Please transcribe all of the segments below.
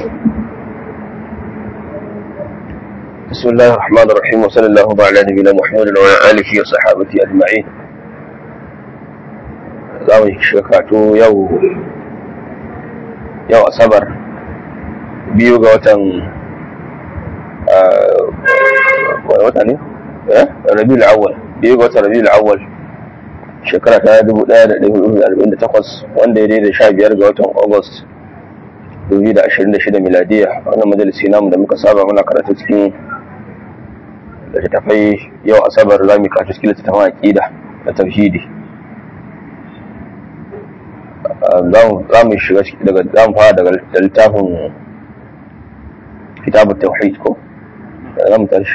بسم الله الرحمن الرحيم وصلى الله على نبينا محمد وعلى آله وصحابته أجمعين za mu shekatu yau yau asabar biyu ga watan wani wata ne? rabiul awwal biyu ga watan rabiul awwal shekara ta 1448 wanda ya daidai sha biyar ga watan august 2026 miladiya wannan majalisi namu da muka saba muna karatu cikin littattafai yau asabar za mu karatu cikin littattafan aƙida da tauhidi za mu shiga daga za mu fara daga littafin kitabun tauhid ko za mu tashi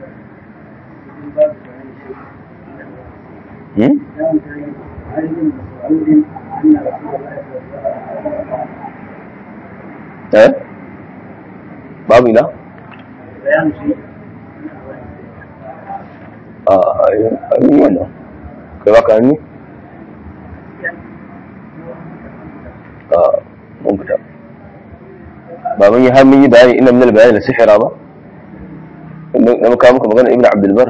eh babu ina a yi wannan kai baka hannu mun fita ba mun yi har mun yi bayani ina min bayani da sihira ba na muka muka magana ibn abdulbar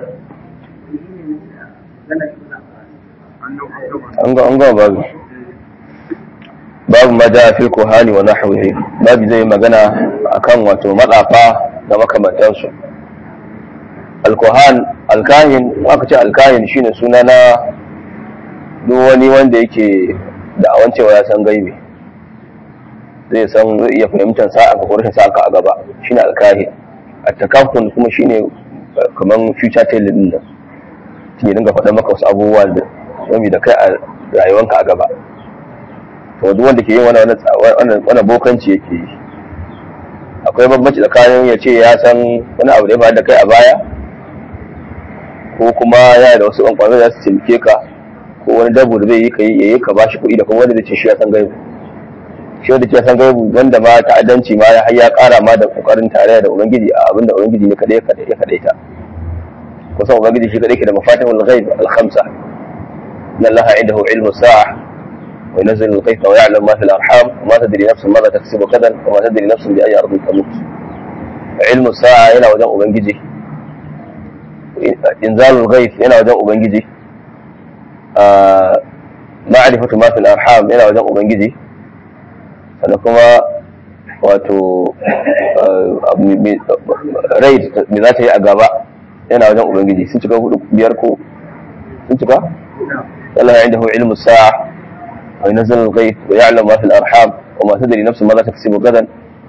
an ga an ga babu babu ma ja fil kuhani wa nahwihi babu zai magana akan wato matsafa da makamantansu alkuhan alkahin aka ce alkahin shine suna na duk wani wanda yake da'awan cewa ya san gaibi zai san zai iya fahimtar sa'a ka rashin sa'a ka a gaba shine alkahi a takafun kuma shine kaman future telling din nan ke dinga faɗa maka wasu abubuwa da wani da kai a rayuwanka a gaba to duk wanda ke yin wannan wannan bokanci yake yi akwai bambanci tsakanin ya ce ya san wani abu da ya faru da kai a baya ko kuma yana da wasu ɓanƙwaro za su taimake ka ko wani dabu da zai yi ka yi ka bashi kuɗi da kuma wanda zai ce shi ya san gaibu shi wanda ke san gaibu wanda ma ta'addanci ma ya ya kara ma da kokarin tare da ubangiji a abin da ubangiji ne kadai ya kadai ta kusan ubangiji shi kadai ke da mafatihul ghaib al khamsa inna allaha indahu ilmu sa'a wa yunzilu al ghaiba wa ya'lamu ma fil arham wa ma tadri nafsun madha taksibu gadan wa ma tadri nafsun bi ayyi ardin tamut ilmu sa'a yana wajen ubangiji inzalul ghaib yana wajen ubangiji ma'rifatu ma fil arham yana wajen ubangiji sannan kuma wato rai me za ta yi a gaba yana wajen ubangiji sun cika hudu biyar ko sun cika Allah ya indahu ilmu sa'a wa yunzilu al-ghayb wa ya'lamu ma fil arham wa ma tadri nafsun ma za taksibu gadan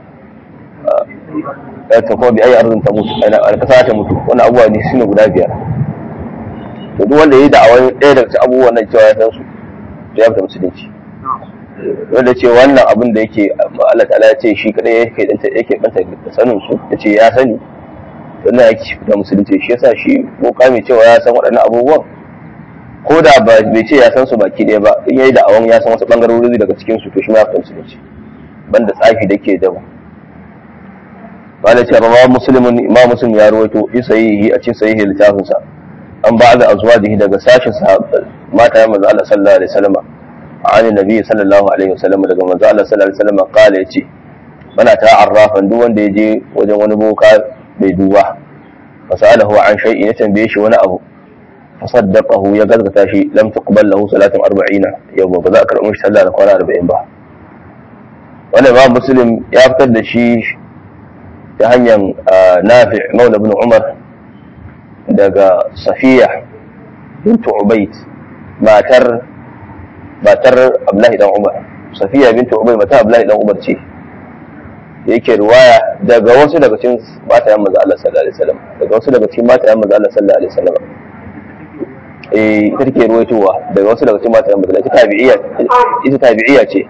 ta kuma bi ayi arzin ta mutu ana alkasa ta mutu wannan abubuwa ne shine guda biyar to duk wanda yayi da'awar ɗaya daga cikin abubuwan nan cewa ya san su ya fita musulunci wanda ce wannan abin da yake Allah ta'ala ya ce shi kadai yake danta yake banta da sanin su ya ce ya sani wannan yake shi fita musulunci shi yasa shi ko kame cewa ya san waɗannan abubuwan ko da ba bai ce ya san su baki ɗaya ba in yayi da awon ya san wasu bangarori daga cikin su to shi ma ya fita musulunci banda tsafi da ke da wanda ce ba musulmin imam muslim ya rawaito fi sahihi a cikin sahihi littafin sa an ba da azwajihi daga sashin sahabbai mata ya manzo Allah sallallahu alaihi wasallam عن النبي صلى الله عليه وسلم daga manzo Allah sallallahu alaihi wasallam kala yace bana ta arrafan duk wanda yaje wajen wani boka bai duba fasalahu an shay'in ya tambaye shi wani abu fasaddaqahu ya gazgata shi lam tuqbal lahu salatun 40 yau ba za a karɓi shi sallah da kwana 40 ba wannan ba muslim ya fitar da shi ta hanyar nafi' maula ibn umar daga safiya bint ubayd matar matar Abdullahi dan Umar Safiya bintu Ubay matar Abdullahi dan Umar ce yake riwaya daga wasu daga cikin matayen manzo Allah sallallahu alaihi wasallam daga wasu daga cikin matayen manzo Allah sallallahu alaihi wasallam eh ita take ruwaitowa daga wasu daga cikin matayen manzo Allah ita tabi'iyya ita tabi'iyya ce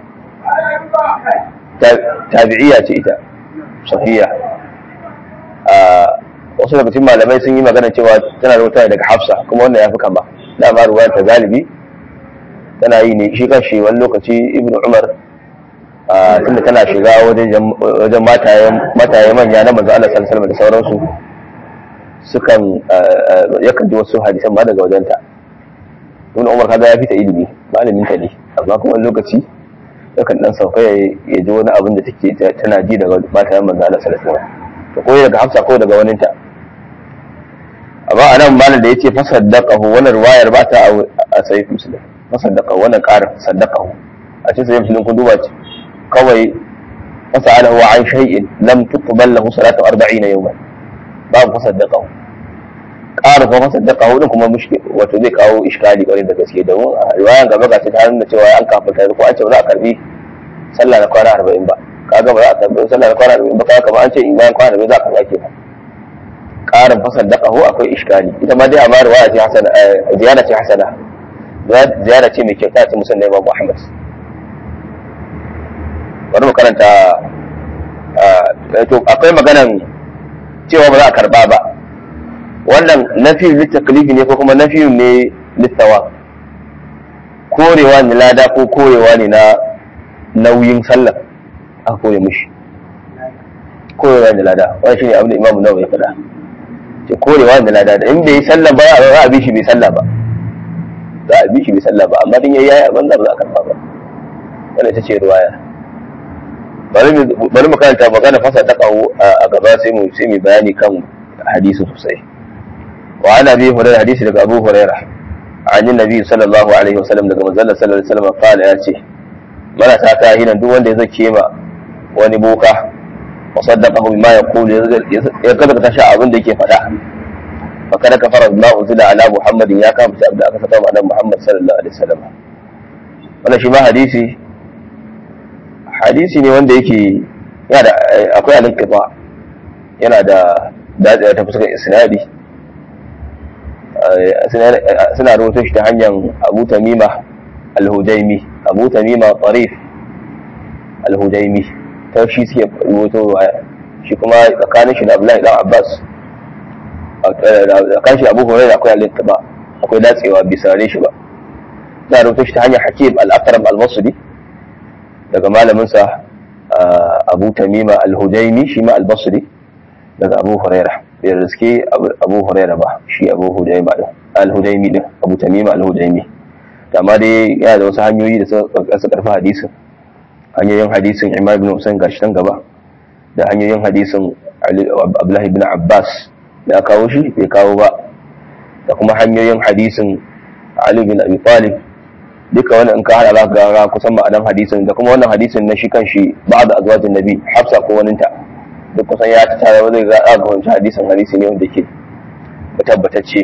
tabi'iyya ce ita Safiya a wasu daga cikin malamai sun yi magana cewa tana rubuta daga Hafsa kuma wannan ya fi kama dama ruwayar ta galibi tana yi ne shi kanshi wani lokaci ibnu umar tunda tana shiga wajen mataye manya na manzo Allah sallallahu da sauransu sukan yakan ji wasu hadisan ma daga wajenta ibnu umar kaga ya fita ilimi malamin ta ne amma kuma wani lokaci yakan dan sauka ya ji wani abin da take tana ji daga mata yan manzo Allah sallallahu alaihi wasallam to ko daga Hafsa ko daga wani ta amma anan malam da yace fa saddaqahu wannan riwayar ba ta a sahih muslim fa saddaqahu wannan qarin saddaqahu a cikin sahih muslim kun duba kawai fasalahu an shay'in lam tuqbal lahu salatu 40 yawman babu fa saddaqahu ƙara kuma saddaqahu din kuma mushkil wato zai kawo iskali kwarai da gaske da riwayan gaba ga ta nuna cewa an kafa ko an ce ba za a karbi sallah na kwana 40 ba kaga ba za a karbi sallah na kwana 40 ba kaga kamar an ce in bayan kwana 40 za a karba kenan ƙarin fasal da ƙaho akwai iskali ita ma dai amma riwaya ce hasana ziyara ce hasana ziyara ce mai kyauta ce musan Imam Muhammad bari mu karanta to akwai maganan cewa ba za a karba ba wannan nafi litaklifi ne ko kuma nafi ne littawa korewa ne lada ko korewa ne na nauyin sallah aka kore mishi korewa ne lada wannan shine abin da Imam Nawawi ya faɗa ce korewa da lada da in bai yi sallah ba za a bi shi bai sallah ba za a bi shi bai sallah ba amma din yayi yayi abin da ba za a karba ba wannan ita ce ruwaya bari mu karanta magana fasa ta kawo a gaba sai mu sai mu bayani kan hadisi sosai wa ana bi hurairah hadisi daga Abu Hurairah an yi nabi sallallahu alaihi wasallam daga manzon sallallahu alaihi wasallam kala ya ce marasa ta hinan duk wanda ya zake ma wani boka وصدقه بما يقول يقدر تشاء abin da yake faɗa fakada kafara ma unzila ala muhammadin ya kama ta abda aka saka ma annabi muhammad sallallahu alaihi wasallam wannan shi ma hadisi hadisi ne wanda yake yana da akwai al-inqita yana da daɗi ta fuskar isnadi suna rubuta shi ta hanyar abu tamima al-hujaimi abu tamima tarif al-hujaimi ta shi suke rubuto ruwaya shi kuma tsakanin shi da Abdullahi dan Abbas tsakanin shi Abu Hurairah akwai al-ittiba akwai datsewa bisa ne shi ba za rubuto shi ta hanyar Hakim al-Aqrab al-Basri daga malamin sa Abu Tamima al-Hujaimi shi ma al-Basri daga Abu Hurairah bai riske Abu Hurairah ba shi Abu Hujaimi ba al-Hujaimi din Abu Tamima al-Hujaimi amma dai yana da wasu hanyoyi da suka karfi hadisin hanyoyin hadisin Imam ibn Hussein gashi nan gaba da hanyoyin hadisin Abdullahi ibn Abbas da kawo shi bai kawo ba da kuma hanyoyin hadisin Ali bin Abi Talib duka wannan in ka hada za ka ga kusan ma'anan hadisin da kuma wannan hadisin na shi kan shi ba'da azwajin nabi Hafsa ko waninta duk kusan ya ta tare zai ga ga wancan hadisin hadisi ne wanda ke tabbatacce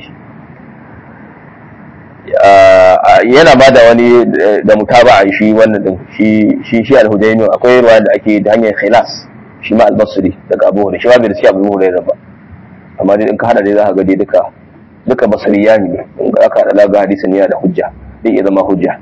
yana ba da wani da mutaba a shi wannan din shi shi shi al-hudaymi akwai ruwa da ake da hanyar khilas shi ma al-basri daga abu hurairah shi ma bai da shi abu hurairah ba amma dai in ka hada dai za ka ga dai duka duka basriya ne in ka aka hada ga hadisin yana da hujja zai iya zama hujja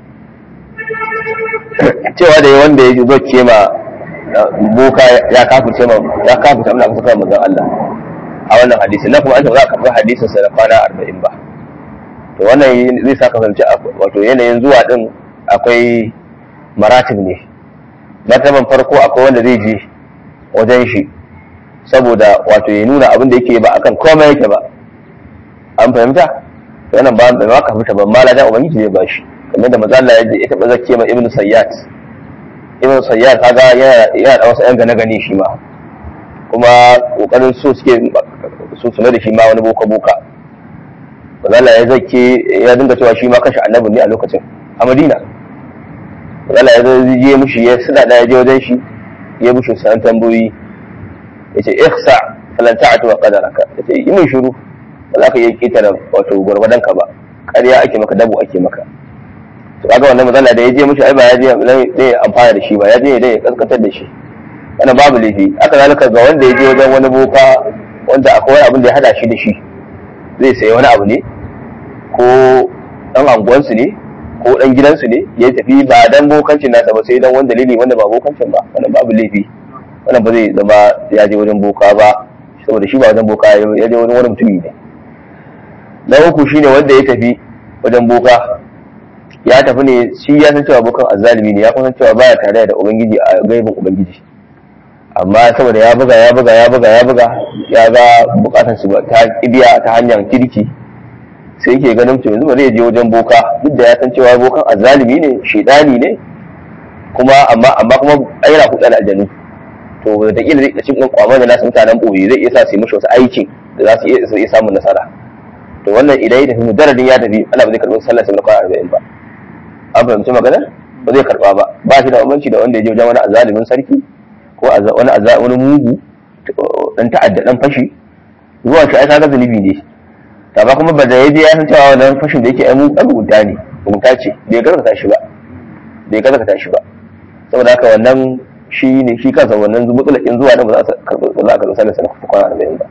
cewa da wanda ya zo ce ma boka ya kafirce ma ya kafirce amma aka saka manzon Allah a wannan hadisi na kuma an za ka karɓi hadisin sa da kwana 40 ba to wannan zai sa kasance wato yanayin zuwa din akwai maratib ne martaban farko akwai wanda zai je wajen shi saboda wato ya nuna abin da yake ba akan komai yake ba an fahimta to wannan ba ba ka fita ban mala da ubangiji zai bashi kamar da mazalla ya je ya taba zakke ma ibnu sayyad ibnu sayyad kaga yana yana da wasu yan gane gane shi ma kuma kokarin so suke su suna da shi ma wani boka boka mazalla ya zakke ya dinga cewa shi ma kashi annabi ne a lokacin a madina mazalla ya je mushi ya suna da ya je wajen shi ya bushe sanan tambayoyi ya ce ihsa falan ta'atu wa qadaraka ya ce yi mai shiru ba za ka iya ketare wato gwargwadon ka ba ƙarya ake maka dabo ake maka to kaga wannan matsala da ya je mushi ai ba ya je ne amfana da shi ba ya je ne ya kaskantar da shi wannan babu laifi aka zalika ga wanda ya je wajen wani boka wanda akwai wani abin da ya hada shi da shi zai sayi wani abu ne ko dan anguwansu ne ko dan gidansu ne ya tafi ba dan bokancin nasa ba sai dan wani dalili wanda ba bokancin ba wannan babu laifi wannan ba zai zama ya je wajen boka ba saboda shi ba wajen boka ya je wajen wani mutumi ne na uku shine wanda ya tafi wajen boka ya tafi ne shi ya san cewa bokan azzalimi ne ya kuma san cewa baya tare da ubangiji a gaibin ubangiji amma saboda ya buga ya buga ya buga ya buga ya ga bukatar su ta kibiya ta hanyar kirki sai yake ganin to yanzu ba zai je wajen boka duk da ya san cewa bokan azzalimi ne shedani ne kuma amma amma kuma yana kuɗa da aljanu to da kila zai cikin kwamar da nasu mutanen ɓoye zai iya sa su yi mishi wasu aikin da za su iya su iya samun nasara to wannan idan ya tafi mujarradin ya tafi Allah ba zai karɓi sallar sai na kwana arba'in ba an fahimci maganar ba zai karɓa ba ba shi da bambanci da wanda ya je wajen wani azalimin sarki ko wani wani mugu dan ta'adda dan fashi zuwa shi ai kaga zunubi ne ta ba kuma ba da yaje ya san cewa wannan fashin da yake ai mu mugunta ne mugunta ce bai gaskata shi ba bai gaskata shi ba saboda haka wannan shi ne shi kansa wannan mutsulakin zuwa da ba za a karɓi ba za a karɓi sallar sa na kwana arba'in ba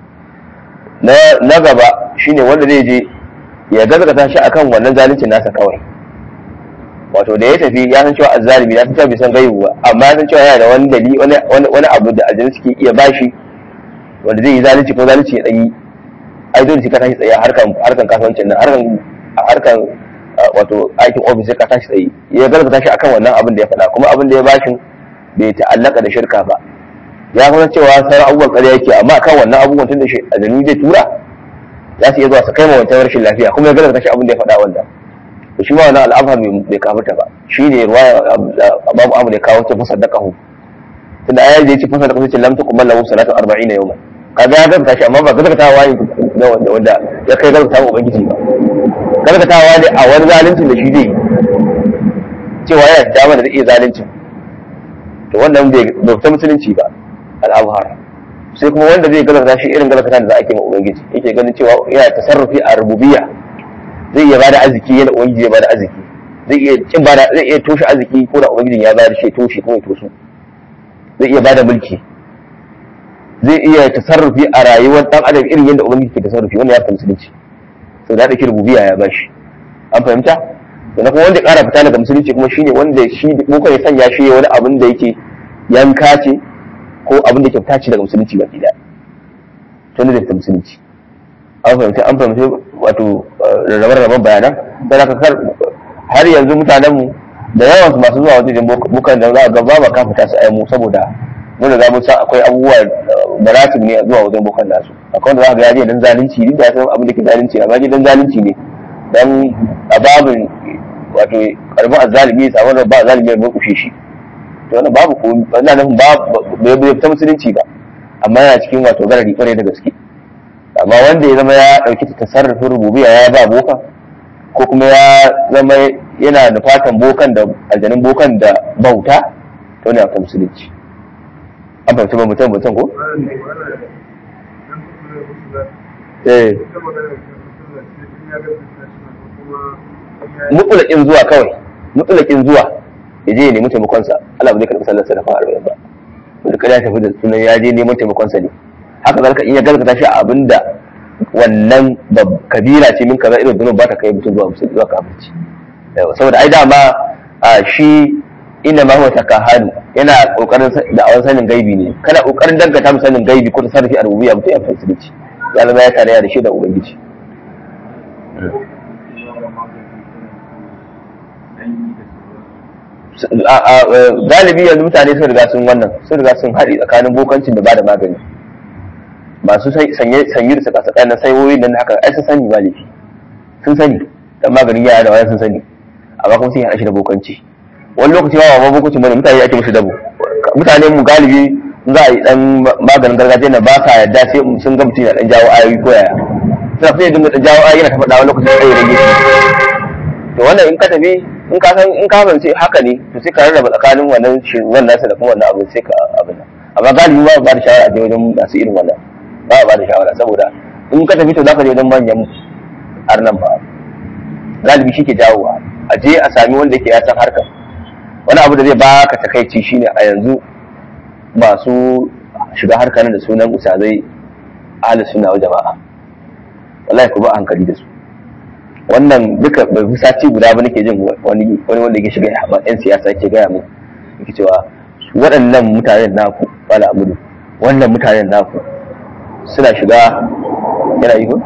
na gaba shine wanda zai je ya gaskata shi akan wannan zalincin nasa kawai wato da ya tafi ya san cewa azzalimi ya san cewa bai san gaibu ba amma ya san cewa yana da wani dali wani abu da aljanu suke iya bashi wanda zai yi zalunci ko zalunci ya dan yi ai dole sai ka tashi tsaye harkan harkan kasuwancin nan harkan harkan wato aikin ofis sai ka tashi tsaye ya gaskata shi akan wannan abin da ya faɗa kuma abin da ya bashin bai ta'allaka da shirka ba ya kuma cewa sauran abubuwan ƙarya yake amma kan wannan abubuwan tun da shi aljanu zai tura za su iya zuwa su kai ma wancan rashin lafiya kuma ya gaskata shi abin da ya faɗa wanda to shi ma wannan al'amfa bai kafirta ba shi ne ruwaya babu amu ne kawo ce fasa da kahu tunda ayar da ya ce fasa da kahu ce lam tukum lahu salatu 40 yawman kaga ya gaskata shi amma ba gaskata wa ne wanda wanda ya kai gaskata wa ubangiji ba gaskata wa ne a wani zaluncin da shi zai cewa yana da dama da zai iya zaluncin to wannan bai bauta musulunci ba al'abhar sai kuma wanda zai gaskata shi irin gaskata da za a ke ma ubangiji yake ganin cewa yana tasarrufi a rububiyya zai iya bada arziki yana ubangiji ya bada arziki zai iya kin bada zai iya toshe arziki ko da ubangijin ya bada shi toshe ko ya tosu zai iya bada mulki zai iya tasarrufi a rayuwar dan adam irin yadda ubangiji ke tasarrufi wannan ya fi musulunci sau da ɗauki rububiyya ya bashi an fahimta sannan kuma wanda ya ƙara fita daga musulunci kuma shine wanda shi ko ya sanya shi wani abin da yake yanka ce ko abin da ke fita ce daga musulunci baki ɗaya tun da ta musulunci an fahimci an fahimci wato rarrabe-rarraben bayanan sai aka kar har yanzu mutanenmu da yawan su masu zuwa wajen bukan da za a ga ba ba kafita su aimu saboda mun riga mun san akwai abubuwa maratib ne zuwa wajen bukan nasu akwai wanda za ka ga yaje dan zalunci duk da san abin da ke zalunci amma dan zalunci ne dan ababin wato karbin azzalimi ya samu ba zalimi ya murkushe shi to wannan babu ko wannan nufin ba bai ta musulunci ba amma yana cikin wato garari kwarai da gaske amma wanda ya zama ya ɗauki tasarrufin rububiya ya ba boka ko kuma ya zama yana da fatan bokan da aljanin bokan da bauta to ne ta musulunci an fahimci ba mutum mutum ko eh mutulakin zuwa kawai mutulakin zuwa ya je ya nemi taimakonsa Allah ba zai karɓi sallar sa da fara arba'in ba wanda kada ya tafi da sunan ya je neman taimakonsa ne haka zalika in ya gaskata shi a abinda wannan kabira ce min kaza irin zunub ba ta kai mutum zuwa musulmi zuwa kafirci saboda ai dama shi inna ma huwa takahanu yana kokarin da awan sanin gaibi ne kana kokarin dangata mu sanin gaibi ko tasarrufi al-rububiyya mutum ya musulunci ya zama ya tare da shi da ubangiji galibi yanzu mutane sun riga sun wannan sun riga sun haɗi tsakanin bokancin da ba da magani masu sanyi da saka tsakanin saiwoyin nan haka ai sun sani ba laifi sun sani dan maganin yara da wani sun sani amma kuma sun yi shi da bokanci wani lokaci ma ba bokanci bane mutane ake musu dabo mutane mu galibi za a yi dan maganin gargajiya na ba sa yadda sai sun ga mutum yana dan jawo ayoyi ko yaya suna fiye dinga dan jawo ayoyi yana ta faɗa wani lokaci sai ya rage to wannan in ka tafi in ka san in ka fahimci haka ne to sai ka rarraba tsakanin wannan shirwan nasa da kuma wannan abin sai ka abin amma galibi ba ba da shawara a je wajen masu irin wannan ba ba da shawara saboda in ka tafi to za ka je wajen manyan arnan ba galibi shi ke jawowa a je a sami wanda yake ya san harkar wani abu da zai baka takaici shine a yanzu masu shiga harkar da sunan usazai ahli sunna wa jama'a wallahi ku ba hankali da su wannan duka bai fi sati guda ba nake jin wani wani wanda yake shiga yan siyasa yake gaya mu yake cewa waɗannan mutanen naku wala amudu wannan mutanen naku suna shiga yana yi ko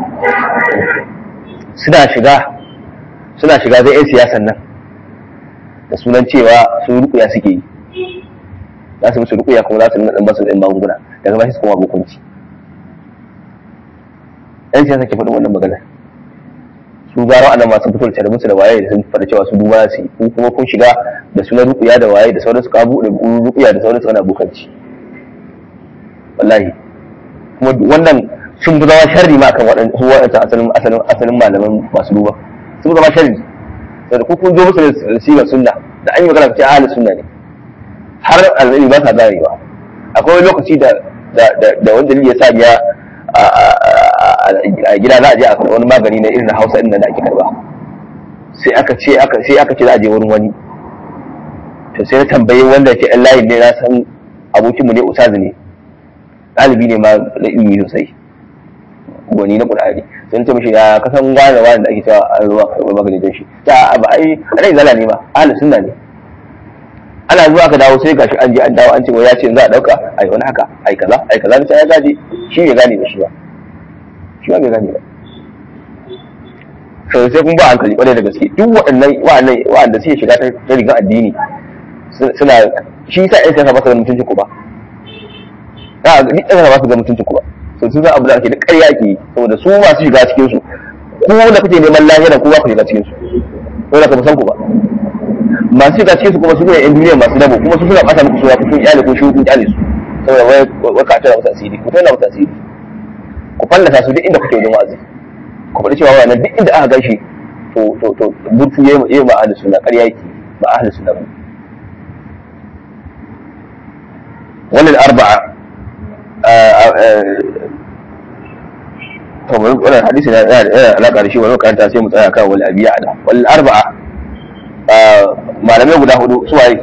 suna shiga suna shiga zai yan siyasan nan da sunan cewa sun rukuya suke yi za su musu rukuya kuma za su nuna basu da magunguna daga ba su kuma hukunci yan siyasa ke faɗin wannan magana su su gara ana masu fito da musu da waye da sun faɗa cewa su duba su yi ko kuma kun shiga da sunan rukuya da waye da sauransu ka buɗe rukuya da sauransu ana bukanci wallahi kuma wannan sun fi zama sharri ma kan waɗansu waɗansu asalin asalin asalin malaman masu duba sun fi zama sharri saboda ku kun zo musu da sigar sunna da an yi magana ce ahli sunna ne har alzali ba sa ganewa akwai wani lokaci da da wanda ya sa ya a gida za a je a karɓi wani magani na irin hausa ɗin da ake karɓa sai aka ce aka sai aka ce za a je wurin wani to sai na tambayi wanda ke ɗan layin ne na san abokinmu ne usazi ne ɗalibi ne ma na ilimi sosai gwani na ƙur'ani sai ce mishi ya kasan gane wani da ake cewa an zuwa karɓar magani don shi ta ba ai rai zala ne ba ahli sunna ne ana zuwa ka dawo sai gashi an je an dawo an ce ya ce za a dauka ai wani haka ai kaza ai kaza sai ya gaji shi bai gane ba shi ba shi ba bai gane ba sai sai kun ba hankali kwarai da gaske duk waɗannan waɗannan waɗanda suke shiga ta rigar addini suna shi yasa ai kasa ba su ga mutuncin ku ba a duk ɗan ba su ga mutuncin ku ba so sun san abu da ake da ƙarya ake yi saboda su masu shiga cikin su ku da kuke neman lahira ku ba ku shiga cikin su saboda ka san ku ba masu shiga cikin su kuma su ne yan duniya masu dabo kuma su suna bata muku suna kun kyale ko shi kun kyale su saboda wai wai ka tana musu asiri ku tana musu asiri ku fallasa su duk inda kuke wajen wa'azi ku faɗi cewa wannan duk inda aka gashi to to to burtu yayi yayi ma ahli sunna ƙarya yake ba ahli sunna ba wannan arba'a to wannan hadisi na yana alaƙa da shi wani karanta sai mu tsaya kan wal abiya da wal arba'a malamai guda hudu su waye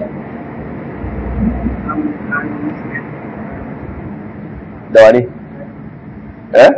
da wani eh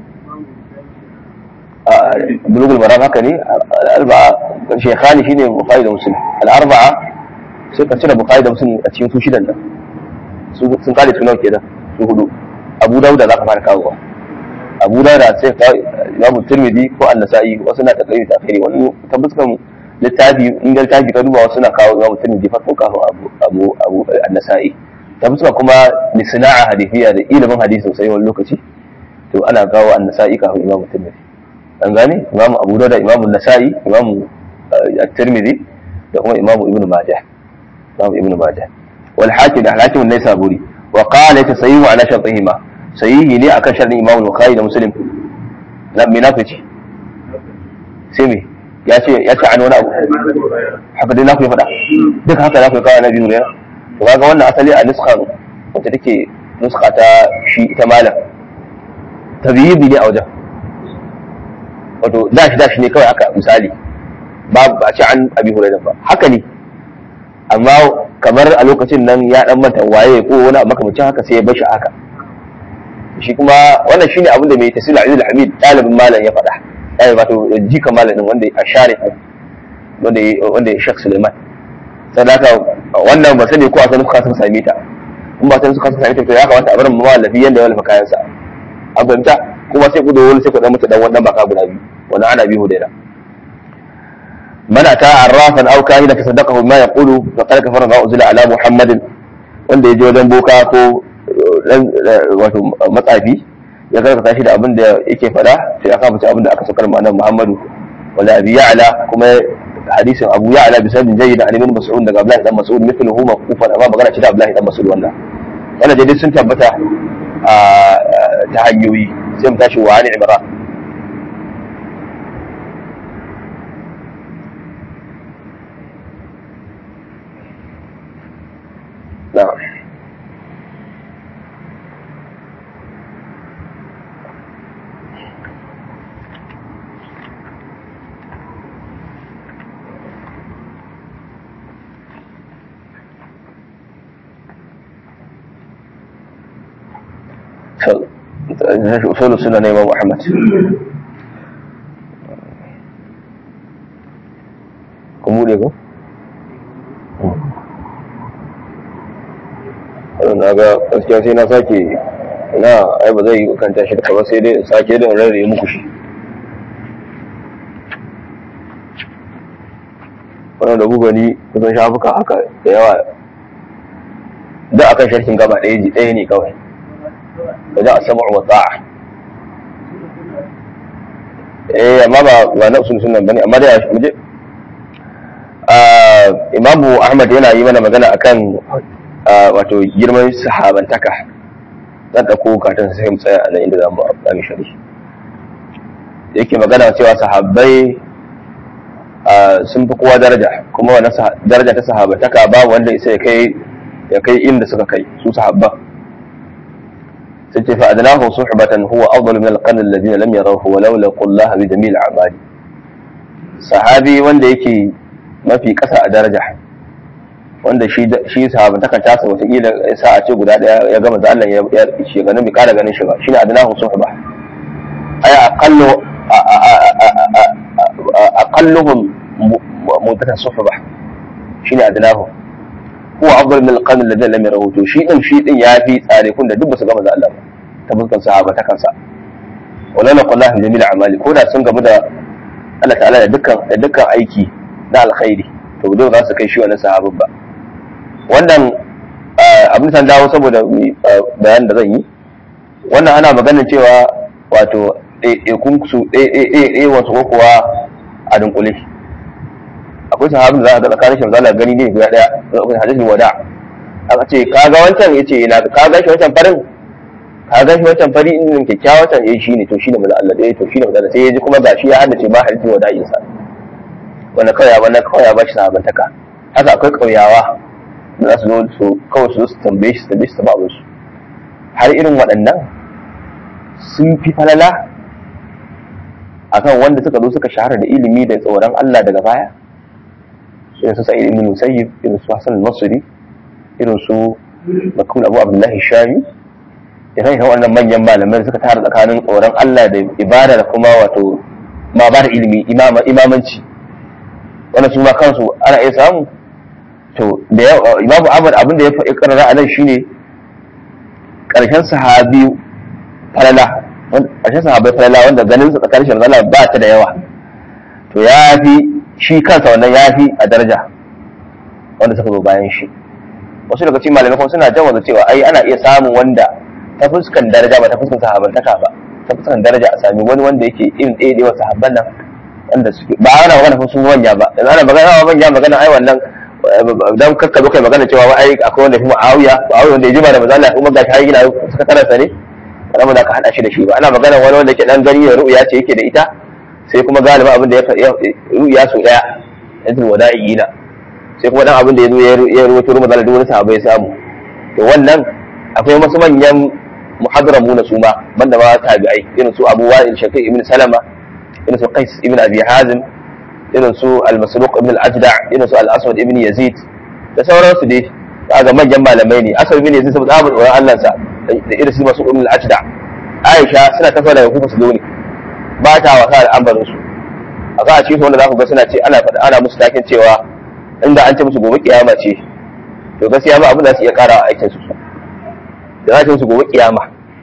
bulugul maram haka ne al-arba'a shekhani shine bukhari da muslim al-arba'a sai ka cire bukhari da muslim a cikin su shidan nan sun kare su nawa kenan su hudu abu dauda za ka fara kawowa abu dauda sai ka imamu tirmidhi ko an-nasa'i wasu na takayi ta kai wani tabbaskan littafi in ga littafi ka duba wasu na kawo imamu tirmidhi farko kafin abu abu abu an-nasa'i tabbaskan kuma ni sana'a hadithiya da ilimin hadisi sosai wani lokaci to ana kawo an-nasa'i kafin imamu tirmidhi an gane imamu abu dauda imamu nasa'i imamu at-tirmidhi da kuma imamu ibnu majah imamu ibnu majah wal hakim da hakim ne saburi wa qala ta sayyihu ala shartihima sayyihi ne akan shartin imamu bukhari da muslim na minafici sai me ya ce ya ce an wani abu haka dai na ku faɗa duk haka za ku kawo na biyu ne to kaga wannan asali a nuskan wacce take nuska ta shi ita malam tabiyi ne a wajen wato dashi dashi ne kawai haka misali ba ba ci an abi hurairah ba haka ne amma kamar a lokacin nan ya dan manta waye ko wani abu makamacin haka sai ya bashi haka shi kuma wannan shine abin da mai tasiri Aziz Hamid dalibin malam ya faɗa ai wato jika malamin wanda a sharif wanda wanda ya Sheikh Suleiman sadaka wannan ba sani ko a sanin suka sun same ta in ba sanin suka sun same ta to ya kamata a bar mu mallafi yanda ya wallafa kayansa an fahimta kuma sai ku da wani sai ku dan mutu dan wannan baka guda biyu wannan ana biyu da من أتى عرافا أو كاهنا فصدقه بما يقول فقد كفر ما أنزل على محمد wanda ya je wajen boka ko wato matsafi ya karkata shi da abin da yake faɗa sai aka fice abin da aka sakar ma'anar Muhammadu wala abi ya'la kuma hadisin Abu Ya'la bi sanin jayyid an ibn Mas'ud daga Abdullah dan Mas'ud mithluhu maqufan amma magana ce da Abdullah dan Mas'ud wannan wannan dai sun tabbata ta hanyoyi sai mu tashi wa ani Imran نعم أصول السنة الإمام أحمد كم ko? na ga gaskiya sai na sake na ai ba zai yi kanta shi da ba sai dai sake da rarraye muku shi wannan da buga ni kusan shafuka haka da yawa da akan sharhin gaba ɗaya ji ɗaya ne kawai da za a sama wa ta'a eh amma ba ba na usul sunan bane amma dai mu je imamu ahmad yana yi mana magana akan wato girman sahabantaka zan ɗauko katon sai mu tsaya a nan inda za mu amfani shari yake magana cewa sahabbai sun fi kowa daraja kuma wannan daraja ta sahabantaka babu wanda isa ya kai ya kai inda suka kai su sahabban sai ce fa adnahu suhbatan huwa afdalu min alqarn alladhina lam yarawhu wa law laqullaha bi jamil a'mali sahabi wanda yake mafi ƙasa a daraja wanda shi shi sahabantakan tasa wataƙila sa a ce guda ɗaya ya gama da Allah ya shi ganin bai ƙara ganin shi ba shine adnahu suhba ay aqallu aqalluhum mudata suhba shine adnahu huwa afdal min alqarn alladhi lam yarahu to shi din shi din yafi tsare kun da duk ba su gama da Allah ba ta fuskan sahabatakan sa wala naqallahu jamil a'mali ko da sun gamu da Allah ta'ala da dukkan da dukkan aiki na alkhairi to dole za su kai shi wannan sahabin ba wannan abin san dawo saboda bayan da zan yi wannan ana maganin cewa wato ɗaiɗaikun su ɗaiɗaiɗaiɗai wasu ko kuwa a dunkule akwai sahabin da za a ga tsakanin shi zala gani ne guda ɗaya akwai hadisin wada aka ce ka ga wancan ya ce ina ka ga shi wancan farin ka ga shi wancan fari in kyakkyawa wancan eh shi ne to shi ne maza Allah ɗaya to shi ne maza Allah sai ya ji kuma gashi ya haddace ma hadisin wada'insa wanda kawai ya wannan kawai ya bashi sahabantaka haka akwai kauyawa da za su zo su kawai su zo su tambaye shi su tambaye shi sababin su har irin waɗannan sun fi falala akan wanda suka zo suka shahara da ilimi da tsoron Allah daga baya irin su sa'id ibn musayyib irin su hasan al-basri irin su makul abu abdullahi shami irin irin wannan manyan malamai suka tara tsakanin tsoron Allah da ibada da kuma wato ma ba da ilimi imamanci wannan su ma kansu ana iya samu to da imamu ahmad abin da ya faɗi karara a nan shine ƙarshen sahabi falala ƙarshen sahabai falala wanda ganin su tsakanin shi Allah ba ta da yawa to ya fi shi kansa wannan ya fi a daraja wanda suka zo bayan shi wasu daga cikin malamai kuma suna jawaza cewa ai ana iya samun wanda ta fuskan daraja ba ta fuskan sahabantaka ba ta fuskan daraja a sami wani wanda yake irin ɗaya ɗaya sahabban nan wanda suke ba ana magana sun manya ba yanzu ana magana manya magana ai wannan dan kakka zo kai magana cewa ai akwai wanda fi Muawiya Muawiya wanda ya jima da manzo Allah kuma gashi har yana suka tarasa ne kana ba za ka hada shi da shi ba ana magana wani wanda ke dan gani da ru'ya ce yake da ita sai kuma galiba abin da ya ru'ya su daya yanzu wada'iyina sai kuma dan abin da ya zo ya ruwato ruwa da wani sahaba ya samu to wannan akwai wasu manyan muhadramu na su ma banda ma tabi'ai irin su Abu Wa'il Shaqiq ibn Salama irin su Qais ibn Abi Hazim irin su Al-Masruq ibn Al-Ajda irin su Al-Aswad ibn Yazid da sauransu dai ga manyan malamai ne Aswad ibn Yazid saboda abin tsoron Allah sa da irin su Masruq ibn Al-Ajda Aisha suna tafiya daga kuka su zo ne ba ta wasa da ambarin su a za a ce wanda za ku ga suna ce ana faɗa ana musu takin cewa inda an ce musu gobe kiyama ce to gaskiya ba abin da su iya ƙara a aikin su da za a ce musu gobe kiyama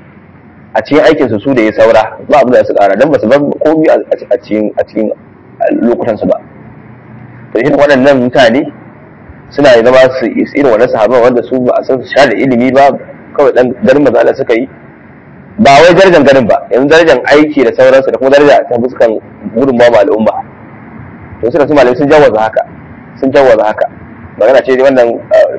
a cikin aikin su su da ya saura ba abin da su ƙara dan ba su bar komai a cikin a cikin lokutan su ba to irin waɗannan mutane suna zama su irin wannan sahabban wanda su ba a san su sha da ilimi ba kawai dan garin maza Allah suka yi ba wai darajar garin ba yanzu darajar aiki da sauransu da kuma daraja ta fuskan gudunmawa ma al'umma to suna su malamai sun jawaza haka sun jawaza haka magana ce dai wannan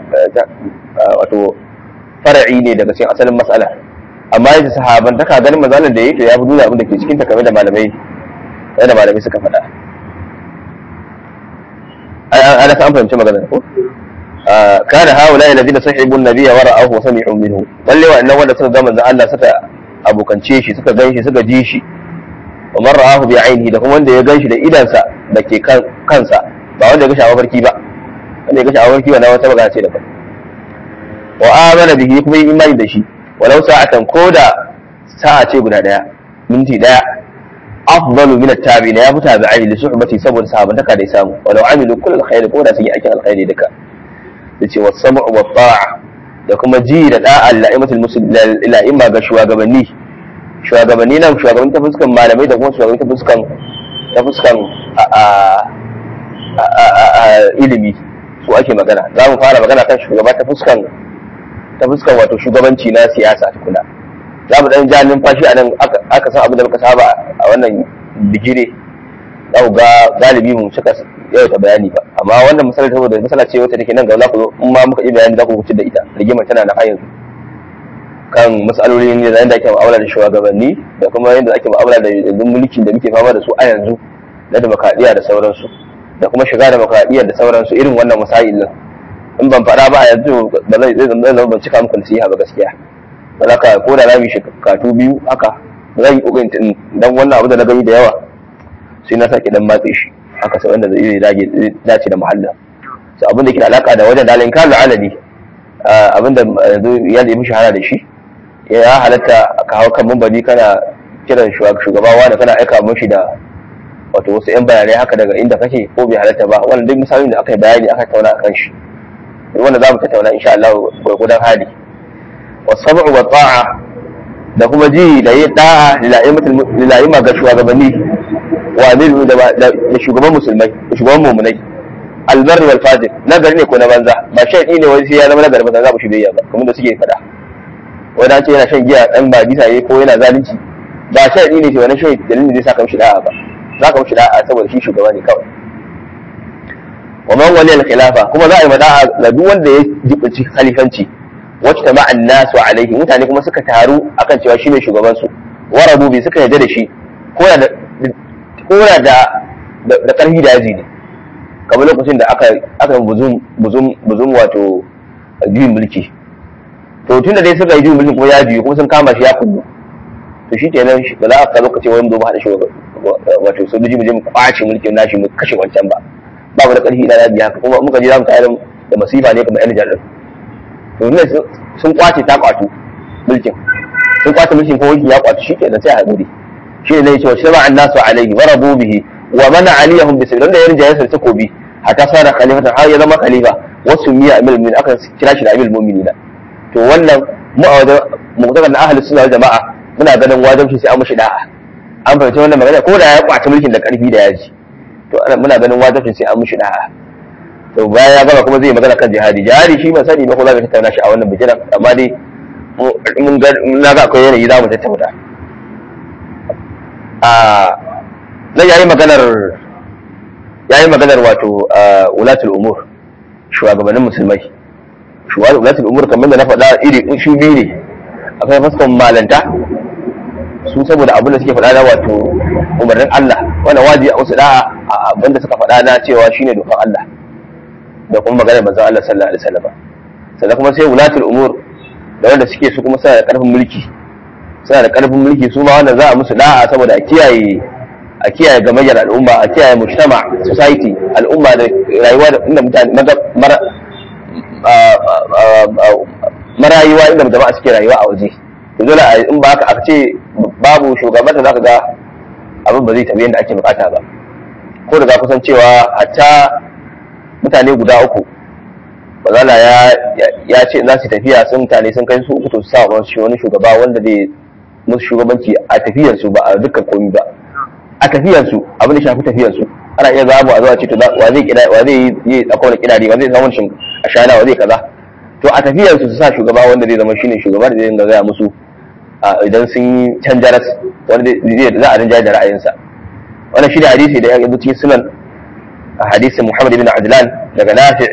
wato fara'i ne daga cikin asalin matsala amma yadda sahaban ta ganin mazalar da yake ya fi nuna abin da ke cikin ta kamar da malamai da malamai suka faɗa ana ta an fahimci magana ko kana haula alladhina sahibu an-nabiyya wa ra'ahu wa sami'u minhu lalle wa'annan wanda suka ga manzo Allah suka abokance shi suka gan shi suka ji shi wa man ra'ahu bi ainihi da kuma wanda ya gan shi da idansa da ke kansa ba wanda ya ga shawa barki ba wanda ya ga shawa barki wannan wata magana ce daban wa amana bihi kuma yi imani da shi walau sa'atan koda sa'a ce guda daya minti daya afdalu min at-tabi'in ya futa bi ainihi suhbati saboda sahabantaka da ya samu walau amilu kullal khair ko da sun yi aikin alkhairi duka yace was sam'u wat ta'a da kuma ji da da'a la'imatul muslimin la'imma ga shugabanni shugabanni nan shugabanni ta fuskan malamai da kuma shugabanni ta fuskan ta fuskan ilimi su ake magana za mu fara magana kan shugaba ta fuskan ta fuskan wato shugabanci na siyasa tukuna za mu dan ja numfashi a nan aka san abin da muka saba a wannan bigire za ku ga galibi mu cika yawaita bayani ba amma wannan misali saboda misala ce wata take nan ga za ku zo in ma muka yi bayani za ku wuce da ita rigimar tana na har yanzu kan matsalolin da yadda ake mu'amala da shugabanni da kuma yadda ake mu'amala da yanzu mulkin da muke fama da su a yanzu na demokradiyya da sauransu da kuma shiga demokradiyya da sauransu irin wannan masail din in ban faɗa ba a yanzu ba zai zai zama ban cika muku nasiha ba gaskiya ba za ka ko da na mi shekatu biyu haka zan yi kokarin dan wannan abu da na gani da yawa sai na sake dan matse shi haka sai wanda zai dage dace da muhallin so abin da ke da alaka da wajen dalin kan alali abin da yanzu ya da mishi hana da shi ya halatta ka hau kan mambari kana kiran shugaba wanda kana aika mishi da wato wasu yan bayanai haka daga inda kake ko bai halatta ba wannan duk misalin da aka yi bayani aka tauna akan shi wanda za mu tattauna insha Allah gurgudan hali wasabu wa ta'a da kuma ji da yin da'a lila'ima ga shugabanni wa amiru da shugaban musulmai da shugaban mumunai albar wal fajir nagari ne ko na banza ba shaidi ne wani sai ya zama nagari ba za mu shi biyayya ba kamar da suke faɗa wani ce yana shan giya dan ba bisa yi ko yana zalunci ba shaidi ne ce wani shaidi dalilin da zai saka mishi da'a ba za ka mishi da'a saboda shi shugaba ne kawai wa man wali al-khilafa kuma za a yi mada'a ga duk wanda ya jibinci khalifanci wacce ta ma'an nasu alaihi mutane kuma suka taru akan cewa shine shugaban su warabu bi suka yarda da shi ko da ko da da karfi da yaji ne kamar lokacin da aka aka buzum buzum buzum wato juyin mulki to tunda dai suka yi juyin mulki kuma ya juyi kuma sun kama shi ya kullu to shi kenan ba za a ka lokaci wani zo mu haɗa shi wato sojoji mu je mu kwace mulkin nashi mu kashe wancan ba ba mu da ƙarfi ina yaji haka kuma muka je za mu tayar da masifa ne kamar yan jarar to ne sun kwace ta kwatu mulkin sun kwace mulkin ko ya kwatu shi kenan sai a haɗuri shi ne cewa shaba an nasu alaihi wa rabu bihi wa mana aliyahum bi sabila da ya rinjaye sa takobi hatta sara khalifatan har ya zama khalifa wasu miya amil mu'minin aka kira shi da amil mu'minina to wannan mu a wajen mu'tazar na ahli sunna jama'a muna ganin wajibci sai an mushi da'a an fahimci wannan magana ko da ya kwace mulkin da karfi da yaji to muna ganin wajibci sai an mushi da'a to bayan ya gama kuma zai magana kan jihadi jihadi shi ban sani ba ko za mu tattauna shi a wannan bijiran amma dai mun ga na ga akwai yanayi za mu tattauna a zai yayi maganar yayi maganar wato ulatul umur shugabannin musulmai shugabannin ulatul umur kamar da na faɗa iri shi biyu ne akwai fasfon malanta su saboda abin da suke faɗa na wato umarnin Allah wanda wajibi a wasu da'a abin da suka faɗa na cewa shine dokan Allah da kuma maganar manzon Allah sallallahu alaihi wasallam sannan kuma sai wulatul umur da wanda suke su kuma suna da karfin mulki suna da karfin mulki su ma wanda za a musu da'a saboda a kiyaye a kiyaye gamayyar al'umma a kiyaye mujtama society al'umma da rayuwa da inda mutane marayuwa inda jama'a suke rayuwa a waje to dole in ba haka aka ce babu shugabanta zaka ga abin ba zai tafi yadda ake bukata ba ko da za kusan cewa hatta mutane guda uku bazala ya ce za su tafiya sun mutane sun kai su uku to su sa wani shugaba wanda zai musu shugabanci a tafiyarsu ba a dukkan komi ba a tafiyarsu abin da shafi tafiyarsu ana iya zamu a zuwa ce to wa zai kida wa zai yi akwai wani kidari wa zai samu shin a shana wa zai kaza to a tafiyarsu su sa shugaba wanda zai zama shine shugaba da zai dinga gaya musu idan sun yi canjaras wanda zai za a rinjaye da ra'ayinsa wannan shi da hadisi da ya yi cikin sunan hadisin Muhammad ibn Adlan daga Nafi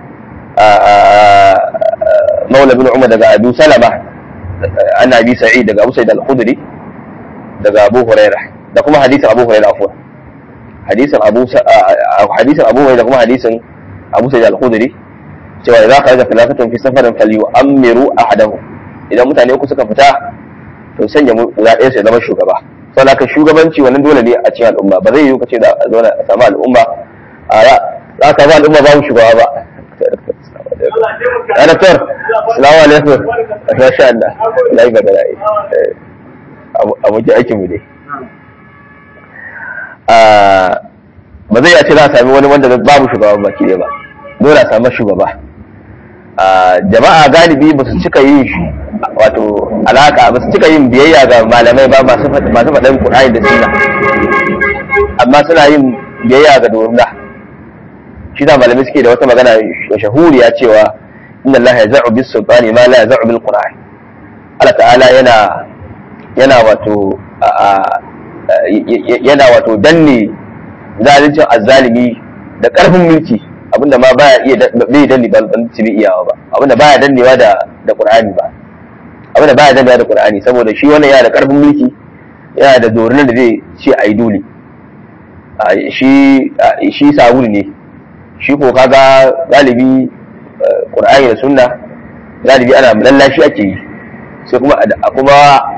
Maula bin Umar daga Abu Salama an Abi Sa'id daga Abu Sa'id al-Khudri daga Abu Hurairah da kuma hadisin Abu Hurairah afwan hadisin Abu hadisin Abu Hurairah da kuma hadisin Abu Sa'id al-Khudri cewa idza kharaja thalathatun fi safarin falyu'ammiru ahadahu idan mutane uku suka fita to sanya guda ɗaya sai zama shugaba sau da shugabanci wannan dole ne a cikin al'umma ba zai yiwu ka ce da a zauna a samu al'umma a za ka ba al'umma babu shugaba ba ya doktor salamu alaikum masha Allah lai ba da rai abokin aikin mu ne ba zai ce za a sami wani wanda babu shugaba baki ɗaya ba dole a samu shugaba jama'a galibi ba su cika yin wato alaka ba su cika yin biyayya ga malamai ba masu faɗin Qur'ani da sunna amma suna yin biyayya ga dorna shi da malamai suke da wata magana shahuriya cewa inna Allah ya za'u bis sultani ma la za'u bil Qur'an Allah ta'ala yana yana wato yana wato danne zalincin azzalimi da karfin mulki abinda ma baya iya bai danne ba ban ci iyawa ba abinda baya dannewa da da qur'ani ba abinda baya dannewa da qur'ani saboda shi wannan yana da karfin mulki yana da dorin da zai ce ai dole shi shi sabulu ne shi ko kaga galibi qur'ani da sunna galibi ana lallashi ake yi sai kuma kuma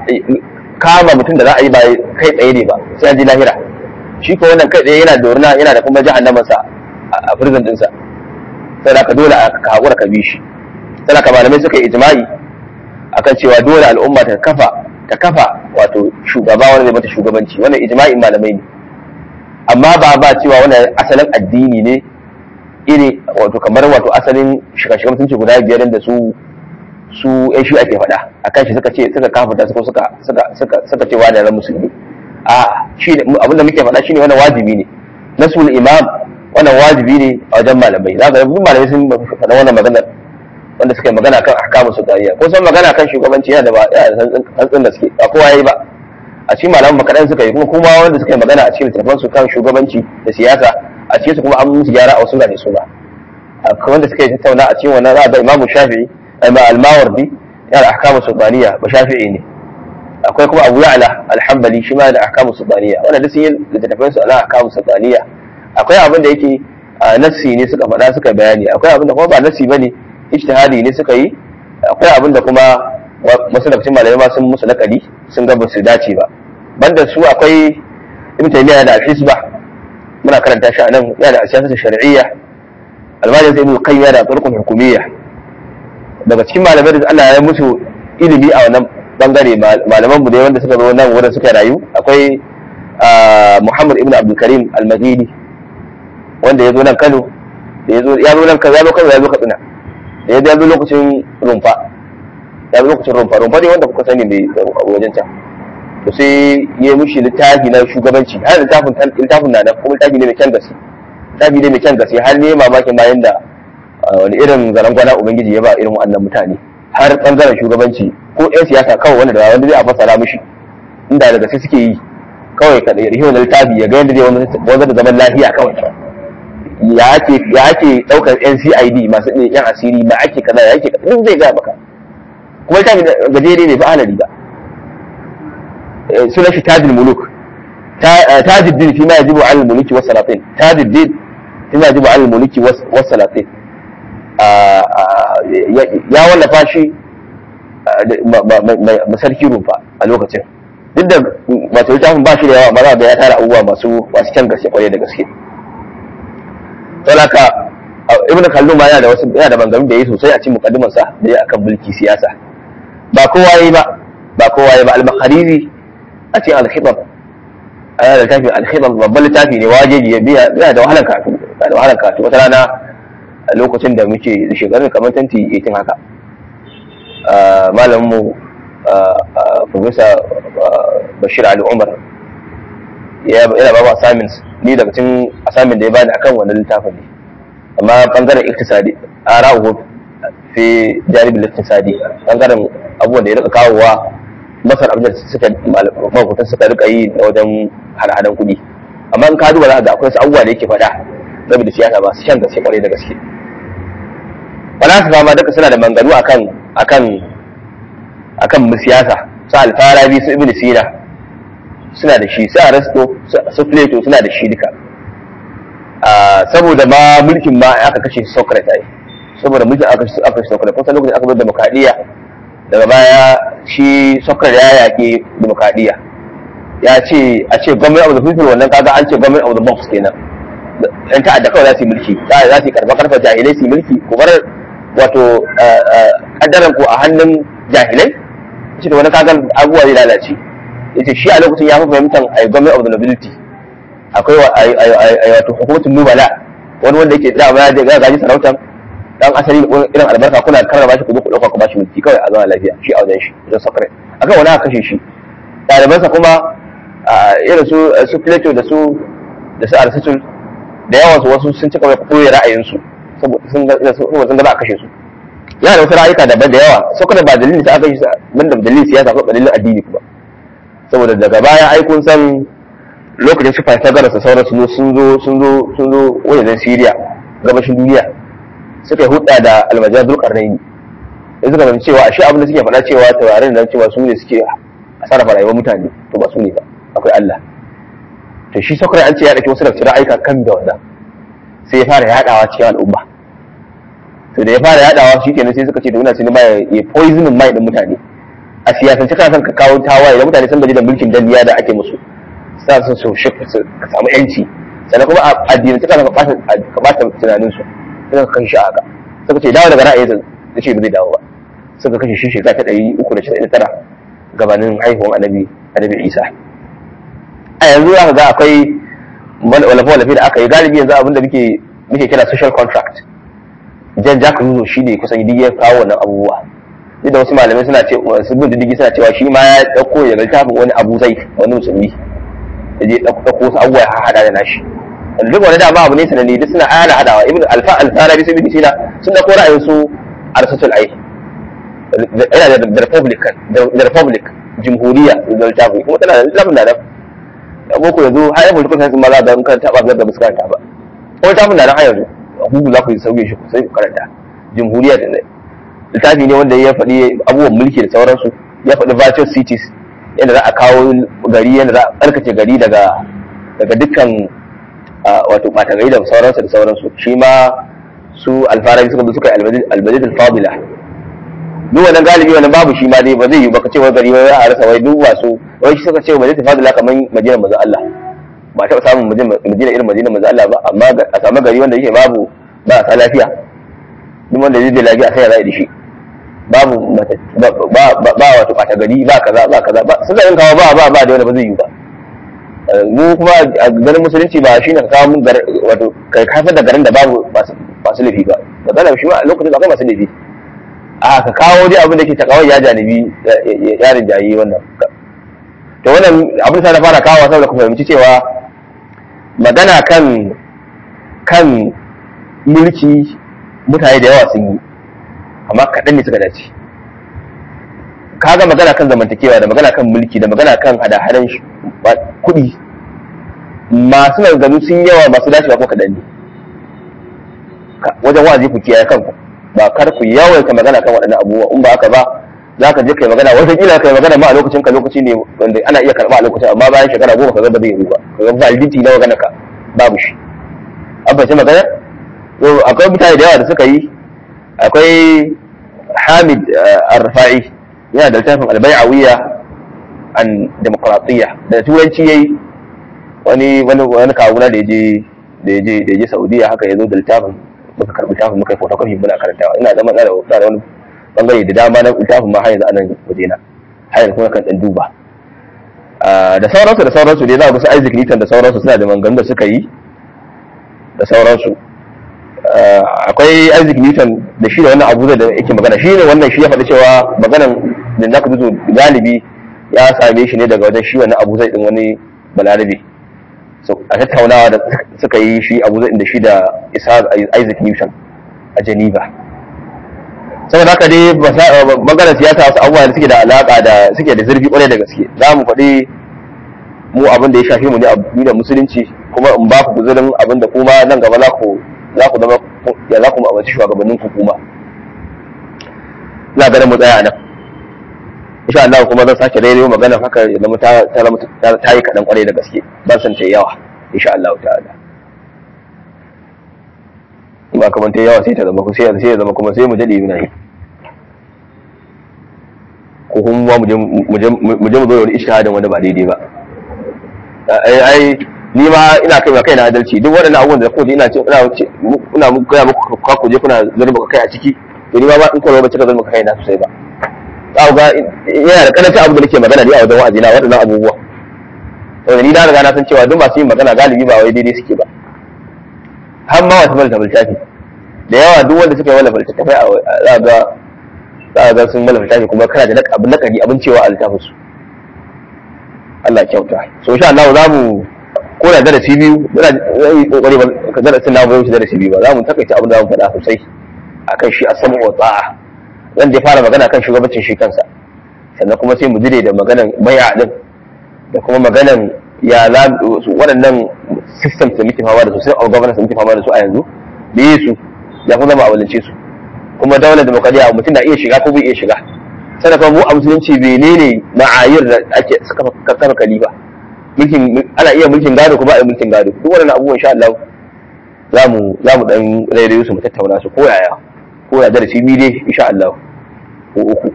kama mutum da za a yi ba kai tsaye ne ba sai an ji lahira shi ko wannan kai tsaye yana da wurna yana da kuma jahannamansa a prison dinsa sai da ka dole ka haƙura ka bi shi sai ka malamai suka yi ijma'i akan cewa dole al'umma ta kafa ta kafa wato shugaba wanda zai mata shugabanci wannan ijma'in malamai ne amma ba ba cewa wannan asalin addini ne iri wato kamar wato asalin shiga-shiga mutunci guda biyar da su su yan shi ake faɗa a kan shi suka ce suka kafa suka suka suka suka suka ce wani ran musulmi a shi abinda muke faɗa shine wannan wajibi ne nasul imam wannan wajibi ne a wajen malamai za ka duk malamai sun faɗa wannan magana wanda suka yi magana kan ahkamu sultaniya ko san magana kan shugabanci yana da ba yana da hantsin da suke ba kowa yayi ba a cikin malaman makadan suka yi kuma kuma wanda suka yi magana a cikin littattafan su kan shugabanci da siyasa a cikin su kuma an musu gyara a wasu da su ba wanda suka yi tattauna a cikin wannan za a ga imamu shafi'i al-mawardi yana ahkamu sultaniya ba shafi'i ne akwai kuma abu ya'la al-hanbali shi ma da ahkamu sultaniya wannan duk sun yi littattafan su ala ahkamu sultaniya akwai abin da yake nassi ne suka faɗa suka bayani akwai abin da kuma ba nassi bane ijtihadi ne suka yi akwai abin da kuma wasu daga cikin malamai ma sun musu nakali sun ga ba su dace ba banda su akwai ibn taymiya da al-hisba muna karanta shi a nan yana da siyasar shar'iyya almajin sai ibn qayyim da turqun hukumiyya daga cikin malamai da Allah ya musu ilimi a wannan bangare malaman mu ne wanda suka zo nan wurin suka rayu akwai Muhammad ibn Abdul Karim al-Maghidi wanda ya zo nan Kano da ya zo ya zo nan Kano ya zo Kano ya zo Katsina da ya zo lokacin rumfa ya zo lokacin rumfa rumfa ne wanda kuka sani mai wajen can to sai ya yi mushi littafi na shugabanci har littafin littafin na nan kuma littafi ne mai kyan gaske littafi ne mai kyan gaske har ne mamakin bayan da wani irin zarangwana ubangiji ya ba irin wannan mutane har bangaren shugabanci ko yan siyasa kawai wanda da wanda zai a fasara mushi inda da gaske suke yi kawai ka da wani littafi ya ga yadda zai wanzar da zaman lafiya kawai ya ake ya ake daukar NCID masu ne yan asiri ma ake kaza ya ake kaza duk zai ga maka kuma littafi gajere ne ba alali ba sunan shi tajil muluk tajiddin fi ma yajibu al mulki was salatin tajiddin fi ma yajibu al mulki was salatin ya wallafa shi masarki rumfa a lokacin duk da wato littafin ba shi da yawa maza da ya tara abubuwa masu masu kyan gaske kwarai da gaske saboda ibnu khaldun ma yana da wasu yana da bangamin da yayi sosai a cikin mukaddimarsa da ya akan mulki siyasa ba kowa yayi ba ba kowa yayi ba al-makhariri a cikin al-khitab ana da littafin al-khitab babban littafi ne wajeji ya biya yana da wahalar karatu yana da wahalar karatu wata rana a lokacin da muke da shekarun kamar 2018 haka malamin mu professor Bashir Ali Umar yana ba mu assignments ni daga cikin assignment da ya bani akan wannan littafin ne amma bangaren iktisadi ara'uhu fi jaribin iktisadi bangaren abubuwan da ya rika kawowa masar abin da suka mafutan suka rika yi na wajen hada-hadan kuɗi amma in ka duba za ga akwai wasu abubuwa da yake faɗa saboda siyasa ba su shan gaske kwarai da gaske falasifa ma duka suna da manganu akan akan akan siyasa su alfarabi su ibn sina suna da shi su arasto su plato suna da shi duka saboda ma mulkin ma aka kashe socrates ai saboda mulkin aka kashe aka kashe socrates kusan lokacin aka bar demokradiyya daga baya shi socrates ya yaƙi demokradiyya ya ce a ce government of the people wannan kaga an ce government of the box kenan yan ta'adda kawai za su yi mulki za su yi karfa karfa jahilai su yi mulki ku bar wato kaddaran ku a hannun jahilai shi da wani kagan abubuwa zai lalace yace shi a lokacin ya fi fahimtar a government of the nobility akwai wato hukumatun nubala wani wanda yake da ya ga gaji sarautar dan asali irin albarka kuna karrama shi ku zo ku dauka ku bashi mulki kawai a zama lafiya shi a wajen shi wajen sakare akan wani aka kashe shi ɗalibansa kuma irin su su Plato da su da su Aristotle da yawan su wasu sun cika mai koyi ra'ayinsu saboda sun ga sun ga za a kashe su yana da wasu ra'ayuka daban da yawa saboda ba dalilin da aka yi ban da dalilin siyasa ko dalilin addini kuma saboda daga baya ai kun san lokacin su Pythagoras da sauransu sun zo sun zo sun zo wajen Syria gabashin duniya suka yi hudda da almajiyar zulkarnaini da suka fahimci cewa ashe abin da suke faɗa cewa taurarin da cewa su ne suke sarrafa rayuwar mutane to ba su ne ba akwai Allah to shi sakrai an ce ya ɗauki wasu daga cikin aika kan da wannan sai ya fara yaɗawa cikin al'umma to da ya fara yaɗawa shi kenan sai suka ce to ina sinima ya poisonin mai ɗin mutane a siyasance kana son ka kawo tawaye da mutane sun gaji da mulkin danniya da ake musu sa su su ka samu yanci sannan kuma a addinin ta ka ɓata tunaninsu suka kashe shi a haka suka ce dawo daga ra'ayi da ce ba zai dawo ba suka kashe shi shekara ta ɗari uku da casa'in tara gabanin haihuwan annabi annabi isa a yanzu za ka ga akwai walafe-walafe da aka yi galibi yanzu abinda muke muke kira social contract jan jack ruzo shi ne kusan duk ya kawo wannan abubuwa duk da wasu malamai suna ce wasu bin diddigi suna cewa shi ma ya ɗauko daga littafin wani abu zai wani musulmi da je ɗauko wasu abubuwa ya haɗa da nashi duk wani dama abu ne sananne duk suna ana hadawa ibn alfa al-farabi sai bin sina sun da kora ra'ayin su arsatul ai yana da republican da republic jumhuriya da littafi kuma tana da littafin da da boko yanzu har yanzu kun san sun ma za ga kan taba ga muskanta ba ko littafin da nan har yanzu google za ku yi sauke shi sai ku karanta jumhuriya da littafi ne wanda ya faɗi abubuwan mulki da sauransu ya faɗi virtual cities yadda za a kawo gari yadda za a tsarkace gari daga daga dukkan wato ɓata gari da sauransu da sauransu shi ma su alfarabi suka suka yi albadid alfadila duk wannan galibi wannan babu shi ma dai ba zai yi ba ka ce wai gari wai a rasa wai duk wasu wai shi suka ce albadid alfadila kamar madinar manzon Allah ba taɓa samun madina irin madinar manzon Allah ba amma a samu gari wanda yake babu ba a lafiya duk wanda zai da lafiya sai ya zai da shi babu ba wato ɓata gari ba kaza ba kaza ba suna yin kawo ba ba ba da wanda ba zai yi ba mu kuma a garin musulunci ba shi ne ka kawo mun wato kai kasar da garin da babu masu laifi ba ba zana shi ma a lokacin da akwai masu laifi a ka kawo dai abin da ke takawai ya janibi ya rinjayi wannan to wannan abin sa na fara kawo saboda ku fahimci cewa magana kan kan mulki mutane da yawa sun yi amma kaɗan ne suka dace kaga magana kan zamantakewa da magana kan mulki da magana kan hada-hadan kuɗi masu maganganu sun yawa masu dacewa ko kaɗan ne wajen waje ku kiyaye kanku ba kar ku yawaita magana kan waɗannan abubuwa in ba haka ba za ka je kai magana wata kila kai magana ma a lokacin ka lokaci ne wanda ana iya karɓa a lokacin amma bayan shekara goma ka ga ba zai yi ba ka ga validity na magana ka babu shi an fahimci magana akwai mutane da yawa da suka yi akwai hamid arfa'i yana da littafin albai'awiyya an demokratiyya da turanci yayi wani wani wani kawuna da yaje da yaje da yaje Saudiya haka yazo da littafin muka karbi littafin muka yi photocopy muna karantawa ina zama da da wani bangare da dama na littafin ma har yanzu anan wajena har yanzu kuma kan dan duba da sauransu da sauransu dai za ku su Isaac Newton da sauransu suna da mangan da suka yi da sauransu akwai Isaac Newton da shi da wannan abu da yake magana shi ne wannan shi ya faɗi cewa maganan da za ku zuzo galibi ya same shi ne daga wajen shi wannan abu zai din wani balarabe a tattaunawa da suka yi shi abu zai da shi da Isaac Newton a Geneva saboda haka dai maganar siyasa wasu abubuwa da suke da alaka da suke da zurfi kwarai da gaske za mu faɗi mu abin da ya shafi mu ne a da musulunci kuma in ba ku guzurin abin da kuma nan gaba za ku za ku zama ya za ku ma'abaci shugabannin ku kuma ina ganin mu tsaya nan insha Allah kuma zan sake daidai magana haka ya zama ta ta ta yi kaɗan kwarai da gaske ban san ta yawa insha Allah ta'ala ba kamar ta yawa sai ta zama sai sai ya zama kuma sai mu jade muna yi ko kuma mu je mu je mu zo da wani ishtihadin wanda ba daidai ba ai ai ni ma ina kai kai na adalci duk waɗannan abubuwan da kuma ina ce ina ce ina muku kai muku ka ku je kuna zurba kai a ciki to ni ma ba in ko ba cika zurba kai na sosai ba za ga yana da karancin abu da nake magana ne a wajen wa'azi na waɗannan abubuwa wanda ni na riga na san cewa duk masu yin magana galibi ba wai daidai suke ba har ma wata malta littafi da yawa duk wanda suka yi wala littafi za ga za ga sun wala littafi kuma kana da abin nakari abin cewa a littafin su Allah ya kyauta so insha Allah za mu ko da darasi biyu muna yi kokari ba ka darasin na bai wuce darasi biyu ba za mu takaita abin da mu faɗa sosai akan shi asamu wa ta'a zan je fara magana kan shugabancin shi kansa sannan kuma sai mu jire da maganan bai'a din da kuma maganan ya za waɗannan systems da muke fama da su sai of governance da muke fama da su a yanzu da yi su ya kuma zama a walance su kuma daular demokradiyya mutum na iya shiga ko bai iya shiga sannan kuma mu a musulunci menene ma'ayir da ake kafa kalifa mulkin ana iya mulkin gado ko ba a yi mulkin gado duk wannan abubuwan insha Allah za mu za mu dan rairayo su mu tattauna su ko yaya ko ya darasi biyu dai insha Allah ko uku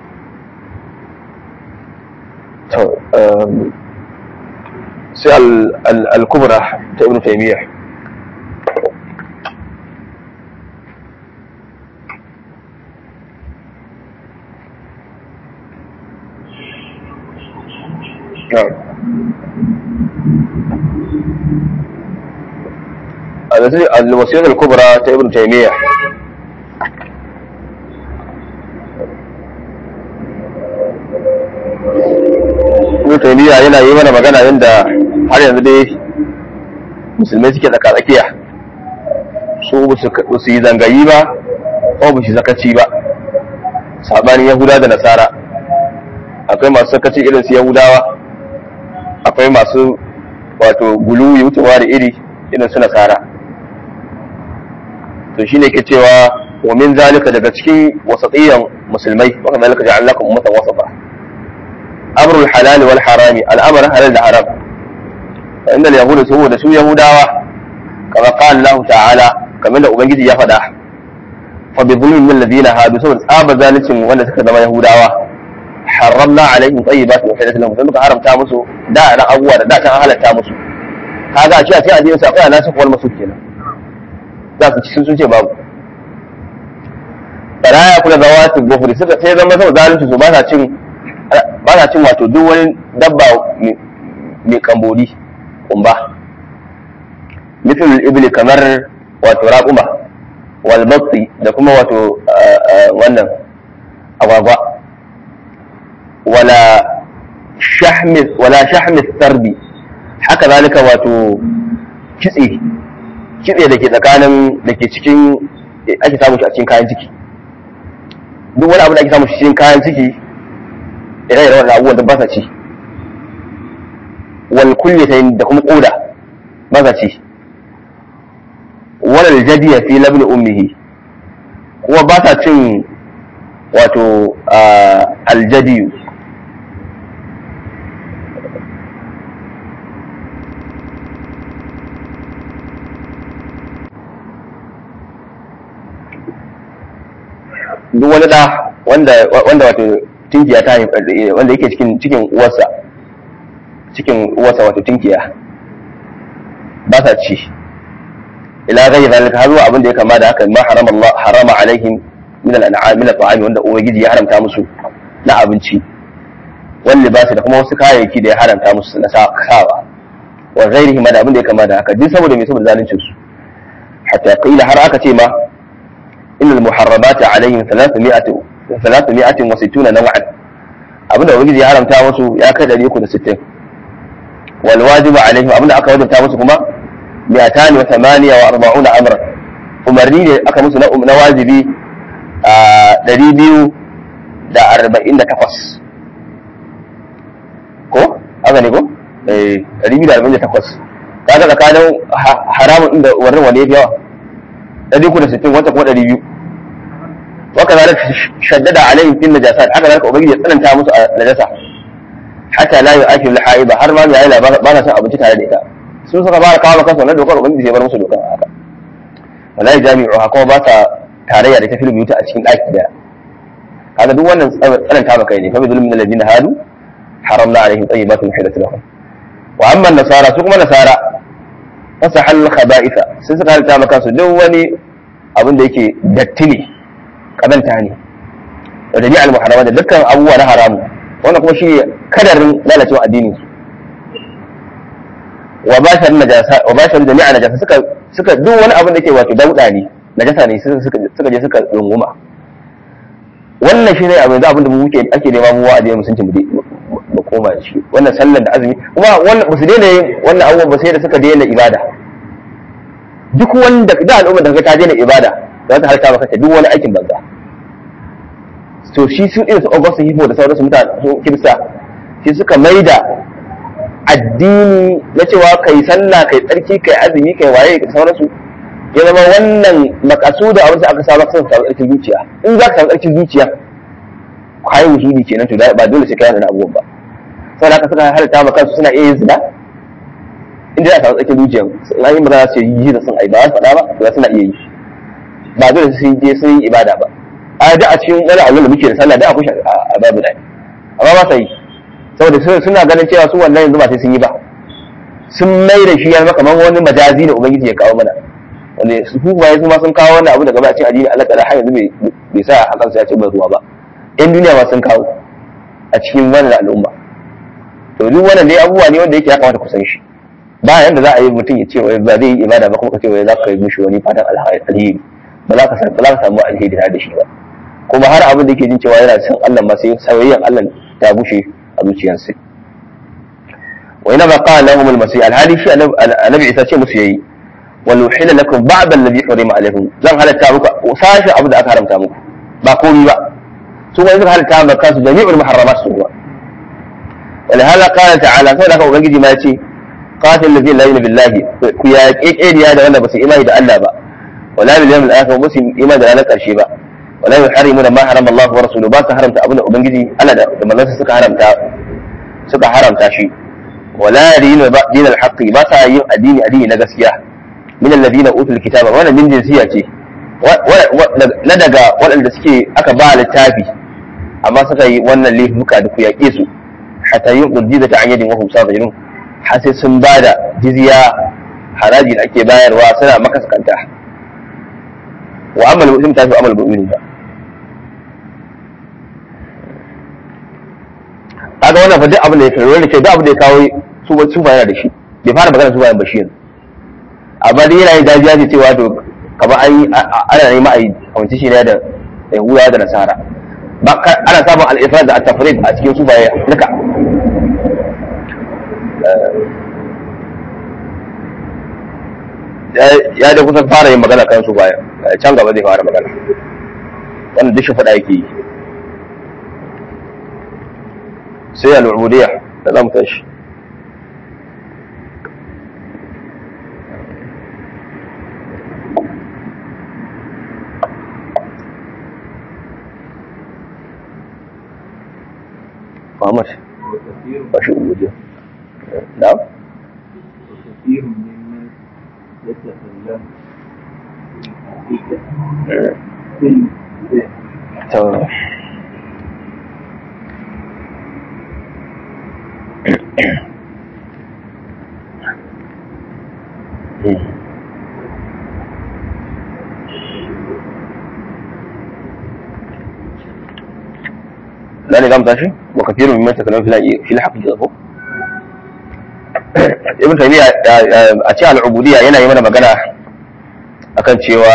to sai al-kubra ta ibn taymiyyah الوصية الكبرى ابن تيمية ابن تيمية yana yi mana magana yadda har yanzu dai musulmai suke tsaka tsakiya su ba su yi zangayi ba ko ba su zakaci ba sabanin yahuda da nasara akwai masu sakaci irin su yahudawa akwai masu wato gulu ya wucewa da iri irin su nasara to shine ke cewa wa min zalika daga cikin wasatiyan musulmai wa kana zalika ja'alnakum ummatan wasata amrul halal wal harami al'amr halal da haram fa inda yahudu su da su yahudawa kama qala Allah ta'ala kamar da ubangiji ya faɗa fa bi dhulmin min alladhina hadu saboda tsaba zalicin wanda suka zama yahudawa haramna alaihim tayyibatin uhillat lahum sai muka haramta musu da ran abubuwa da da can halatta musu kaga a ce a ce addinin sa akwai nasu wal masuk kenan za su ci sun ce babu baraya kula da wati gofuri suka sai zama sau zalunci su ba sa cin ba sa cin wato duk wani dabba mai kamboli kumba mithl ibli kamar wato raquma wal batti da kuma wato wannan agwagwa wala shahmi wala shahmi tarbi haka zalika wato kitse kitse da ke tsakanin da ke cikin ake samun shi a cikin kayan ciki duk wani abu da ake samun shi cikin kayan ciki ire ire wannan abubuwan da ba sa ci wal kullatayn da kuma koda ba sa ci wal jadiya fi labni ummihi kuma ba sa cin wato aljadiyu duk wani da wanda wanda wato tinkiya ta wanda yake cikin cikin uwarsa cikin uwarsa wato tinkiya ba sa ci ila ghayri zalika har zuwa abin da ya kama da haka ma harama Allah harama alaihim min al-an'am min al-ta'am wanda ubangiji ya haramta musu na abinci wal libasi da kuma wasu kayayyaki da ya haramta musu na sawa wa ghairihi ma da abin da ya kama da haka duk saboda me saboda zaluncin su hatta qila har aka ce ma إن المحرمات عليهم ثلاثمائة ثلاثمائة وستون نوعا أبدا وجد يعلم تامسو يا كذا ليكون ستين والواجب عليهم أبدا أكا وجب تامسو كما مئتان وثمانية وأربعون أمرا umarni ne aka musu na wajibi a ɗari biyu da arba'in da takwas ko haka ne ko ɗari biyu da arba'in da takwas kaga tsakanin haramun inda wannan wani ya fi yawa ɗari uku da sittin wata kuma ɗari biyu waka zalika shaddada alaihim fil najasat haka zalika ubangiji ya tsananta musu a najasa hatta la yu'akil al-haiba har ma mai ba ba na son abinci tare da ita sun suka fara kawo kansu wannan dokar ubangiji sai bar musu dokar haka wala jami'u ha kuma ba sa tarayya da tafil biyuta a cikin ɗaki daya kaga duk wannan tsananta maka ne fa bi zulmin alladhina hadu haramna alaihim tayyibatin hilat lahum wa amma nasara su kuma nasara fasahal khaba'itha sai suka halitta maka su duk wani abin da yake datti ne kazanta ne da jami'al muharrama da dukkan abubuwa na haramu wannan kuma shi kadarin lalacewa addinin su wa bashar najasa wa bashar jami'a najasa suka suka duk wani abin da yake wato dauda ne najasa ne suka suka je suka runguma wannan shi ne abin da abin da mu muke ake nema mu wa'adi mu sun ci mu ba koma da shi wannan sallar da azumi kuma wannan ba su daina yin wannan abubuwan ba sai da suka daina ibada duk wanda da al'umma da ta daina ibada za ta harka maka duk wani aikin banza to shi su irin su Augustus Hippo da sauransu mutane su kirista shi suka maida addini na cewa kai sallah kai tsarki kai azumi kai waye da sauransu ya zama wannan makasuda abin da aka saba kan samu tsarkin zuciya in za ka samu tsarkin zuciya kai wusuli kenan to ba dole sai kai wannan abubuwan ba saboda haka suka halatta ma kansu suna iya yin zina inda za a samu tsarkin zuciya in an yi magana su yi da sun ai ba su faɗa ba to suna iya yi ba dole sai je sun yi ibada ba a da a cikin wani abin da muke da sallah da akwai a babu da amma ba sa yi saboda suna ganin cewa su wannan yanzu ba sai sun yi ba sun mai da shi ya zama kamar wani majazi da ubangiji ya kawo mana wanda su kuma su ma sun kawo wannan abu daga bacin addini Allah ta'ala har yanzu bai sa hakan su ya ce ba ruwa ba in duniya ma sun kawo a cikin wannan al'umma to duk wannan dai abubuwa ne wanda yake ya kamata ku san shi ba yanda za a yi mutum ya ce wai ba zai yi ibada ba kuma ka ce wai za ka yi mishi wani fatan alheri ba za ka samu alheri tare da shi ba kuma har abin da yake jin cewa yana son Allah ma sai sayayyan Allah ta bushe a zuciyarsa wa ina ba qala lahum al-masih al-hali shi annabi isa ce musu yayi wal uhilla lakum ba'd alladhi harima alaykum zan halatta muku sashi abu da aka haramta muku ba komai ba su wani suka halatta maka kansu jami'ul muharramat su ba ولهذا قال تعالى سوى لك ubangiji ma yace qatil ladina la yu'minu billahi ku ya kekeriya da wanda ba su imani da Allah ba wala bil yawmil akhir ba su imani da ranar karshe ba wala yuharrimuna ma harama Allah wa rasuluhu ba su haramta abin da ubangiji Allah da manzansa suka haramta suka haramta shi wala yadinu din al-haqqi ba sa yin addini addini na gaskiya min alladhina utul kitaba wannan min jinsiya ce na daga waɗanda suke aka ba littafi amma suka yi wannan laifuka da ku yaƙe su hatta yin ƙurjiza ta hanyar wahum sabirun har sai sun ba da jizya haraji da ake bayarwa suna makaskanta wa amal muslim ta fi amal mu'minin ba kaga wannan fa duk abin da ya kai wanda ke duk abin da ya kawo su ba su yana da shi bai fara magana su bayan ba shi yanzu amma dai yana yin dajiya ce cewa to kamar an yi ana nema a yi kamanci shi ne da yahudawa da nasara ana samun al'ifrar da at-tafrid a cikin su baya duka ya da kusan fara yin magana kan su baya can gaba zai fara magana wannan duk shi faɗa yake yi sai al'ubudiyya da zamu tashi محمد ماشي ubudiyya نعم وكثير ممن يتكلم في الحقيقة تمام لا نظام تاشي وكثير ممن يتكلم في في الحقيقة ibn taymiya a cikin al'ubudiyya yana yi mana magana akan cewa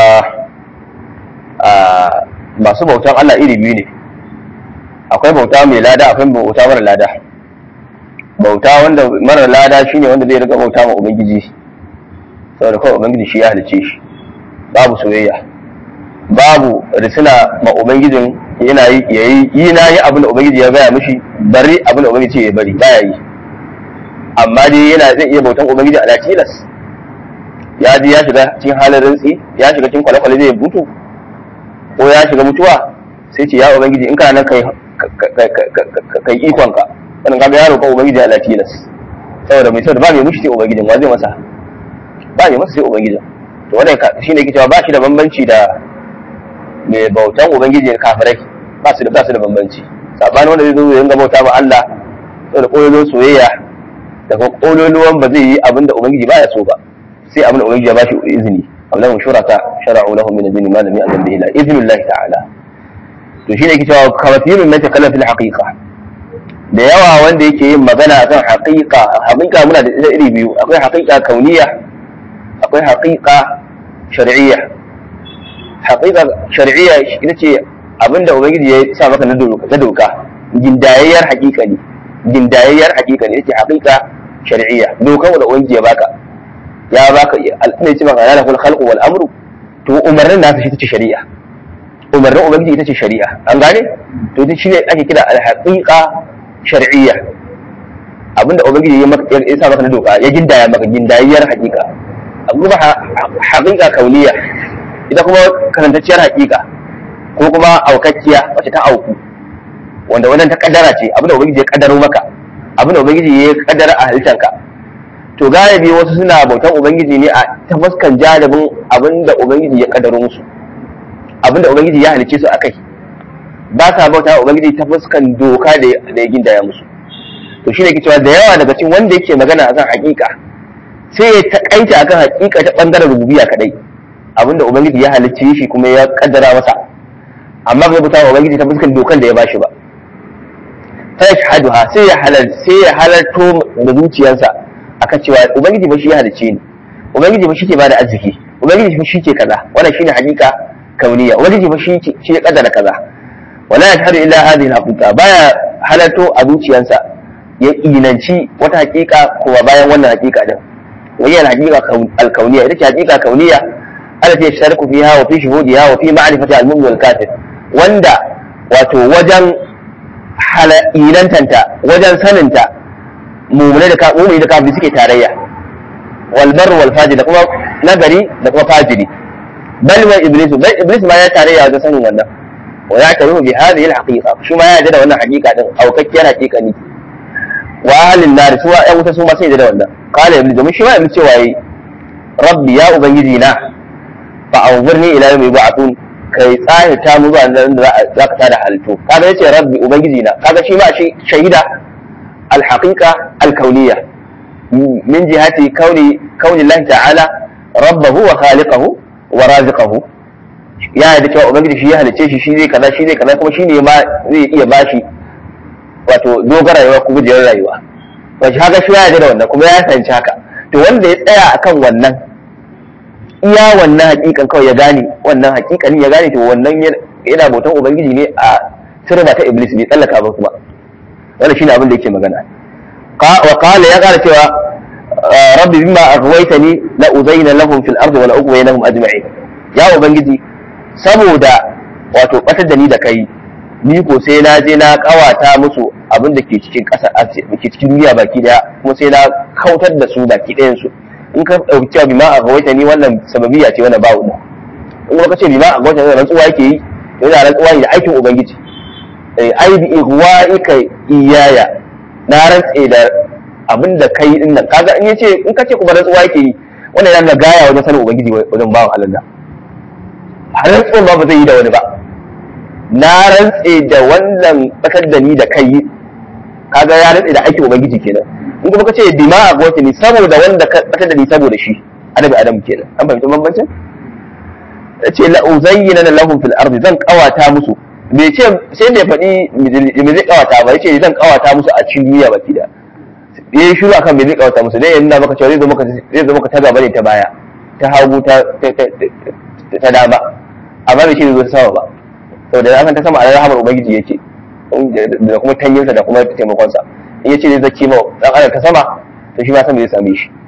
masu bautan Allah iri biyu ne akwai bauta mai lada akwai bauta mara lada bauta wanda mara lada shine wanda zai riga bauta ma ubangiji saboda kawai ubangiji shi ya halice shi babu soyayya babu risina ma ubangijin yana yi yi na yi abin da ubangiji ya gaya mishi bari abin da ubangiji ya bari baya yi amma dai yana zai iya bautan ubangiji a tilas ya ji ya shiga cikin halin rintsi ya shiga cikin kwale-kwale zai mutu ko ya shiga mutuwa sai ce ya ubangiji in kana nan kai kai ikon ka wannan kaga ya roƙa ubangiji a tilas saboda mai saboda ba mai mushi sai ubangijin wa zai masa ba mai masa sai ubangijin to wannan shine yake cewa ba shi da bambanci da mai bautan ubangiji da kafirai ba su da ba su da bambanci sabanin wanda zai zo ya ringa bauta ma Allah saboda koyon soyayya daga kololuwan ba zai yi abin da ubangiji baya so ba sai abin da ubangiji ya bashi izini amma mun shuraka shara'u lahum min ad-din ma lam ya'lam bihi la idnillahi ta'ala to shine yake cewa kawatirun man takallama fil haqiqa da yawa wanda yake yin magana akan haqiqa haqiqa muna da ita iri biyu akwai haqiqa kauniya akwai haqiqa shar'iyya haqiqa shar'iyya ita ce abinda ubangiji ya sa maka na doka gindayayyar haqiqa ne gindayayyar haqiqa ne yace haqiqa shar'iyya dokan da ubangiji ya baka ya baka al'amari ce maka yana kul khalqu wal amru to umarnin nasu shi tace shari'a umarnin ubangiji ita ce shari'a an gane to ita shine ake kira al haqiqa shar'iyya abinda ubangiji ya maka ya sa maka na doka ya gindaya maka gindayyar hakika kuma haƙiƙa kauniya ita kuma karantacciyar haƙiƙa ko kuma aukakkiya wacce ta auku wanda wannan ta kaddara ce abinda ubangiji ya kaddaro maka abinda ubangiji ya kaddara a halittarka to galibi wasu suna bautan ubangiji ne a ta fuskan jalibin abinda ubangiji ya kaddaro musu abinda ubangiji ya halicce su akai ba sa bauta ubangiji ta fuskan doka da ya gindaya musu to shine ke cewa da yawa daga cikin wanda yake magana akan haƙiƙa sai ya taƙaita akan haƙiƙa ta bangaren rububiyya kadai abinda ubangiji ya halicce shi kuma ya kaddara masa amma bai bauta ubangiji ta fuskan dokan da ya bashi ba ta shahaduha sai ya halal sai ya halarto da zuciyarsa akan cewa ubangiji ba shi ya halicce ni ubangiji ba shi ke bada arziki ubangiji ba shi ke kaza wannan shine haƙiƙa kauniya ubangiji ba shi shi ya kaddara kaza wala yashhadu illa hadhihi al-haqiqa baya halarto a zuciyarsa ya inanci wata haƙiƙa kuma bayan wannan haƙiƙa din wani haƙiƙa al-kauniya ita ce haƙiƙa kauniya التي يشترك فيها وفي شهودها وفي معرفة المؤمن والكافر وندا wato wajen ilantanta wajen saninta mumune da mumuni da kafiri suke tarayya wal bar wal fajir da kuma nagari da kuma fajiri bal wa iblis bal iblis ma ya tarayya wajen sanin wannan wa ya taru bi hadhihi al haqiqa shi ma ya da wannan haqiqa din aukakkiyar haqiqa ne wa ahlin nar su ya wuta su ma sai da wannan qala iblis domin shi ma iblis cewa yi rabbi ya ubangiji na fa'awurni ila yawmi yub'athun kai tsahita mu zuwa nan da za ka tada halittu kaga yace rabbi ubangiji na kaga shi ma shi shahida alhaqiqa alkauniyya min jihati kauni kauni Allah ta'ala rabbahu wa khaliqahu wa raziqahu ya yadda cewa ubangiji shi ya halice shi shi zai kaza shi zai kaza kuma shi ne ma zai iya bashi wato dogara rayuwa ko gujiyar rayuwa wace haka shi ya yarda da wannan kuma ya sanci haka to wanda ya tsaya akan wannan iya wannan hakikan kawai ya gane wannan hakikanin ya gane to wannan yana bautan ubangiji ne a sirba ta iblis bai tsallaka ba kuma wannan shine abin da yake magana wa qala ya kara cewa rabbi bima aghwaytani la uzayna lahum fil ardi wa la ughwayna ajma'in ya ubangiji saboda wato batar da ni da kai ni ko sai na je na kawata musu abin da ke cikin ƙasa ke cikin duniya baki daya kuma sai na kautar da su baki ɗayan su in ka ɗauki cewa bima a gawaita ni wannan sababiya ce wannan babu in kuma ka ce bima a gawaita ni rantsuwa yake yi yana rantsuwa ne da aikin ubangiji ai bi ihwa'ika iyaya na rantse da abin da kai din nan kaga in yace in ka ce kuma rantsuwa yake yi wannan yana da gaya wajen sanin ubangiji wajen bawan Allah har rantsuwa ba ba zai yi da wani ba na rantse da wannan bakar da ni da kai kaga ya rantse da aikin ubangiji kenan in kuma kace bima a gwata ni saboda wanda ka bakar da ni saboda shi adabi adam kenan an fahimci bambancin yace la uzayyana lahum fil ardi zan kawata musu bai ce sai bai faɗi me zai kawata ba yace zan kawata musu a cikin duniya baki da yayi shiru akan me zai kawata musu dai yana maka cewa zai zo maka zai zo maka ta gaba ne ta baya ta hagu ta ta dama amma bai ce zai zo ta sama ba saboda ya san ta sama a rahamar ubangiji yake da kuma tanyinsa da kuma taimakonsa in ya ce zai zaki ma dan adam ta sama to shi ma san zai same shi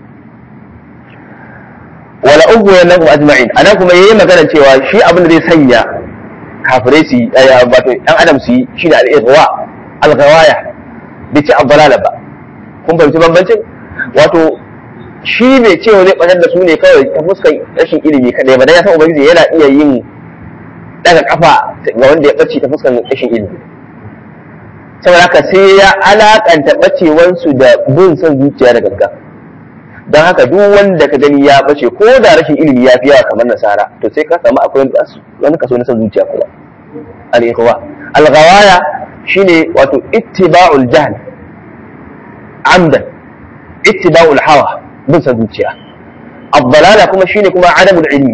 wala ugu ya lakum ajma'in anan kuma yayi magana cewa shi abin da zai sanya kafirai su yi wato dan adam su yi shine al-ihwa al-ghawaya bai ci abdalala ba kun fahimci bambancin wato shi bai ce wani ɓatar da su ne kawai ta fuskan rashin ilimi kadai ba dan ya san ubangiji yana iya yin daga kafa ga wanda ya ɓace ta fuskan rashin ilimi saboda haka sai ya alakanta ɓacewansu da bin son zuciya da gagga don haka duk wanda ka gani ya ɓace ko da rashin ilimi ya fi yawa kamar nasara to sai ka samu akwai wani kaso na son zuciya kuma al-ikhwa al-ghawaya shine wato ittiba'ul jahl amdan ittiba'ul hawa bin son zuciya abdalala kuma shine kuma adamul ilmi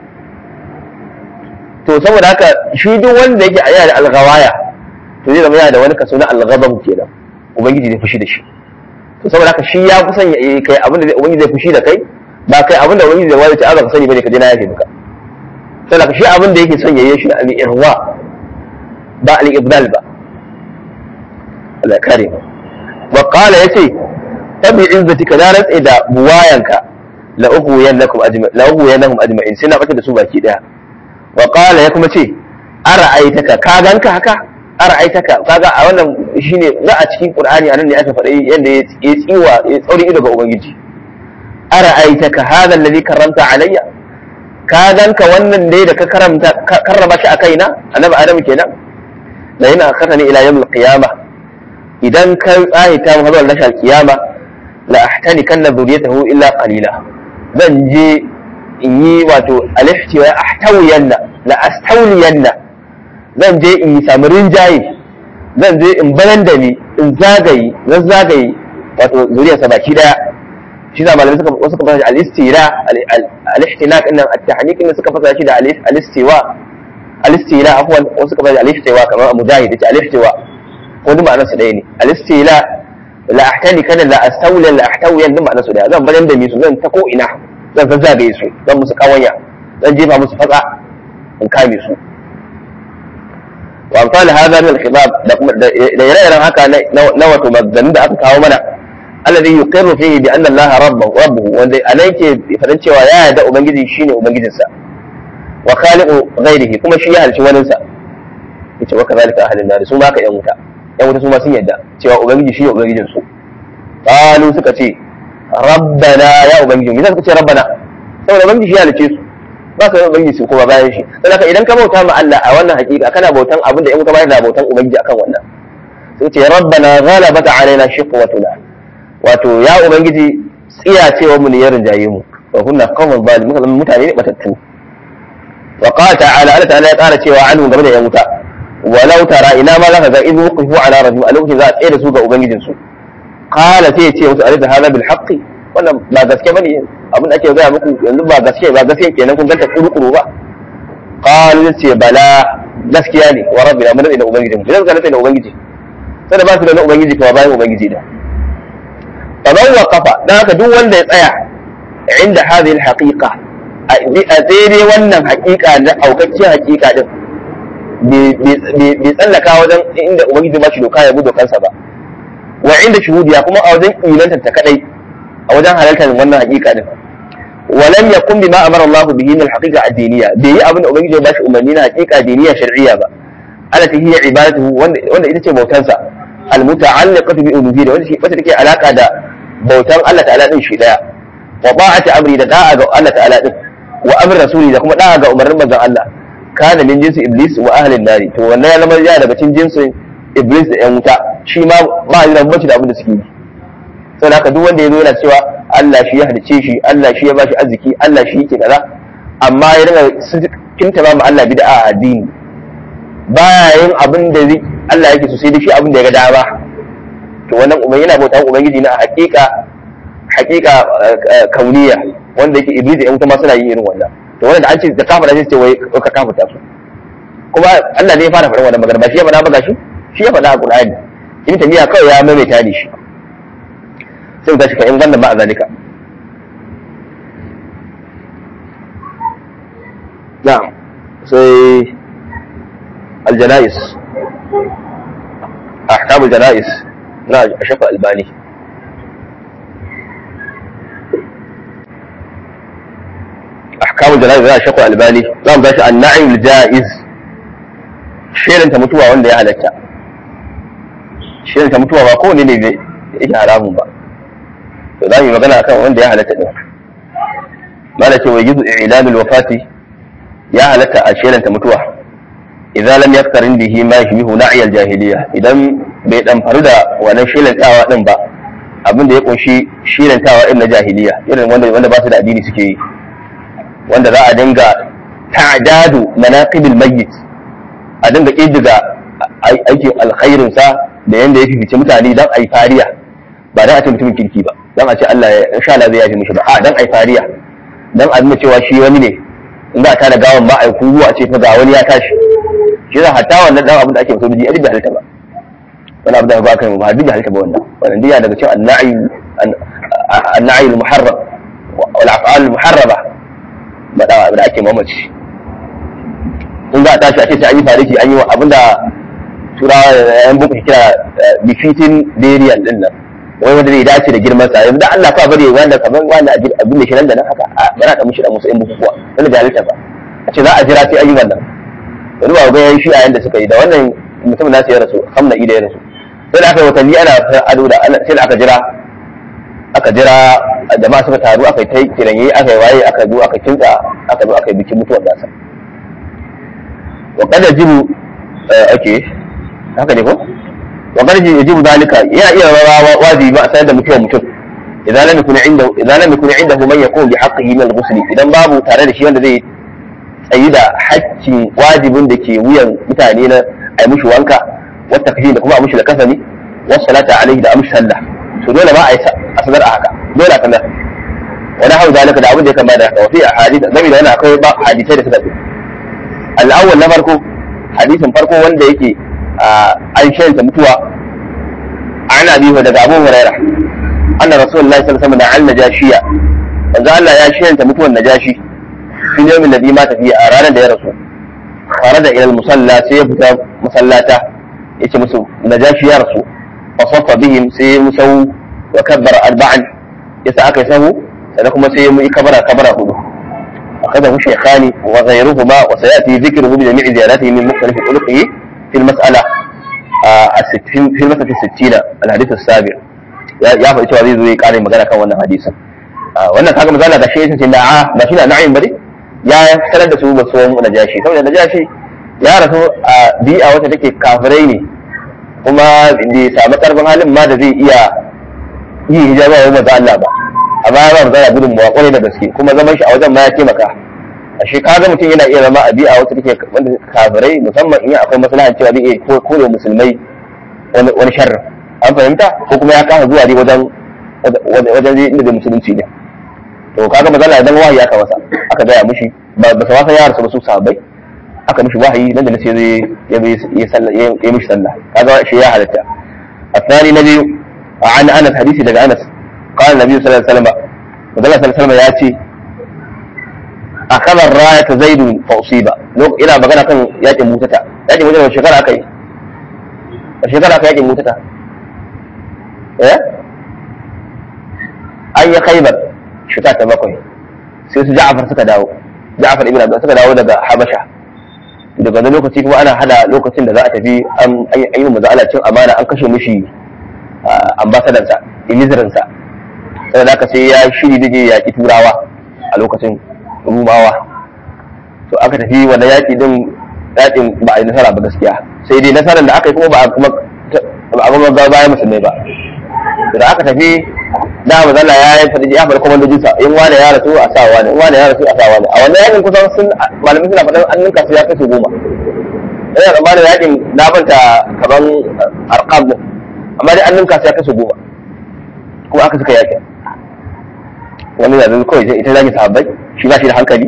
to saboda haka shi duk wanda yake aya da alghawaya to zai zama yana da wani kaso na alghadab kenan ubangiji zai fushi da shi to saboda haka shi ya fi son ya kai abin da ubangiji zai fushi da kai ba kai abin da ubangiji zai wani ta ka sani bane ka je na yafe maka saboda haka shi abin da yake son ya yi shi al-ihwa ba al-ibdal ba Allah ya kare mu wa qala yace tabi izzatika na rantsa da buwayanka la uhu yanakum ajma'in la uhu yanakum ajma'in sai na bata da su baki daya wa qala ya kuma ce ara'aitaka ka ganka haka ara'aitaka kaga a wannan shine za a cikin qur'ani anan ne aka faɗi yadda ya tsiwa ya tsauri ido ga ubangiji ara'aitaka hadha alladhi karramta alayya ka ganka wannan dai da ka karamta karrama shi a kaina annabi adam kenan la yana akhatani ila yawm al-qiyama idan ka tsahita mu hazar lashal qiyama la ahtani kanna dhuriyatahu illa qalila zan je in yi wato alihtiwa ahtawiyanna la astawliyanna zan je in yi samu rinjaye zan je in bayan da ni in zagaye zan zagaye wato zuriyarsa baki daya shi da malamai suka suka fasa al-istira al-ihtilaq innan at-tahniq innan suka fasa shi da al-istiwa al-istira afwan wasu suka fasa al-ihtiwa kamar mujahid yace al-ihtiwa ko duk ma'anar su ɗaya ne al-istila la ahtani kana la astawli la ahtawi duk ma'anar su ɗaya zan bayan da ni su zan ta ko ina zan zazzagaye su zan musu kawanya zan jefa musu fatsa in kame su wa amsal hadha min al-khitab da ire-iren haka na wato maganin da aka kawo mana alladhi yuqirru fihi bi anna allaha rabbuhu rabbuhu wanda anan yake fadan cewa ya yarda ubangiji shine ubangijinsa wa khaliqu ghairihi kuma shi ya halci waninsa yace wa kadhalika ahlun nar su ma ka yan wuta yan wuta su ma sun yarda cewa ubangiji shine ubangijin su qalu suka ce rabbana ya ubangiji me suka ce rabbana saboda ubangiji shi ya halice su ba ka ubangiji su kuma bayan shi dan haka idan ka bauta ma Allah a wannan hakika kana bautan abin da in ka bayar da bautan ubangiji akan wannan sai ce rabbana ghalabat alaina shiqwatuna wato ya ubangiji tsiya cewa mu ne ya rinjaye mu wa kunna qawman zalimin kuma mutane ne batattu wa qala ta'ala Allah ta'ala ya ƙara cewa anhu game da yan wuta walau tara ina ma zaka ga in wuqifu ala rabbihim a lokacin za a tsaye da su ga ubangijin su qala sai ya ce musu alisa hadha bil haqqi wannan ba gaske bane abin da ake gaya muku yanzu ba gaske ba gaske kenan kun ganta kuru ba qalu ce bala gaskiya ne wa rabbina mun da ubangiji mu idan ka da ubangiji sai da ba su da na ubangiji kuma bayan ubangiji da faman waqafa dan haka duk wanda ya tsaya inda hadhihi alhaqiqa a daidai wannan haqiqa na aukakkiyar haqiqa din bai tsallaka wajen inda ubangiji ba shi doka ya bi dokansa ba wa inda shuhudiya kuma a wajen ilanta ta kadai a wajen halartar wannan haqiqa din ولم يقم بما امر الله به من الحقيقه الدينيه bai yi abin da ubangiji ya bashi umarni na haqiqa diniya shar'iyya ba alati hiya ibadatuhu wanda ita ce bautansa almuta'alliqatu bi uluhiyyah wanda shi wata take alaka da bautan Allah ta'ala din shi daya wa ba'ati amri da da'a ga Allah ta'ala din wa amr rasuli da kuma da'a ga umarnin manzon Allah kana min jinsi iblis wa ahli nari to wannan ya zama ya daga cikin jinsin iblis da yan wuta shi ma ba shi da bambanci da abin da suke yi saboda haka duk wanda ya zo yana cewa Allah shi ya halice shi Allah shi ya bashi arziki Allah shi yake kaza amma ya dinga kinta ba mu Allah bid'a a addini baya yin abin da Allah yake so sai da shi abin da ya ga dama to wannan umar yana bautan ubangiji na hakika hakika kauniya wanda yake iblis da yan wuta ma suna yin irin wannan to wannan da an ce da kafa da ce wai ka kafa su kuma Allah ne ya fara faɗin wannan magana ba shi ya faɗa ba gashi shi ya faɗa a Qur'ani in tamiya kawai ya maimaita ne shi sai ga shi ka in wannan ma a zalika na'am sai الجنائز أحكام الجنائز لا أشوف الباني أحكام الجنائز لا أشوف الباني لا باش النعي الجائز شيء أنت متوى ولا يا هلكا شيء أنت متوى ما كون اللي إيش حرام با فذا magana akan wanda ya halatta din malaka wa yuzu i'lan al-wafati ya halatta a shelanta mutuwa idan lam yaktarin bihi ma yushbihu na'iyal jahiliya idan bai dan faru da wannan shilantawa din ba abin da ya kunshi shilantawa irin na jahiliya irin wanda wanda ba su da addini suke yi wanda za a dinga ta'dadu manaqibil mayyit a dinga kiddiga aikin alkhairin sa da yanda ya fifice mutane dan ai fariya ba dan a ce mutumin kirki ba dan a ce Allah ya insha Allah zai yafi mishi ba a dan ai fariya dan a nuna cewa shi wani ne in za a tada gawan ba ai kuwa a ce fa ga wani ya tashi shi za hatta wannan dan abin da ake musulmi a da halitta ba wani abu da ba kai ba duk da halitta ba wannan wannan diya daga cikin anna'i anna'i al-muharram wal af'al al-muharraba ba da da ake mamaci in za a tashi a ce sai an yi fariki an yi wa abinda turawa yan buku kira befitting burial din nan wai wanda zai dace da girman sa yanzu da Allah ka bari wanda kaman wanda abin da shi nan da nan haka ba na da mushi da musu yan bukukuwa wanda da halitta ba a ce za a jira sai an yi wannan wani ba ga yayin shi a yanda suka yi da wannan mutum nasu ya rasu hamna ida ya rasu sai da aka yi watanni ana ado da sai da aka jira aka jira jama'a suka taru aka yi ta kiranye aka yi waye aka zo aka kinta aka zo aka yi bikin mutuwar nasa wa kada jibu ake haka ne ko wa kada jibu zalika yana iya rawa wajibi ba a sanar da mutuwar mutum idan lam yakun inda idan lam yakun indahu man yakun bi haqqihi min al-ghusl idan babu tare da shi wanda zai tsayi da haƙƙin wajibin da ke wuyan mutane na ai mushi wanka wata kashi da kuma a mushi da kasani wasu salata alaihi da amshi sallah to dole ba a yi a sanar a haka dole a sanar wani hau zalika da abin da ya kama da haka wafi a hadisa zami da yana akwai ba hadisai da suka fi al'awwal na farko hadisin farko wanda yake an shayanta mutuwa an abi daga abu huraira anna rasulullahi sallallahu alaihi wasallam an najashiya manzo Allah ya shayanta mutuwan najashi fi yawmin ladhi mata fi a ranar da ya rasu kharaja ila al-musalla sai ya fita musallata yace musu najashi ya rasu فصف بهم سي مسو وكبر أربعا يسا أكي سهو سنكم سي كبر كبر هدو أخذه شيخان وغيرهما وسيأتي ذكره بجميع زياداته من مختلف طرقه في المسألة آه في المسألة الستين الحديث السابع يا فا ita zai zo ya kare magana kan wannan hadisin wannan kaga misali da shi yace na'a ba shi na na'im bane ya sanar da su ba su najashi saboda najashi ya rasu a bi'a wacce take kafirai ne kuma bai samu karfin halin ma da zai iya yi hijaba wa maza Allah ba a baya ba maza gudun mu kwarai da gaske kuma zaman shi a wajen ma ya taimaka a shi kaga mutum yana iya zama a bi'a wata take wanda kafirai musamman in akwai maslahan cewa zai iya kore musulmai wani sharri an fahimta ko kuma ya kasa zuwa ne wajen wajen inda da musulunci ne to kaga maza Allah idan wahayi aka masa aka gaya mushi ba ba sa wasa yara su sahabbai aka mishi wahayi nan da nace zai ya ya sallah ya mishi sallah kaga shi ya halatta الثاني نبي عن انس حديثي daga Anas قال النبي صلى الله عليه وسلم وقال صلى الله عليه وسلم ياتي أخذ الراية زيد فأصيب لو إلى magana kan yakin mutata yakin mutata wace shekara aka yi wace shekara aka yakin mutata eh an yi khaybar shekara ta bakwai sai su Ja'far suka dawo Ja'far ibn Abi suka dawo daga Habasha daga wani lokaci kuma ana hada lokacin da za a tafi an yi maza ala cin amana an kashe mishi ambasadansa ilizirinsa sai da sai ya shiri da ya yaƙi turawa a lokacin rumawa to aka tafi wannan yaƙi din yaƙin ba a yi nasara ba gaskiya sai dai nasarar da aka yi kuma ba a kuma ba a kuma ga bayan musulmai ba da aka tafi da mazala ya yi faɗi ya faɗi kwamandojinsa in wane ya rasu a sa wane in wane ya rasu a sa wane a wannan yakin kusan sun malamai suna faɗin an ninka su ya kashe goma ina tsammanin yakin na banta kaman arkam din amma dai an ninka su ya kashe goma kuma aka suka yakin wani da zai kawai ita zaki sahabbai shi ba shi da hankali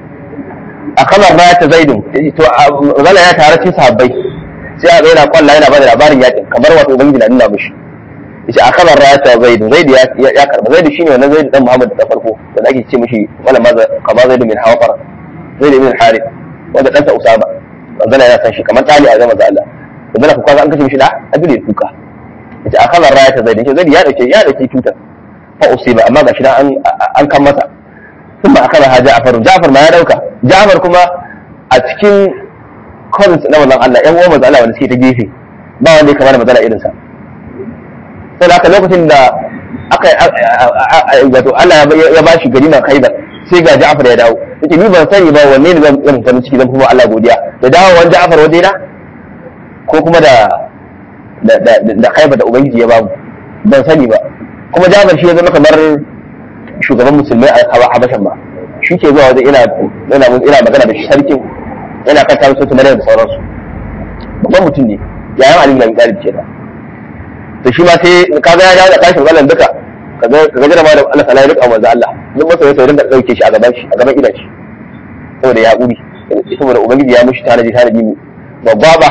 a kamar ba ta zaidun to mazala ya tare cikin sahabbai sai a ga yana kwalla yana bada labarin yakin kamar wato ubangiji na nuna mishi yace a kamar rata zaidu zaidu ya karba zaidu shine wannan zaidu dan muhammad da farko wanda ake ce mishi wala maza kama zaidu min hawfar zaidu min harith wanda dan sa usama wanda yana san shi kamar tali a zama da Allah wanda ka kwaza an kashe mishi da abin da kuka yace a kamar rata zaidu yace zaidu ya dauke ya dauke tutar fa usiba amma gashi dan an an kan masa kuma akala ha Ja'far Ja'far ma ya dauka Ja'far kuma a cikin comments na wannan Allah ƴan uwan manzo Allah wanda suke ta gefe ba wanda ya kamar matsala irin sa sai haka lokacin da aka wato Allah ya ba shi gari na Khaibar sai ga Ja'far ya dawo yace ni ban sani ba wanne ne zan zan farin ciki zan kuma Allah godiya da dawo wani Ja'far waje na ko kuma da da da Khaibar da ubangiji ya bamu ban sani ba kuma Ja'far shi ya zama kamar shugaban musulmai a Habashan ba shi ke zuwa wajen ina ina ina magana da sarkin yana kan tarihi su da sauransu babban mutum ne yayan Ali bin Abi Talib kenan to shi ma sai kaga ya dawo da kashin wannan duka kaga kaga jira ma da Allah ta'ala ya rika manzo Allah duk masa sai rinka dauke shi a gaban shi a gaban idan shi saboda ya kuri saboda ubangiji ya mushi tanaji tanaji babba ba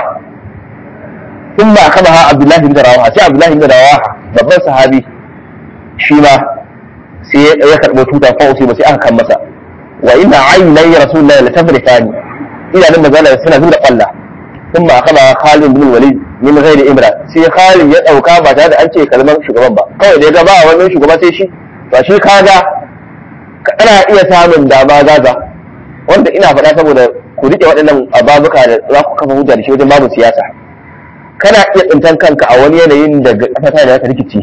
in ba kama ha Abdullahi bin Rawaha sai Abdullahi bin Rawaha babban sahabi shi ma sai ya karbo tuta fa sai ba sai aka kan masa wa inna aynai rasulullahi la tafrifani idanun manzo suna zuwa kwalla ثم أخذ خالد بن الوليد min ghairi imra sai Khalid ya dauka ba tare da an ce kalmar shugaban ba kawai da ya ga ba wani shugaba sai shi to shi kaga kana iya samun dama gaza wanda ina faɗa saboda ku rike waɗannan ababuka da za ku kafa hujja da shi wajen babu siyasa kana iya tsintan kanka a wani yanayin da kasa da ta rikici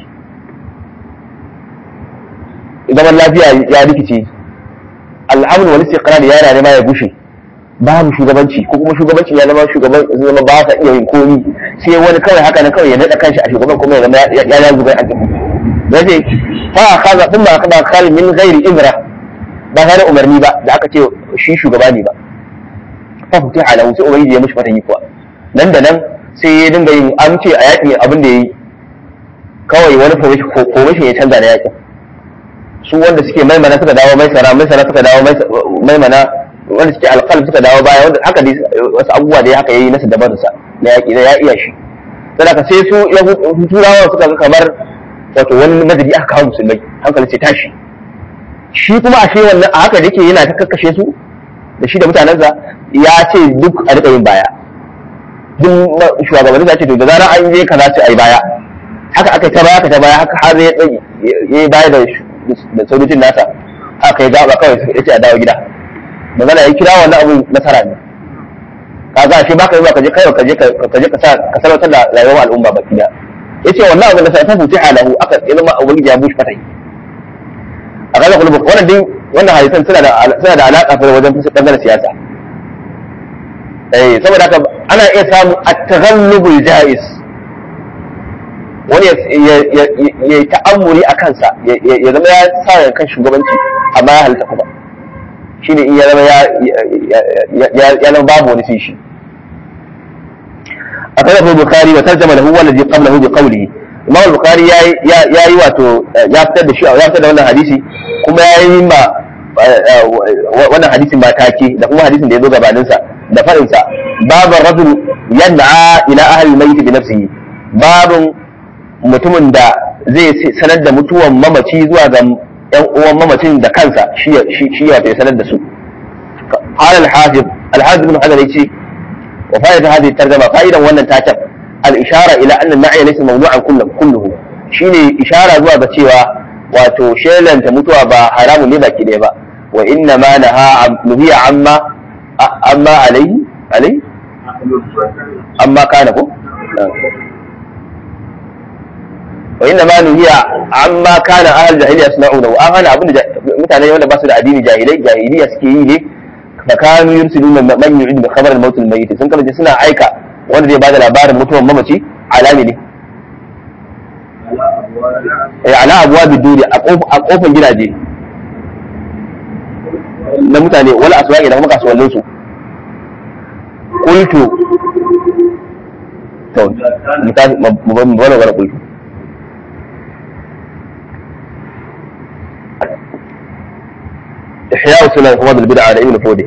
zaman lafiya ya rikice al'amur wani istiqrar yana nema ya gushe babu shugabanci ko kuma shugabanci ya zama shugaban zama ba sa iya yin komi sai wani kawai haka na kawai ya nada kanshi a shugaban kuma ya zama ya ya zubai a tafi yace fa kaza din ba kana kal min ghairi imra ba tare umarni ba da aka ce shi shugaba ne ba fa futi ala sai ubangiji ya mishi fata yi kuwa nan da nan sai ya dinga yin amce a yakin abin da yayi kawai wani formation ya canza na yakin su wanda suke maimana suka dawo maisara maisara suka dawo maimana wanda suke alƙalm suka dawo baya wanda haka dai wasu abubuwa da ya haka yayi nasa dabarsa na yaƙi na ya iya shi saboda sai su ya turawa suka ga kamar wato wani madadi aka kawo musulmai hankali ce tashi shi kuma ashe wannan a haka da yake yana ta kakkashe su da shi da mutanensa ya ce duk a riƙa yin baya duk shugabanni za ce to da zarar an je kaza ce ai baya haka aka ta baya aka ta baya haka har ya yi baya da da sojojin nasa haka ya gaba kawai ya ce a dawo gida magana ya kira wannan abun nasara ne kaga shi baka yi ba ka je kai ka je ka je ka sa ka sarautar da rayuwar al'umma baki da yace wannan abun da sai ta futi halahu aka ilma ubangiji ya bushi fatai a kaga kullu wannan din wannan hadisan suna da suna da alaka fa wajen fusa bangaren siyasa eh saboda haka ana iya samu at-taghallubul jaiz wani ya yi ta'ammuli a kansa ya zama ya sa kan shugabanci amma ya halitta kuma shi ne in ya zama ya zama babu wani sai shi a kan abu bukari wa tarjama lahu wanda zai qablahu bi qawlihi imam bukari ya yi wato ya fitar da shi ya fitar da wannan hadisi kuma ya yi ma wannan hadisin ba take da kuma hadisin da ya zo gabaninsa da faɗinsa babu rajul yan'a ila ahli mayt bi nafsihi babun mutumin da zai sanar da mutuwan mamaci zuwa ga yan uwan mamacin da kansa shi shi ya sanar da su qala al-hafiz al-hafiz ibn hajar yace wa fa'ida hadhihi tarjuma fa'idan wannan takan al-ishara ila anna al-ma'i laysa mawdu'an kullu kulluhu shine ishara zuwa ga cewa wato shelanta mutuwa ba haramun ne baki ɗaya ba wa inna ma naha nuhiya amma amma alai alai amma kana ko wa inna ma nuhiya amma kana ahal jahiliya suna'una wa an hana abin da mutane wanda ba su da addini jahilai jahiliya suke yi ne fa kanu yursiluna man yu'id bi khabar al-maut al-mayyit sun kace suna aika wanda zai bada labarin mutuwar mamaci alami ne eh ala abwa biduri a kofar gidaje na mutane wala aswaqi da kuma kasuwannin su qultu to mutafi mu bana wala qultu إحياء سنن فوضى البدعة لابن فودي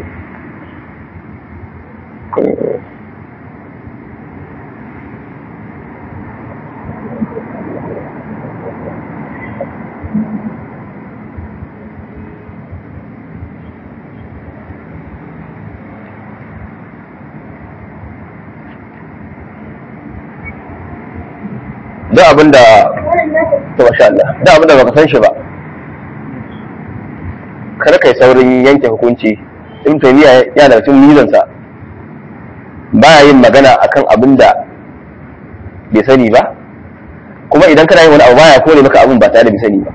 da abin da ta masha Allah da abin da baka san shi ba kar kai saurin yanke hukunci in taymiya yana da cikin mizansa baya yin magana akan abin da bai sani ba kuma idan kana yin wani abu baya kore maka abin ba tare da bai sani ba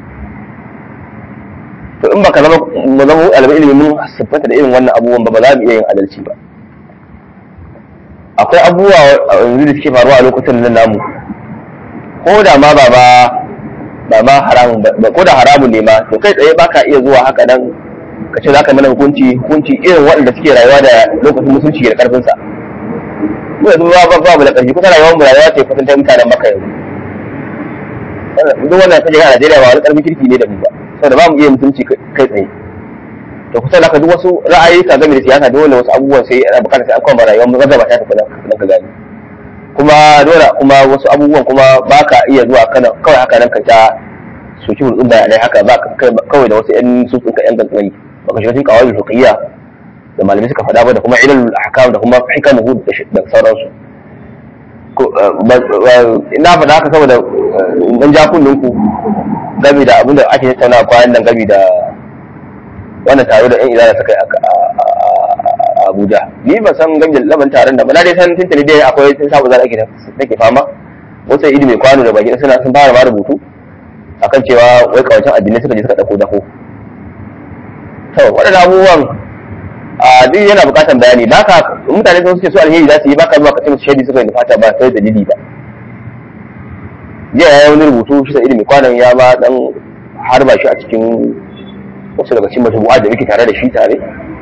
to in baka zama mu zama alba ilimin mun siffanta da irin wannan abubuwan ba ba za mu iya yin adalci ba akwai abubuwa yanzu da suke faruwa a lokutan nan namu ko da ma ba ba ba ma haramun ba ko da haramun ne ma to kai tsaye baka iya zuwa haka nan ka ce za ka mana hukunci hukunci irin waɗanda suke rayuwa da lokacin musulunci da karfin sa mu yanzu ba ba ba mu da karfi kusa rayuwar mu rayuwa ce kusan ta mutanen maka yanzu duk wannan kaje a Najeriya ba wani karfin kirki ne da mu ba saboda ba mu iya musulunci kai tsaye to kusa da ka duk wasu ra'ayi ka game da siyasa dole wasu abubuwan sai ana bukatar sai an kwamba rayuwar mu gaba ta tafi nan ka gani kuma dole kuma wasu abubuwan kuma ba ka iya zuwa kana kawai haka nan ka ta soki hulɗun bayanai haka ba kawai da wasu 'yan sutsun ka 'yan kankani ba ka shiga cikin kawai fiqhiyya da malamai suka faɗa ba da kuma ilal ahkam da kuma hikamuhu da sauransu ina faɗa haka saboda dan ja kullun ku game da abin da ake tattauna kwanan nan game da wannan taro da 'yan izara suka yi a Abuja ni ban san gangan laban taron da ba na dai san tuntuni dai akwai sun sabu zan ake nake fama wasu idi mai kwano da baki suna sun fara ma rubutu akan cewa wai kawancin addinai suka je suka dauko dako to waɗannan abubuwan a duk yana buƙatar bayani ba ka mutane sun suke so alheri za su yi ba ka zuwa ka ce musu shaidi suka yi fata ba sai dalili ba jiya ya yi wani rubutu shi sa ilimi kwanan ya ma dan harba shi a cikin wasu daga cikin matubu'a da muke tare da shi tare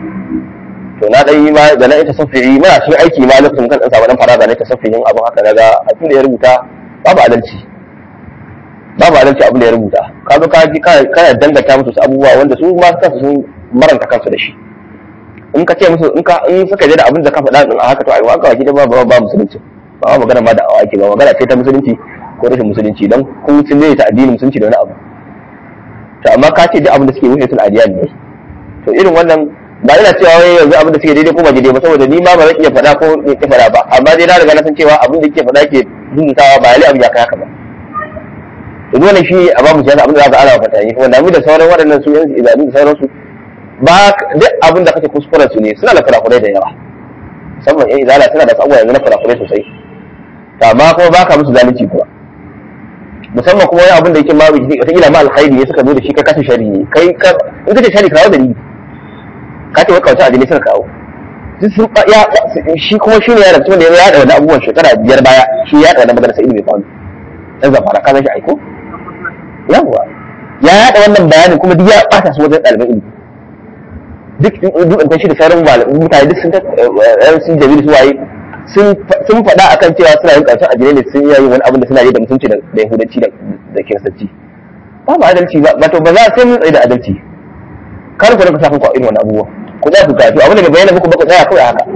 to na dan yi ma da na ita safi'i muna cikin aiki ma lokacin kan dan samu dan faraga na ita safi'in abin haka daga abin da ya rubuta babu adalci babu adalci abin da ya rubuta ka zo ka ji kana dangata musu su abubuwa wanda su ma kansu sun maranta kansu da shi in ka ce musu in ka in suka je da abin da ka faɗa din a haka to ai waka waki da ba ba musulunci ba ma magana ma da awaki ba magana ce ta musulunci ko rashin musulunci dan kun sun ne ta addinin musulunci da wani abu to amma ka ce duk abin da suke wuce sun adiyan ne to irin wannan ba ina cewa wai yanzu abin da suke daidai ko ba daidai ba saboda ni ma ba zan iya faɗa ko in ki faɗa ba amma dai na riga na san cewa abin da yake faɗa ke rubutawa ba lalle abin ya kai haka ba to dole shi a ba mu siyasa abin da za ka ana fata yi wanda mu da sauran waɗannan su yanzu idan da sauransu ba duk abin da kake kuskuren su ne suna da kurakurai da yawa musamman yan izala suna da abubuwa yanzu na kurakurai sosai amma kuma ba ka musu zalunci kuwa musamman kuma wani abin da yake ma wataƙila ma alkhairi ne suka zo da shi ka kasa shari ne kai in ka ce shari kawo dalili ka ce wai kawai addini suka kawo ya shi kuma shi ne ya rabu da ya yaɗa wani abubuwan shekara biyar baya shi ya yaɗa wani magana sa ilimi kwano ɗan zamfara ka san shi aiko yawwa ya yaɗa wannan bayanin kuma duk ya ɓata su wajen ɗaliban ilimi duk duk in shi da sauran mutane duk sun sun jamilu su waye sun faɗa akan cewa suna yin ƙarshen addinai ne sun yi wani abin da suna yi da mutunci da yahudanci da kiristanci ba ba adalci ba wato ba za a sai mun tsaye da adalci kar ku rinka sa kanku a irin wani abubuwa ku za ku kafi abin da bai bayyana muku ba ku tsaya kawai haka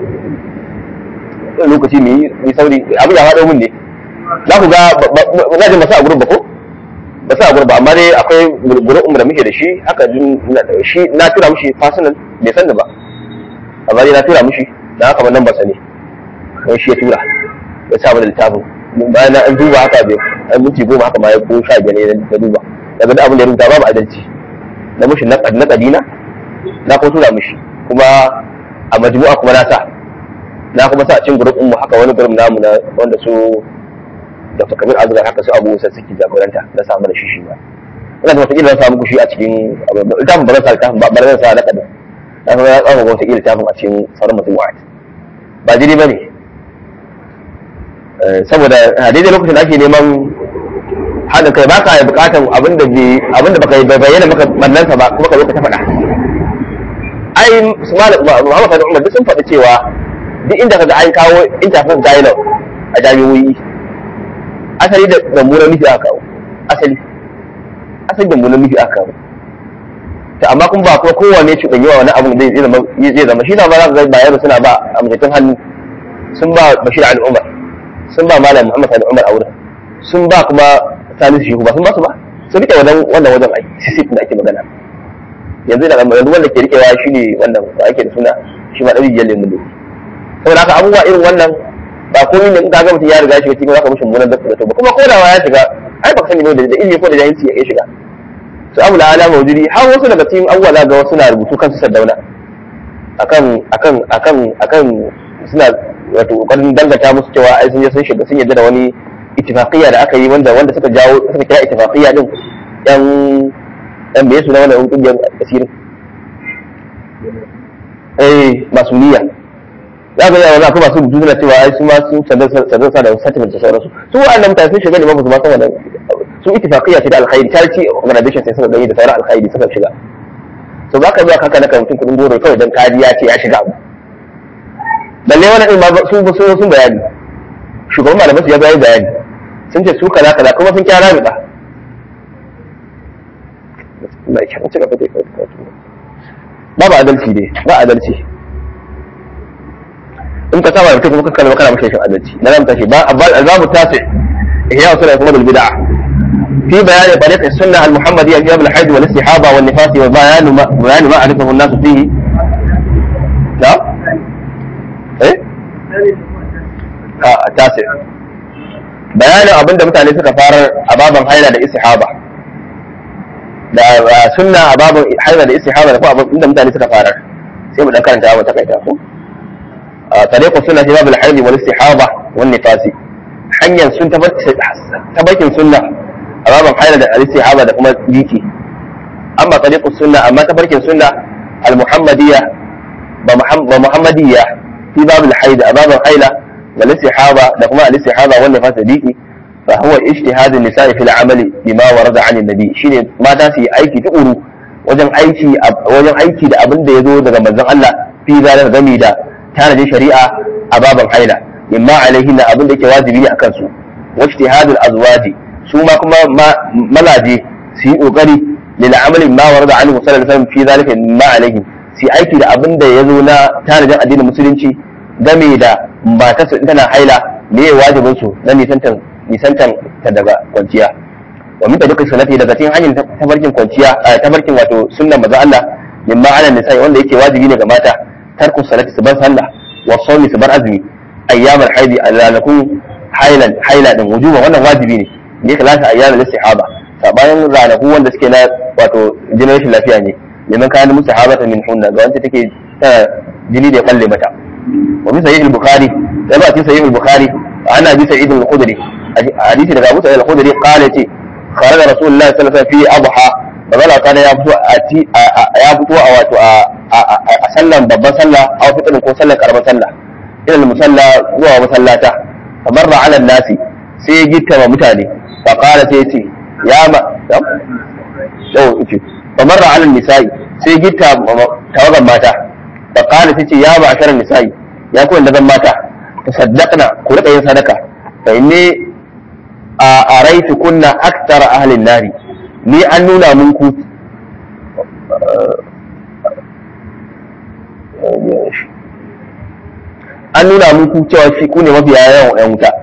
lokaci mai yi sauri abin ya haɗo mun ne za ku ga na jin masu a gurin ba ko ba sa a gurin ba amma dai akwai gurin da muke da shi haka shi na tura mushi personal bai san da ba amma dai na tura mushi da haka ban nan ba sani kai shi ya tura ya sa mana littafin bayan an duba haka bai an minti goma haka ma ya ko sha biyar ne na duba daga da abin da ya rubuta babu adalci na mushi na kadina na ko tura mushi kuma a majmu'a kuma na sa na kuma sa cin gurbin mu haka wani gurbin namu na wanda su Dr. Kabir Azgar haka su Abu Musa suke jagoranta na samu da shi shi ba ina da wataƙila na samu kushi a cikin littafin ba zan sa littafin ba ba zan sa na kadin na kuma ya tsama wataƙila littafin a cikin sauran majmu'a ba jini ba ne saboda a daidai lokacin da ake neman haɗin kai ba ka yi buƙatar abinda abinda baka yi bayyana maka mallansa ba kuma ka zo ka ta faɗa ai Muhammad Sani Umar duk sun faɗi cewa duk inda ka ga an kawo interface dialogue a jami'o'i asali da mummunan nufi aka kawo asali asali da mummunan nufi aka kawo to amma kuma ba kuma kowane cuɗanyi wa wani abin zai zama shi na ba za ka ga bayan suna ba a mutum hannu sun ba Bashir Ali Umar sun ba Malam Muhammad Sani Umar a wurin sun ba kuma Salisu Shehu ba sun ba su ba sun rike wannan wannan wajen ai sisif da ake magana yanzu da yanzu wanda ke rikewa shi ne wannan da ake da suna shi ma ɗari biyar lemun doki saboda haka abubuwa irin wannan ba komai ne in ka ga mutum ya riga shiga cikin zaka mishi mummunan da ba kuma ko da ya shiga ai ba ka sani ba da ilimi ko da jahilci ya shiga su abu da ala mawjudi har wasu daga cikin abubuwa za ga wasu na rubutu kansu saddauna akan akan akan akan suna wato kokarin dangata musu cewa ai sun je sun shiga sun yadda da wani ittifaqiyya da aka yi wanda wanda suka jawo suka kira ittifaqiyya din yan yan me suna wannan kungiyar asirin eh masuniya za ga yawa za ka masu rubutu suna cewa ai su ma sun sanar sa da settlement da sauransu su wa'annan mutane sun shiga ne ba su ma san wannan su ittifaqiyya ce da alkhairi charity organization sai suka gani da sauran alkhairi suka shiga so ba ka zuwa kaka na mutum kudin goro kawai dan kariya ce ya shiga abu balle wannan din ma su su sun bayani shugaban malaman su ya bayani bayani sun ce su kaza kaza kuma sun kyara riba mai kyan ci gaba da ba ba adalci ne ba adalci in ka saba mutum kuma kakkalma kana mashi shin adalci na zan tashi ba albabu tasi ihya sunna kuma bil bid'ah في بيان طريق السنة المحمدية في باب الحيض والاستحاضة والنفاس وبيان ما بيان ما عرفه الناس فيه نعم ايه اه التاسع بيان abin da mutane suka fara a baban haila da istihaba da sunna a baban haila da istihaba da kuma abin da mutane suka fara sai mu dan karanta mu takaita ko tariqu sunna fi babul hayd wal istihaba wan nifasi hanyar sun tabarkin sunna a babin haila da al-istihaba da kuma jiki amma tariqu sunna amma tabarkin sunna al-muhammadiyya ba muhammadiyya fi babul hayd a babin haila wal istihaba da kuma al-istihaba wan nifasi jiki فهو اجتهاد النساء في العمل بما ورد عن النبي shine mata su yi aiki tukuru wajen aiki wajen aiki da abin da yazo daga manzon Allah fi zalar gami da tanadin shari'a a baban haila imma alaihin na abin da yake wajibi ne akan su wajtihadul azwaji su ma kuma malaje su yi kokari lil amali ma warada anhu sallallahu alaihi wasallam fi zalika imma alaihin su aiki da abin da yazo na tanadin addinin musulunci game da matarsa tana haila me wajibin su na nisantan nisantan ta daga kwanciya wa min tariqi sunnati daga cikin hanyar tabarkin kwanciya tabarkin wato sunnan manzo Allah min ma'ana nisa wanda yake wajibi ne ga mata tarku salati su bar sallah wa sawmi su bar azumi ayyamul haidi alalakun hailan haila din wujuba wannan wajibi ne ne kalasa ayyamul istihaba sabayan ranaku wanda suke na wato jinin rashin lafiya ne liman kana mustahabata min hunna ga wanda take tana jini da ya kalle mata wa min sahih al-bukhari da ba cikin sahih al-bukhari ana bi sa'id al-khudri hadisi daga Abu Sa'id al-Khudri qala ce kharaja Rasulullah sallallahu alaihi wasallam fi adha bazala kana ya fito a ya fito a wato a sallan babban sallah a fitrin ko sallan karamar sallah ila musalla zuwa masallata famarra ala nasi sai ya gitta wa mutane fa qala sai ce ya ma yau ce famarra ala nisa'i sai gitta tawagan mata fa qala sai ce ya ba asharan nisa'i ya kuwa da mata tasaddaqna ku rika yin sadaka fa inni a raitu kunna aktara ahlin nari ni an nuna muku an nuna muku cewa shi ku ne mafiya yawan yan wuta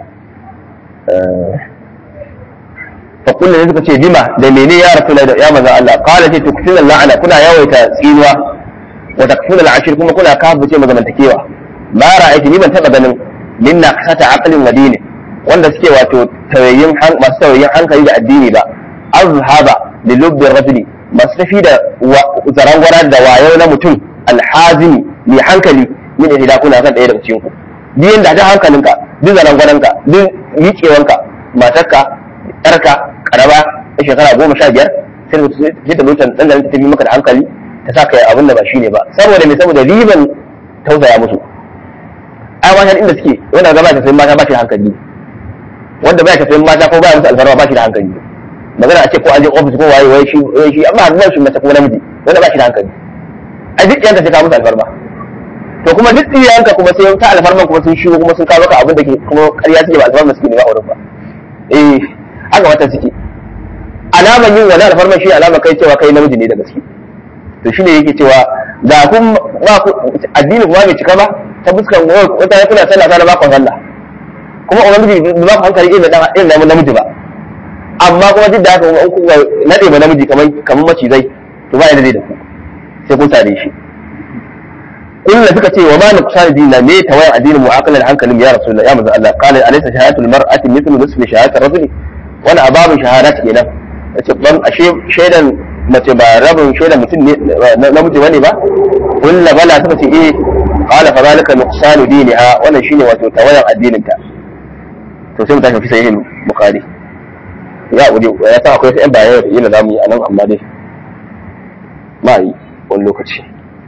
fa kullu ne suka ce bima da mene ya rasu da ya maza Allah qala ce tukfina la'ana kuna yawaita tsinuwa wa takfuna al'ashir kuma kuna kafuce mazamantakewa ma ra'aytu ni ban taba ganin minna kasata aqlin wa dinin wanda suke wato tawayyin masu tawayyin hankali da addini ba azhaba li lubbi rajuli masu tafi da zarangwara da wayo na mutum alhazimi mai hankali min ihda kuna kan ɗaya daga cikin ku duk yanda da hankalinka duk zarangwaranka duk miƙewanka matarka yarka karaba ta shekara goma sha biyar sai ta lokacin ɗan ta tafi maka da hankali ta sa kai abin da ba shi ne ba saboda me saboda riban tausaya musu ai matan inda suke wanda gaba ta sayin mata ba shi da hankali wanda baya tafiyan mata ko baya musu alfarma ba shi da hankali magana a ce ko an je ofis ko waye waye shi waye shi amma ba shi mace ko namiji wanda ba shi da hankali a duk yanka sai ka musu alfarma to kuma duk yanka kuma sai ta alfarma kuma sun shigo kuma sun kawo ka abin da ke kuma ƙarya suke ba alfarma suke ne ba auren ba eh haka wata suke alaman yin wani alfarma shi alama kai cewa kai namiji ne da gaske to shine yake cewa da kun ba ku addini kuma bai cika ba ta fuskan wata ya kuna sallah ta ba ku sallah kuma ubangiji ba ku hankali irin da irin da namiji ba amma kuma duk da haka kuma in kuka nade ba namiji kamar kamar macizai to ba yadda zai da ku sai kun tare shi kullum suka ce wa ma na kusa dina me tawayan addinin mu akalan hankalin ya rasulullah ya manzo Allah qala alaysa shahadatul mar'ati mithlu nisfi shahadatir rajuli wani ababin shahadat kenan yace ban ashe shaidan mace ba rabin shaidan mutum ne namiji bane ba kullu bala suka ce eh qala fa zalika nuqsanu diniha wannan shine wato tawayan addinin ta to sai mu tashi fi sahihin bukhari ya wuri ya sa akwai sai bayan da yana zamu yi anan amma dai ma yi wani lokaci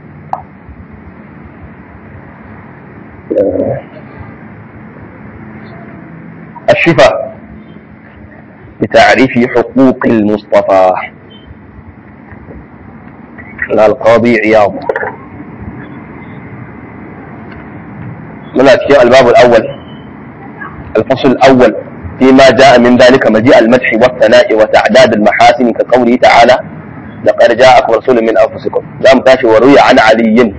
الشفاء بتعريف حقوق المصطفى القاضي عياض من أشياء الباب الأول الفصل الأول فيما جاء من ذلك مجيء المدح والثناء وتعداد المحاسن كقوله تعالى لقد جاءكم رسول من أنفسكم لا متاشي وروي عن علي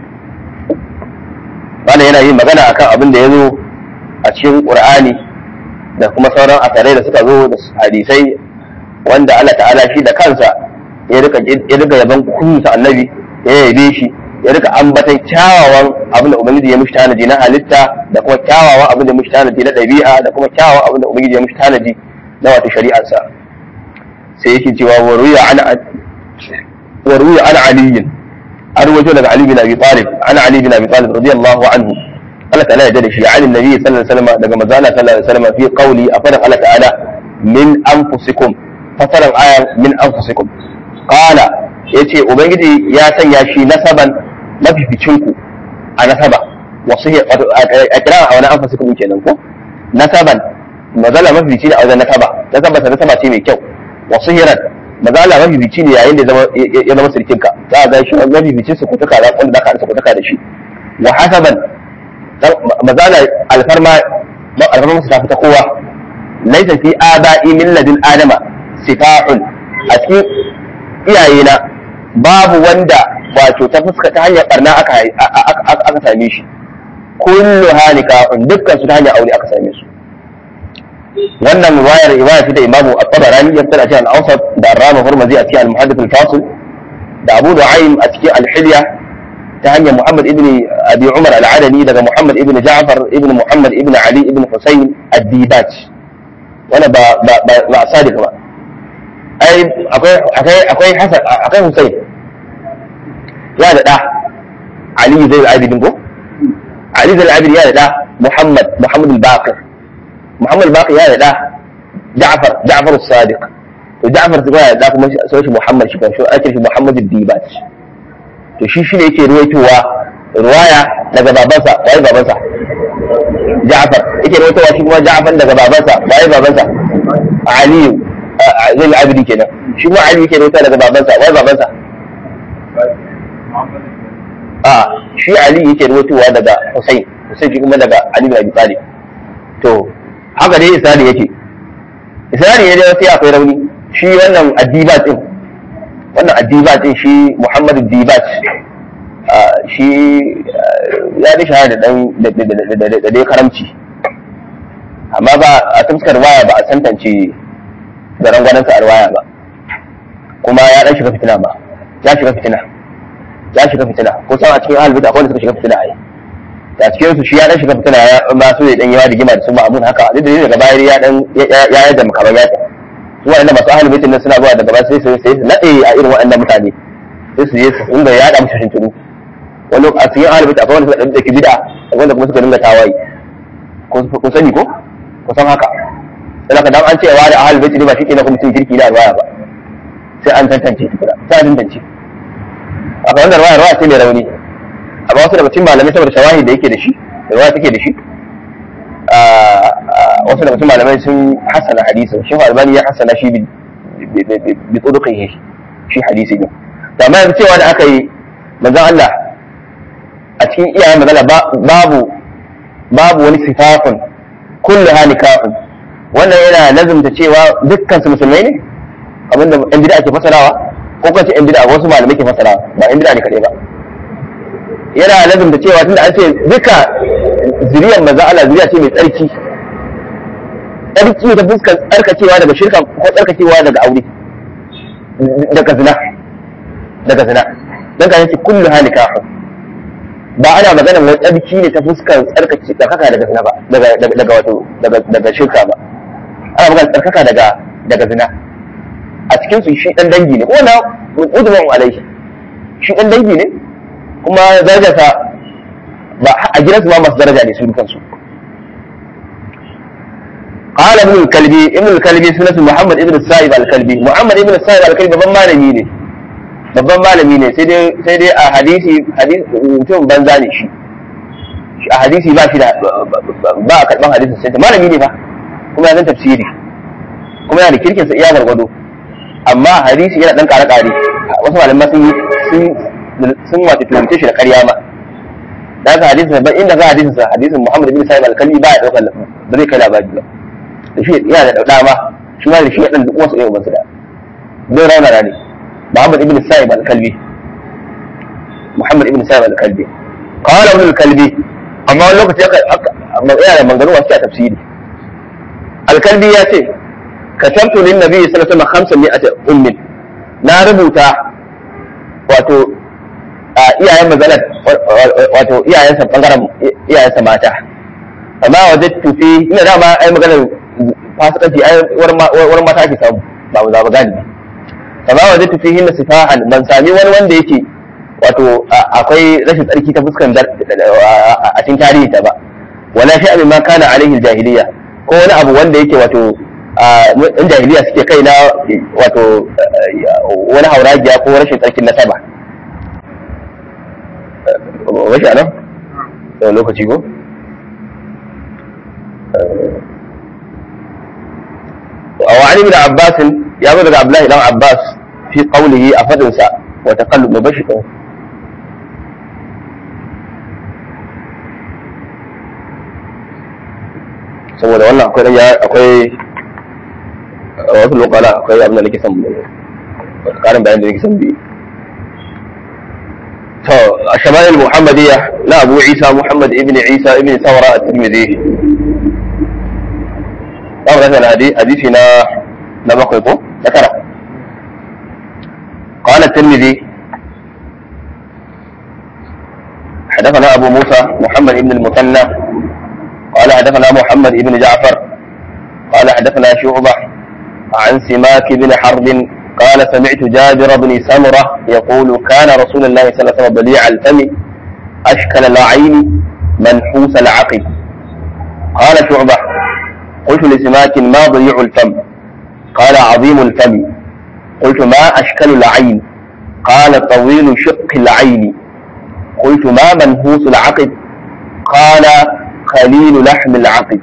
wanda yana yin magana akan abin da ya zo a cikin ƙur'ani da kuma sauran asarai da suka zo da hadisai wanda Allah ta'ala shi da kansa ya rika ya rika yaban kunsa annabi ya yabe shi ya rika ambatan kyawawan abin da ubangiji ya mishi tanaji na halitta da kuma kyawawan abin da ya mishi tanaji na ɗabi'a da kuma kyawawan abin da ubangiji ya mishi tanaji na wato shari'arsa sai yake cewa wa ruya an wa ruya an aliyin an ruwaito daga Ali bin Abi Talib ana Ali bin Abi Talib radiyallahu anhu Allah ta'ala ya da shi ya ali nabi sallallahu alaihi wasallam daga manzo Allah sallallahu alaihi wasallam fi qawli a fadan Allah ta'ala min anfusikum fasaran ayan min anfusikum qala yace ubangiji ya sanya shi nasaban mafificinku a nasaba wasu a kira a wani anfusikum kenan ko nasaban mazala mafifici ne a wajen nasaba nasaba ta nasaba ce mai kyau wasu hiran mazala mafifici ne yayin da ya zama sirkinka za a ga shi mafificin su kutuka da wanda zaka su kutuka da shi wa hasaban mazala alfarma alfarma musu ta fita kowa laisa fi aba'i min ladin adama sifa'un a cikin iyayena babu wanda wato ta fuska ta hanyar barna aka aka same shi kullu halika'un dukkan su ta hanyar aure aka same su wannan riwayar riwaya ce da imamu at-tabarani ya fitar a cikin al-awsat da ar-rama hurmazi a cikin al-muhaddith al-fasil da abu nu'aym a cikin al-hilya ta hanyar muhammad ibn abi umar al-adani daga muhammad ibn ja'far ibn muhammad ibn ali ibn husayn ad-dibaj wannan ba ba ba sadiq ba ai akwai akwai akwai hasan akwai husayn ya da da ali zai al-abidin ko ali zai al-abidin ya da da muhammad muhammad al-baqir محمد باقي يا ده جعفر جعفر الصادق وجعفر تقول ده kuma sai shi Muhammad shi kanshi ake shi Muhammad Dibat to shi shine yake ruwaitowa ruwaya daga babansa wai babansa Ja'far yake ruwaitowa shi kuma Ja'far daga babansa wai babansa Ali zai abidi kenan shi kuma Ali yake ruwaitowa daga babansa wai babansa a shi Ali yake ruwaitowa daga Hussein Hussein shi kuma daga Ali bin Abi Talib to haka dai isnadi yake isnadi ne dai sai akwai rauni shi wannan addibat din wannan addibat din shi Muhammadu Dibat shi ya da shahara da dan da dai karamci amma ba a fuskar waya ba a tantance da rangwanansa a waya ba kuma ya dan shiga fitina ba ya shiga fitina ya shiga fitina kusan a cikin ahalbita akwai wanda suka shiga fitina a yi a cikin su shi ya dan shiga fitina ya ba su dan yawa rigima da su ma'amun haka duk da daga baya ya dan ya yadda makaman ya ta su wa'anda masu ahlul baitin nan suna zuwa daga baya sai su sai su nade a irin wa'annan mutane sai su je su inda ya da musu shinturu wani a cikin ahlul baitin akwai wanda suka dan dake bid'a wanda kuma suka dinga tawaye ko sani ko ko san haka sai ka dan an ce wa da ahlul baitin ba shi ke na kuma mutum kirki da alwaya ba sai an tantance tukuna sai an tantance a kan wannan ruwaya ruwaya ce mai rauni amma wasu daga cikin malamai saboda shawahi da yake da shi da ruwa take da shi wasu daga cikin malamai sun hasana hadisin shi albani ya hasana shi bi tsudukai shi hadisi ne to amma yanzu cewa da aka yi manzon Allah a cikin iyayen magana babu babu wani sifafun kullu halikafun wannan yana lazumta cewa dukkan su musulmai ne abinda yan bid'a ke fasarawa ko kuma ce yan bid'a wasu malamai ke fasarawa ba yan bid'a ne kadai ba yana lazim da cewa tunda an ce duka zuriyar maza Allah zuriya ce mai tsarki tsarki ta fuskar tsarkacewa daga shirka ko tsarkacewa daga aure daga zina daga zina dan ka yace kullu halika ba ana magana wai tsarki ne ta fuskar tsarkace tsarkaka daga zina ba daga daga wato daga daga shirka ba ana magana tsarkaka daga daga zina a cikin su shi dan dangi ne ko na udman alaihi shi dan dangi ne kuma darajarsa ba a gidansu ma masu daraja ne su kansu قال ابن الكلبي ابن الكلبي سنة محمد ابن السائب الكلبي محمد ابن السائب الكلبي babban malami ne babban malami ne sai dai sai dai a hadisi hadisi mutum banza ne shi a hadisi ba shi da ba a karban hadisin sai malami ne ba kuma yana tafsiri kuma yana da kirkin sa iya gargado amma hadisi yana dan kare kare wasu malamai sun yi sun sun wato tuhumce shi da ƙarya ma da haka hadisin ban inda za hadisin sa hadisin Muhammad bin Sa'id al-Kalbi ba ya daukar ba zai kai labari ba da shi yana da dauda ma shi ma da shi ya dan duk wasu irin basu da zai rauna rani Muhammad ibn Sa'id al-Kalbi Muhammad ibn Sa'id al-Kalbi qala ibn al-Kalbi amma wani lokaci aka yana da manganu wasu a tafsiri al-Kalbi ya ce katabtu lin nabi sallallahu alaihi wasallam 500 ummin na rubuta wato iyayen mazalar wato iyayensa bangaren iyayensa mata amma waje tufi ina dama ai maganar fasikanci ai wurin mata ake samu ba mu zaba gani amma waje tufi hinna sifahan ban sami wani wanda yake wato akwai rashin tsarki ta fuskan a cikin tarihi ta ba wala shi abin ma kana alaihi jahiliya ko wani abu wanda yake wato in jahiliya suke kai na wato wani hauragiya ko rashin tsarkin nasaba washi anan yau lokaci ko وعن ابن عباس يا ابن عبد الله بن عباس في قوله أفدنسا وتقلب مبشر saboda wannan akwai ya akwai wasu lokala akwai abin da nake son wata karin bayan da nake son bi to a shama'il muhammadiyya na abu isa muhammad ibn isa ibn saura a tirmidhi za mu rasa hadisi na na bakwai ko na tara قال الترمذي حدثنا أبو موسى محمد بن المثنى قال حدثنا محمد بن جعفر قال حدثنا شعبة عن سماك بن حرب قال سمعت جابر بن سمرة يقول كان رسول الله صلى الله عليه وسلم بليع الفم أشكل العين منحوس العقل قال شعبة قلت لسماك ما ضيع الفم قال عظيم الفم قلت ما أشكل العين قال طويل شق العين قلت ما منهوس العقب قال خليل لحم العقب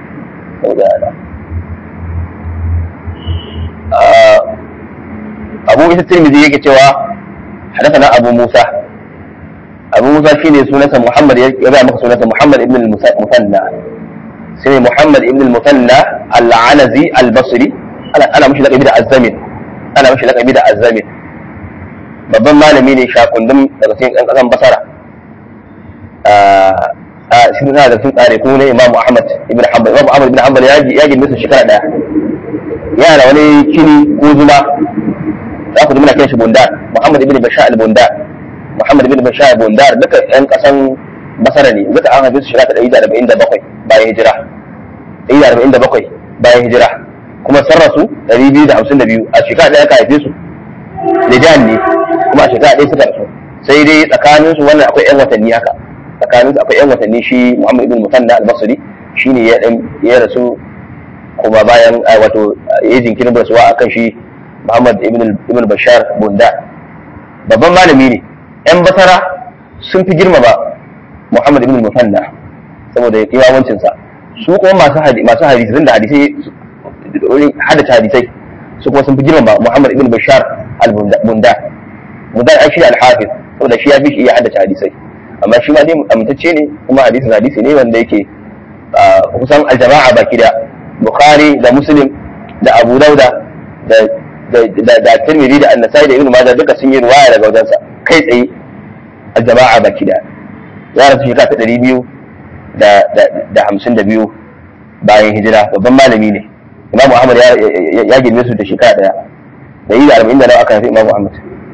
أبو إيسى الترمذي يكي توا حدثنا أبو موسى أبو موسى شيني سنة محمد يبقى مك سنة محمد ابن المثنى سنة محمد ابن المثنى العنزي البصري أنا أنا مش لقي بدأ الزمن أنا مش لقي بدأ الزمن babban malami ne shakundum daga cikin ɗan ƙasan basara a shi na da sun tsare kuma ne imamu ahmad ibn hanbal imamu ahmad ibn hanbal ya ya gina su shekara daya yana da wani kini ko zuma za ku ji muna kiran shi bundar muhammad ibn bashar al-bundar muhammad ibn bashar al-bundar duka yan kasan basara ne duka an haife su shekara ɗari da arba'in da bakwai bayan hijira ɗari da arba'in da bakwai bayan hijira kuma sun rasu ɗari biyu da hamsin da biyu a shekara ɗaya ka haife su lidan ne kuma a shekara ɗaya suka rasu sai dai tsakaninsu wannan akwai 'yan watanni haka tsakanin su akwai yan watanni shi Muhammad ibn Musanna al-Basri shine ya dan ya rasu kuma bayan wato ya jinkirin rasuwa akan shi Muhammad ibn ibn Bashar Bunda babban malami ne yan basara sun fi girmama Muhammad ibn Musanna saboda imawancin sa su kuma masu hadisi masu hadisi da hadisai hadisi hadisai su kuma sun fi girmama Muhammad ibn Bashar al-Bunda Bunda ai shi al-Hafiz saboda shi ya fi shi iya haddace hadisai amma shi ma dai amintacce ne kuma hadisin hadisi ne wanda yake kusan aljama'a baki da bukhari da muslim da abu dauda da da da tirmidhi da annasai da ibnu majah duka sun yi riwaya daga wajensa kai tsaye aljama'a baki da ya rasu shekara ta ɗari biyu da da hamsin da biyu bayan hijira babban malami ne imam muhammad ya girme su da shekara ɗaya da yi da arba'in da nawa aka haifi imam muhammad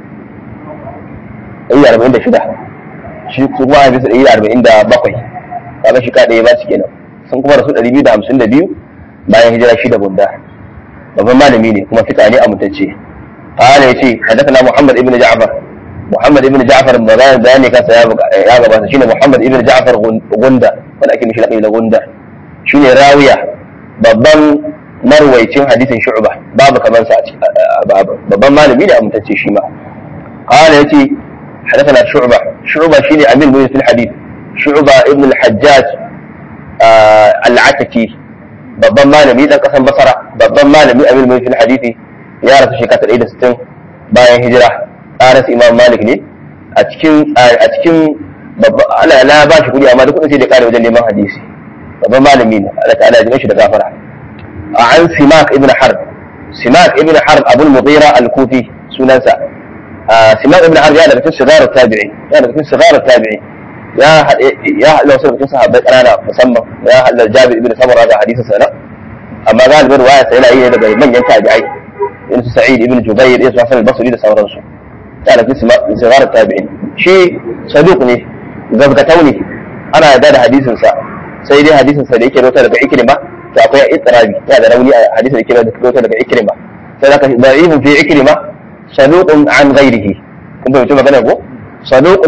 da yi da arba'in da shida shi su kuma haifi su ɗari da arba'in da bakwai kaga shi ka ɗaya ba su kenan sun kuma rasu ɗari biyu da hamsin da biyu bayan hijira shi da bunda babban malami ne kuma fita ne amintacce قال يتي حدثنا محمد ابن جعفر محمد ابن جعفر بغير بياني كان يا غبا شنو محمد ابن جعفر غندا wanda ake mishi laƙabi da gunda shine rawiya babban marwaicin hadisin shu'ba babu kaman sa a babban malami da amintacce shi ma qala yace حدثنا شعبة شعبة شيني أمير مؤمن في الحديث شعبة ابن الحجاج آه العتكي babban malami dan kasan basara babban malami amir mai fil hadisi ya rasu shekara ɗaya da sittin bayan hijira tsarin imam malik ne a cikin a cikin Allah na ba shi kuɗi amma duk kuɗin sai da kare wajen neman hadisi babban malami ne Allah ta'ala ya shi da gafara a an simak ibn harb simak ibn harb abul mughira al-kufi sunansa simak ibn harb ya daga cikin sigarar tabi'i ya daga cikin sigarar tabi'i ya ya haɗa wasu cikin sahabbai ƙanana musamman ya haɗa jabir ibn samura da hadisin sana amma galibin ruwaya sai yana yi daga manyan tabi'ai irin su sa'id ibn jubair irin su hasan al-basri da sauransu ya daga cikin sigarar tabi'in shi saduq ne gazgatau ne ana yarda da hadisin sa sai dai hadisin sa da yake rota daga ikrima to akwai ittirabi ya da rauni a hadisin da yake rota daga ikrima sai zaka da'ifun fi ikrima saduqun an ghairihi kun fahimci magana ko صدوق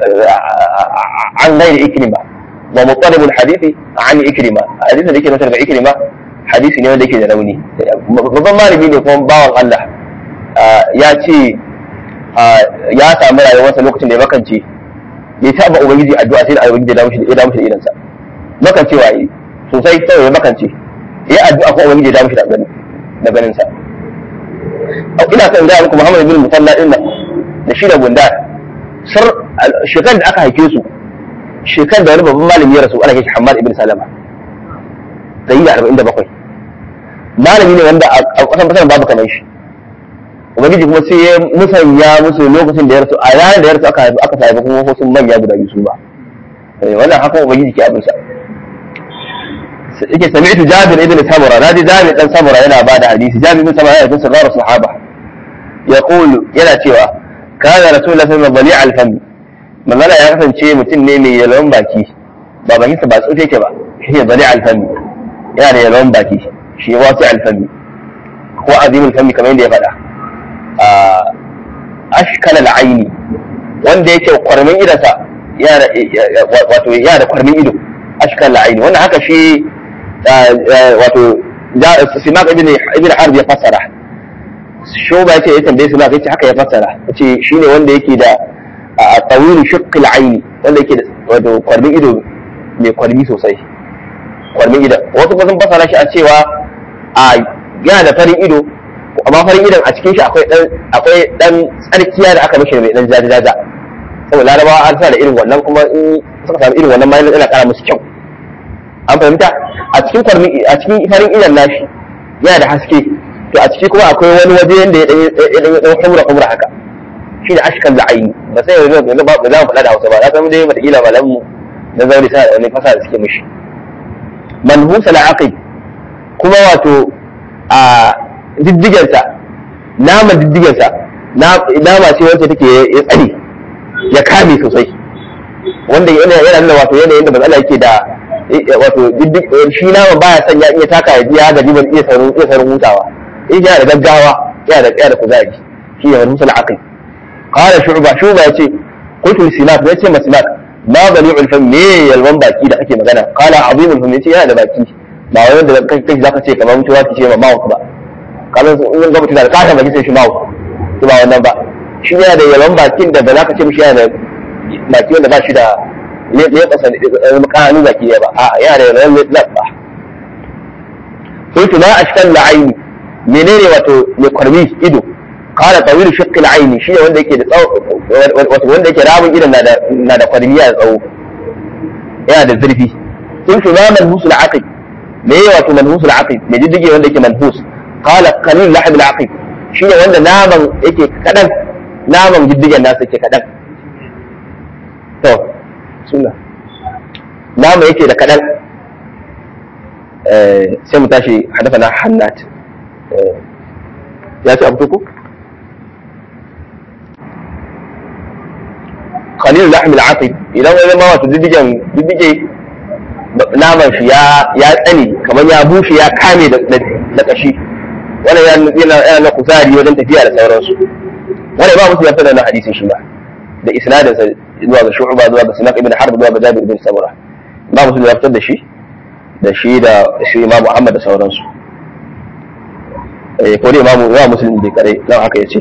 عن غير إكرمة ومطلب الحديث عن إكرمة حديث da yake nasar ga Ikrima hadisi ne wanda yake da rauni babban malami ne kuma bawan Allah ya ce ya samu rayuwarsa lokacin da ya makance ya taba ubangiji addu'a sai da ubangiji ya dawo shi ya dawo shi da idansa makancewa yi sosai sai ya makance ya addu'a ko ubangiji ya dawo shi da ganin da ganin sa ina son ga muku Muhammad bin Musalla din nan da shi da Gundar sir shekar da aka haife su shekar da wani babban malami ya rasu ana kai Hammad ibn Salama da yi da arba'in da bakwai malami ne wanda a ƙasan fasar babu kamar shi ubangiji kuma sai ya musanya musu lokacin da ya rasu a ranar da ya rasu aka haifi aka haifi kuma wasu manya guda biyu su ba wannan haka ubangiji ke abinsa yake sami'tu jabir ibn samura naji jabir dan samura yana ba da hadisi jabir ibn samura yana cikin sirrar sahaba yaqulu yana cewa kana rasulullahi sallallahu alaihi wasallam al-fam manzala ya kasance mutum ne mai yalwan baki ba bakin sa ba tsote yake ba shi ne bali al-fam yana da yalwan baki shi wasi al-fam ko azim al-fam kamar yadda ya faɗa ashkal al-aini wanda yake kwarmin idansa yana wato yana da kwarmin ido ashkal al-aini wannan haka shi wato simak ibn ibn harb ya fassara shoba yace ya tambaye simak yace haka ya fassara yace shine wanda yake da tawil shiqq al-ayn wanda yake da wato kwarmin ido mai kwarmi sosai kwarmin ido wasu kuma sun fassara shi a cewa a yana da farin ido amma farin idon a cikin shi akwai dan akwai dan tsarkiya da aka mishi mai dan jajajaja saboda larabawa an sa da irin wannan kuma in suka samu irin wannan ma yana kara musu kyau an fahimta a cikin kwarmi a cikin farin idan nashi yana da haske to a ciki kuma akwai wani waje yanda ya dan dan humra humra haka shi da ashkal da aini ba sai yanzu yanzu ba za mu faɗa da Hausa ba na san dai mata kila malam mu na zauri sa da wani fasa da suke mishi manhus al-aqib kuma wato a diddigensa nama diddigensa nama ce wacce take ya tsare ya kame sosai wanda yana yana nuna wato yanayin da matsala yake da wato shi nama baya son ya iya taka ya biya gaji ban iya saurin iya saurin hutawa in yana da gaggawa yana da yana da kuzari shi ne wani musul aqil qala shu'ba shu'ba yace qultu li simak yace ma simak ma bali'ul fam me yalwan baki da kake magana qala azimul fam yace yana da baki ba wai wanda kai kai zaka ce kamar mutuwa ki ce ma mawut ba kamar in ga mutum da kasa baki sai shi mawut to ba wannan ba shi yana da yalwan bakin da ba za ka ce mishi yana da baki wanda ba shi da ne ne kasa makanu baki ba a yana da yalwan labba قلت ما أشكال العين menene wato mai kwarmi ido kala tawil shiqqil aini shi ne wanda yake da tsawo wato wanda yake rabin idan na da na da kwarmi ya tsawo yana da zurfi in shi ma manhus al aqib me wato manhus al aqib me diddige wanda yake manhus kala qalil lahab al aqib shi ne wanda naman yake kadan naman diddigen nasa yake kadan to sunna naman yake da kadan sai mu tashi hadafa na hannat ya ce abu ku khalil lahm al-atib idan wani ma wato diddigen diddige naman shi ya ya tsane kamar ya bushe ya kame da kashi wannan ya yana yana na kuzari wajen tafiya da sauransu wannan ba musu yafi da na hadisin shi ba da isnadin sa zuwa ga shu'ba zuwa ga sinak ibn harb zuwa ga jabir ibn samura ba musu ya fitar da shi da shi da shi imam muhammad da sauransu ko dai imamu ya musulun bai kare nan haka ya ce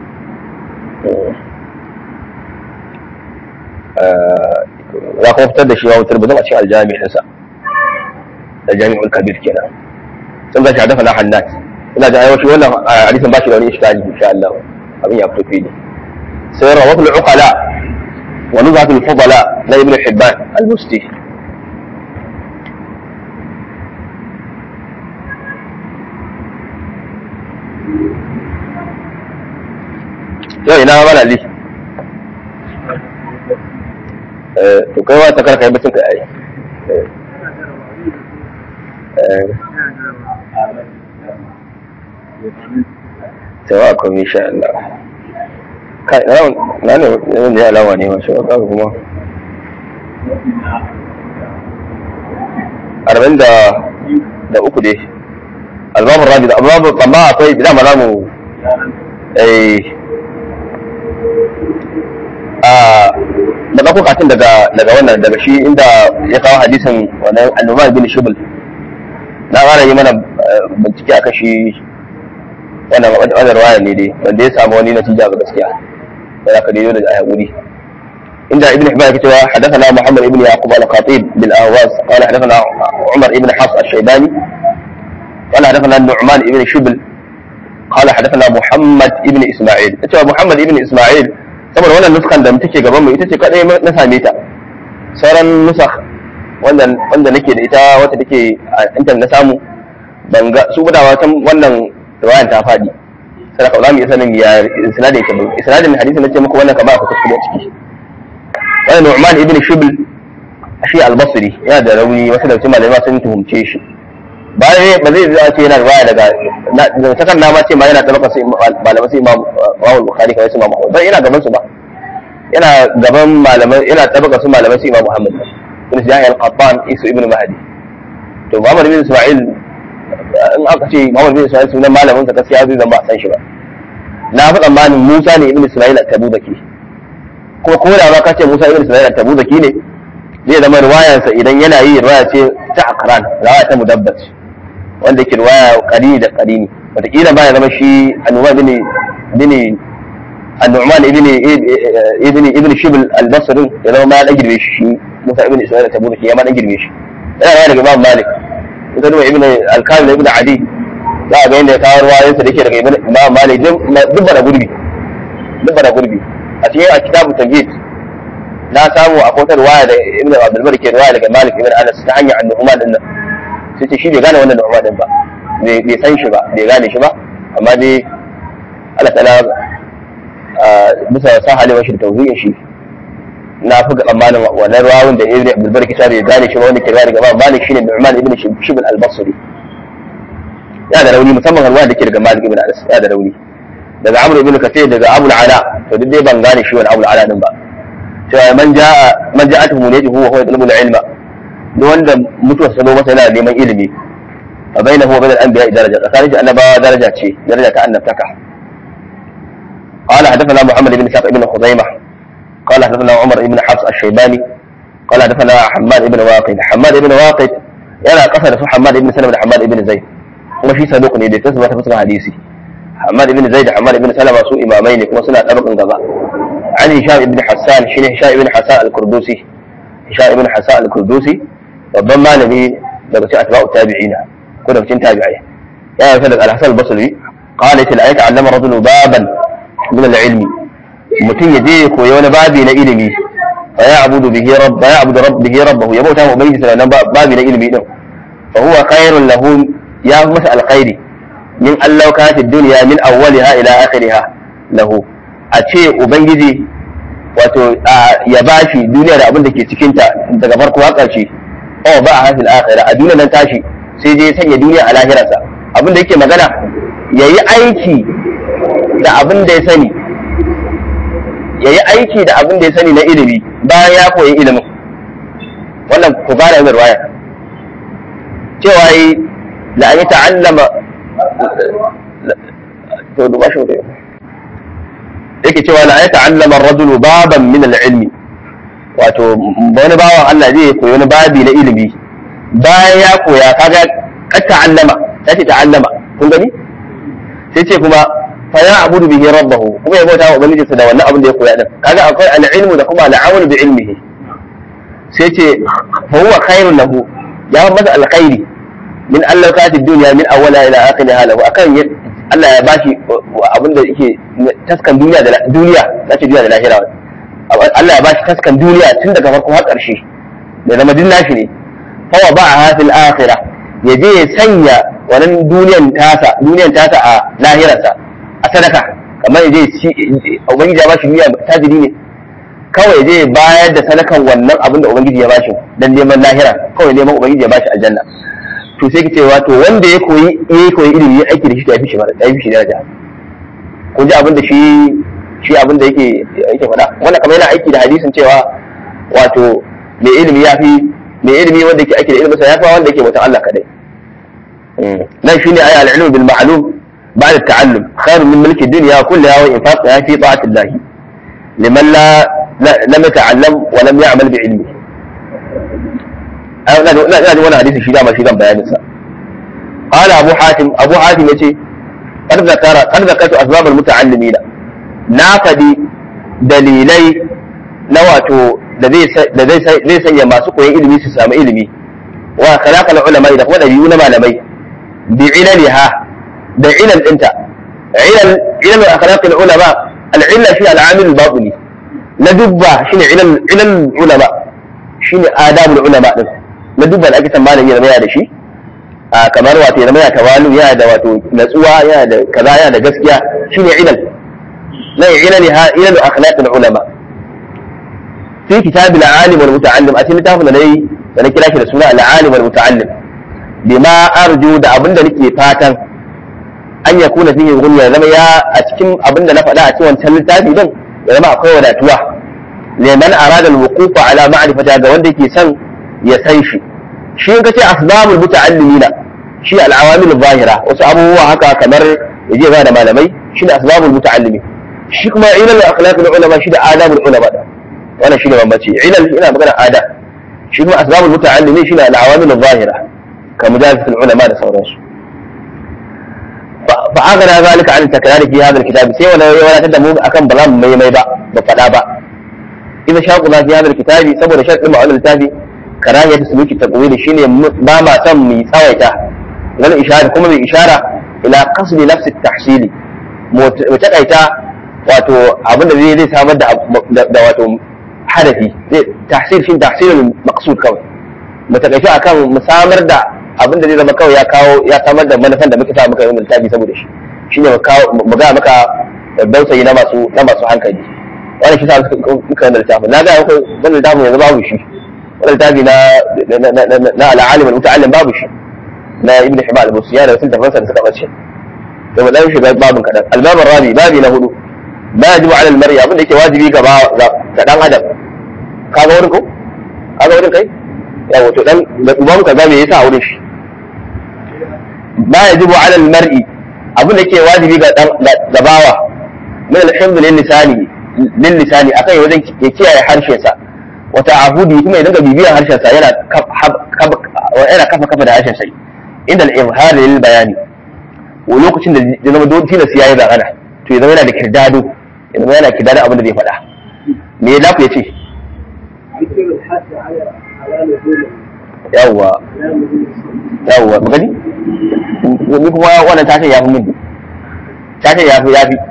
za kuma fitar da shi wa wutar bazan a cikin aljami ɗinsa da jami'ul kabir kenan sun ga shadafa na hannat ina da aiwashi wannan hadisin ba shi da wani iskali insha Allah abin ya fito fili sai rawatul uqala wa nuzatul fudala na ibn hibban al-musti yau ina mana li to kai wata karka yi mutum ka yi tawa kuma insha Allah kai na ne wanda ya alawa ne masu waka kuma arba'in da da uku dai albabun rabi da albabun amma akwai dama za mu eh da ɗauko katin daga daga wannan daga shi inda ya kawo hadisin wannan annuman bin shubul na fara yi mana bincike akan shi wannan wannan ruwaya ne dai wanda ya samu wani natija ga gaskiya da aka daidai da ayyauri inda ibn hibban yake cewa hadathana muhammad ibn yaqub al-khatib bil ahwas qala hadathana umar ibn hafs al-shaybani qala hadathana nu'man ibn shubl qala hadathana muhammad ibn isma'il cewa muhammad ibn isma'il saboda wannan nuskan da take gaban mu ita ce kadai na same ta sauran nusakh wanda wanda nake da ita wata take a intanet na samu ban ga su gudawa can wannan riwayan ta fadi sai ka za mu iya sanin ya isnadin ke isnadin hadisi nace muku wannan kamar akwai kuskure a ciki wannan Nu'man ibn Shibl shi al-Basri yana da rauni wasu da cikin malamai sun tuhumce shi bayan ba zai zai ce yana riwaya daga da sakan na ma ce ma yana tabaka sai malamai sai Imam Imam Bukhari kawai sai Imam Ahmad bai yana gaban su ba yana gaban malamai yana tabaka su malamai sai Imam Muhammad ibn Yahya al-Qattan Isu ibn Mahdi to Muhammad ibn Isma'il in aka ce Muhammad ibn Isma'il sunan malamin sa gaskiya zai zama ba san shi ba na fi tsammanin Musa ne ibn Isma'il at-Tabuzaki ko ko da ba ka ce Musa ibn Isma'il at-Tabuzaki ne zai zama riwayarsa idan yana yi riwaya ce ta akran riwaya ta mudabbat wanda ke riwaya qarini da qarini wataƙila ba ya zama shi annuman bin bin annuman ibn ibn ibn shibl al-basri ya zama ma ya girbe shi shi Musa ibn Isma'il at-Tabuzaki ya ma dan girbe shi yana riwaya daga Imam Malik ita duba ibn al-Kamil ibn Adi za a ga yadda ya kawo ruwayoyinsa da ke daga Imam Malik duk bara gurbi duk bara gurbi a cikin a kitabu tamhid na samu a kotar waya da ibn abdul bar ke waya daga malik ibn anas ta hanyar annuhuma din nan sai ce shi bai gane wannan nuhuma din ba bai san shi ba bai gane shi ba amma dai Allah ta'ala bisa sa halewa shi da tauhidin shi na fi ga tsammanin wannan rawun da ibn abdul bar ke bai gane shi ba wanda ke gane gaba malik shine nu'man ibn shibl al-basri ya da rauni musamman ruwa da ke daga malik ibn anas ya da rauni daga amr ibn kathir daga abul ala to duk dai ban gane shi wani abul ala din ba cewa man ja'a man ja'at muniyatuhu wa huwa yatlubu al-ilma duk wanda mutuwar sa zo masa yana neman ilimi fa bainahu wa bain al-anbiya daraja tsakanin annabawa daraja ce daraja ta annabtaka قال حدثنا محمد بن سعد بن خزيمة قال حدثنا عمر بن حفص الشيباني قال حدثنا حماد بن واقد حماد بن واقد yana kasa da su Hamad ibn Salama da Hamad ibn Zaid kuma shi saduq ne da tasbata fuska hadisi Hamad ibn Zaid da Hamad ibn Salama su imamai ne kuma suna tabakin gaba عن هشام بن حسان شنو هشام بن حسان الكردوسي هشام بن حسان الكردوسي babban malami daga cikin atba'u tabi'ina ko daga cikin tabi'ai ya yi daga al-Hasan al-Basri qala til ayata allama rajulu baban min al-ilmi mutum ya je ya koyi wani babi na ilimi fa ya'budu bihi rabb ya'budu rabbihi rabbahu ya bauta wa ubangiji sanan babi na ilimi din fa huwa khairun lahu ya masa alkhairi min allau kanat ad-dunya min awwaliha ila akhiriha lahu a ce ubangiji wato ya bashi duniya da abin da ke cikinta daga farko har ƙarshe oh ba a hasil akhira a duniya nan tashi sai dai sanya duniya a lahirarsa abin da yake magana ya yi aiki da abin da ya sani ya yi aiki da abin da ya sani na ilimi bayan ya koyi ilimin wannan ku gane yin ruwaya cewa yi la an yi ta'allama to duba shi mutum yake cewa la ya ta'allama ar-rajulu baban min al-ilmi wato wani bawan Allah zai koyi wani babi na ilimi bayan ya koya kaga ka ta'allama ta ce ta'allama kun gani sai ce kuma fa ya abudu bihi rabbahu kuma ya bauta wa ubangijinsa da wannan abin da ya koya din kaga akwai al-ilmu da kuma al-amalu bi ilmihi sai ce fa huwa khairun lahu ya masa alkhairi min Allah ka dunya min awwala ila akhiriha lahu akan Allah ya bashi abin da yake taskan duniya da duniya na ce duniya da lahira Allah ya bashi taskan duniya tun daga farko har ƙarshe da zama din nashi ne fawa ba a hafil akhira ya je ya sanya wannan duniyan tasa duniyan tasa a lahirarsa a sadaka kamar ya je ci ubangiji ya bashi duniya tajiri ne kawai ya je bayar da sadakan wannan abin da ubangiji ya bashi dan neman lahira kawai neman ubangiji ya bashi aljanna to sai ki ce wato wanda ya koyi ya koyi ilimi ya aiki da shi to ya fi shi mara ya fi shi daraja kun ji abin da shi shi abin da yake yake faɗa wannan kamar yana aiki da hadisin cewa wato mai ilimi ya fi mai ilimi wanda yake aiki da ilimin sa ya fi wanda yake mutan Allah kadai nan shine ayi al-ilm bil ma'lum ba'da at-ta'allum khairun min mulki dunya kullaha wa infaqha fi ta'ati Allah liman la lam yata'allam wa lam ya'mal bi ilmi ai ina ina ina wannan hadisi shi dama shi zan bayanin sa qala abu hatim abu hatim yace qad zakara qad zakartu asbab al muta'allimin na fadi dalilai na wato da zai da zai zai sanya masu koyon ilimi su samu ilimi wa khalaqal ulama da kuma dabi'u na malamai bi ilaliha da ilal dinta ilal ilal akhlaqil ulama al illa shi al amil al batini na dubba shine ilal ilal ulama shine adabul ulama din na dubba da ake tambayan yana yana da shi a kamar wato yana yana tawalu yana da wato natsuwa yana da kaza yana da gaskiya shine ilal la ilaliha ilal akhlaqil ulama في كتاب العالم والمتعلم أتي لتافن لي da na kira shi da suna al'alim wal muta'allim bima arju da abin da nake fatan an ya kuna fihi gunya zama ya a cikin abin da na faɗa a cikin wancan littafi din ya zama akwai wadatuwa liman arada al-wuquf ala ma'rifata ga wanda yake son ya san shi shi in kace asbabul muta'allimina shi al-awamil zahira wasu abubuwa haka kamar yaje ba da malamai shi ne asbabul muta'allimi shi kuma ilal akhlaqul ulama shi da adabul ulama wannan shi ne bambanci ilal ina magana adab shi kuma asbabul muta'allimi shine al-awamil adh-dhahira ka mujalasatul ulama da sauransu fa aghna zalika an takrari fi hadha al-kitab sai wala ya wadatar da mu akan ba za mu mai mai ba ba fada ba idan shaqu za fi hadha al-kitab saboda sharadin ma'anar littafi karahiyatu suluki taqwid shine ba ma san mu tsawaita wal ishara kuma mai ishara ila qasdi nafs at-tahsili mu takaita wato abinda zai zai samar da wato hadafi zai tahsil shi tahsilul maqsud kawai mu takaice akan mu samar da abin da zai zama kawai ya kawo ya samar da manufan da muke sa muka yi littafi saboda shi shine mu kawo mu ga maka dausayi na masu na masu hankali wannan shi sa muka yi littafi na ga akwai wannan littafin yanzu babu shi wannan littafi na na al-alim al-muta'allim babu shi na ibn hibal al-busiya da sun tafansa da suka bace to mu dan shiga babin kadan al-babur rabi babi na hudu ma yajibu ala al-mar'i abin da yake wajibi ga ga dan adam kaga wurin ko kaga wurin kai yawa to dan uban ka ga me yasa wurin shi ma yajibu ala al-mar'i abin da yake wajibi ga dan ga bawa min al-hifz lil lisani lil lisani akai wajen ya kiyaye harshen sa wa ta'ahudi kuma ya dinga bibiyar harshen sa yana yana kafa kafa da harshen sa inda al-izhar lil bayani wa lokacin da ya zama dole tilas yayi magana to ya zama yana da kirdado ya zama yana kirdado abin da zai faɗa me ya lafi ya ce yawwa yawwa magani ni kuma wannan tashin ya fi min tashin ya fi ya fi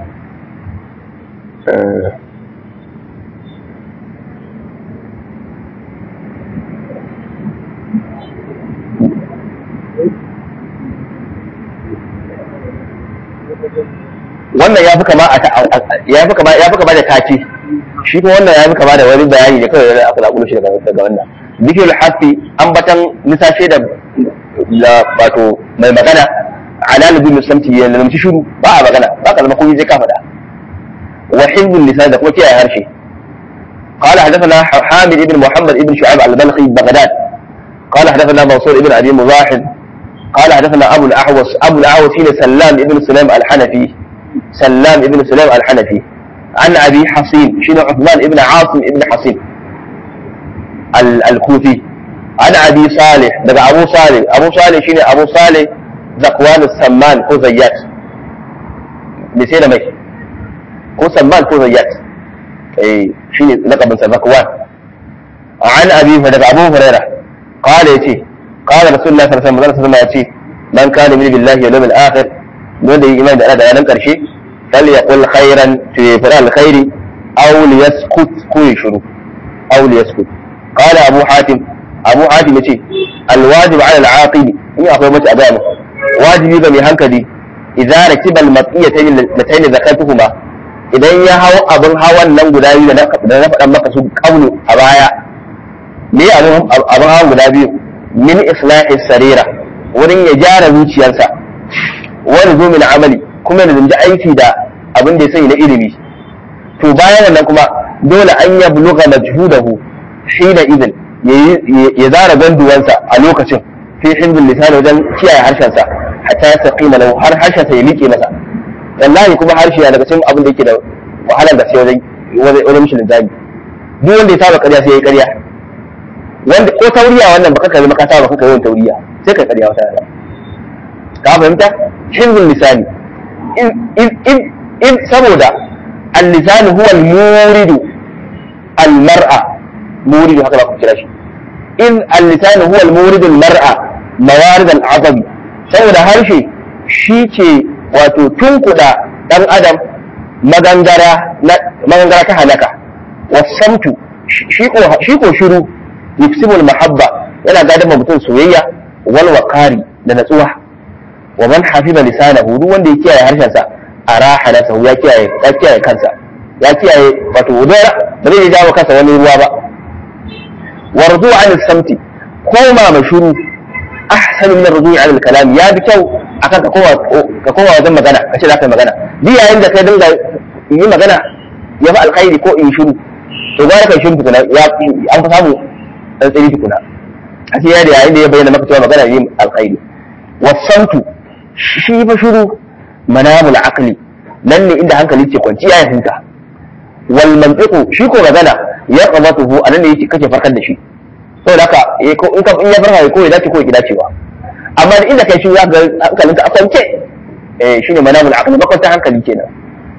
wannan ya fi kama ya fi kama ya fi kama da taki shi kuma wannan ya fi kama da wani bayani da kawai da aka zaƙulo shi daga daga wannan zikirul hafi ambatan nisashe da wato mai magana ala nabi muslimti ya lamci shiru ba a magana ba ka zama komai zai ka faɗa wa hizbul lisan da kuma kiyaye harshe قال حدثنا حامد بن محمد بن شعيب البلخي بغداد قال حدثنا منصور بن ابي مزاحم قال حدثنا ابو الاحوص ابو الاحوص سلام بن سليم الحنفي سلام بن سليم الحنفي عن ابي حصين شنو عثمان بن عاصم بن حصين الكوفي عن ابي صالح دقى ابو صالح ابو صالح شنو ابو صالح ذكوان السمان كو زيات بسينا مي كو سمان كو زيات اي شنو لقب ذكوان عن ابي دقى ابو هريره قال يتي قال رسول الله صلى الله عليه وسلم يتي من كان يؤمن بالله واليوم الاخر wanda yi imani da ana da ranar ƙarshe fal ya qul khairan to ya fara alkhairi aw li yaskut ko ya shiru aw li yaskut qala abu hatim abu hatim yace al wajib ala al aqili in akwai mace a ga mu wajibi ga mai hankali idza rakiba al maqiyatayn latayn zakatuhuma idan ya hawo abin hawan nan guda biyu da na faɗan maka su kaunu a baya me abin hawan guda biyu min islahi sarira wurin ya gyara zuciyarsa wani zo min amali kuma da zanji aiki da abin da ya sani na ilimi to bayan wannan kuma dole an ya buluga majhudahu hina idin ya zara ganduwansa a lokacin fi hizbul lisan wajen kiyaye harshensa hatta ya saqima lahu har harshensa ya miƙe masa wallahi kuma harshe ya daga cikin abin da yake da wahalar da sai wajen wajen mishi linzami duk wanda ya saba ƙarya sai ya yi ƙarya wanda ko tauriya wannan baka kalli maka saba kaka yawan tauriya sai ka ƙarya wata rana ka fahimta hizbul lisani in saboda al-lisan huwa al-muridu al-mar'a muridu haka ba ku kira shi in al-lisan huwa al-muridu al-mar'a mawarid al-azab saboda harshe shi ke wato tunkuda dan adam magangara magangara ta halaka wasamtu shi ko shi ko shiru yufsimul mahabba yana gadon mutum soyayya wal waqari da natsuwa wa man hafiza lisanahu duk wanda ya kiyaye harshen sa araha nafsahu ya kiyaye ya kiyaye kansa ya kiyaye wato wudara ba zai jawo kansa wani ruwa ba warzu an samti koma ma shiru ahsanu min ar-ruju' an al-kalam ya bi kyau akan ka kowa ka kowa wajen magana kace za ka yi magana duk yayin da kai dinga yi magana ya fi alkhairi ko in shiru to gwara kai shiru tukuna ya an fa samu dan tsiri tukuna a ce da yayin da ya bayyana maka cewa magana yin alkhairi wasantu shi fa shiru manamul aqli nan ne inda hankali ke kwanciya ya huta wal mantiqu shi ko magana ya qabatuhu anan ne yake kake farkar da shi saboda haka in ka in ya farka ko ya dace ko ya dacewa amma da inda kai shi ya ga hankalinka a kwance eh shine manamul aqli makwanta hankali kenan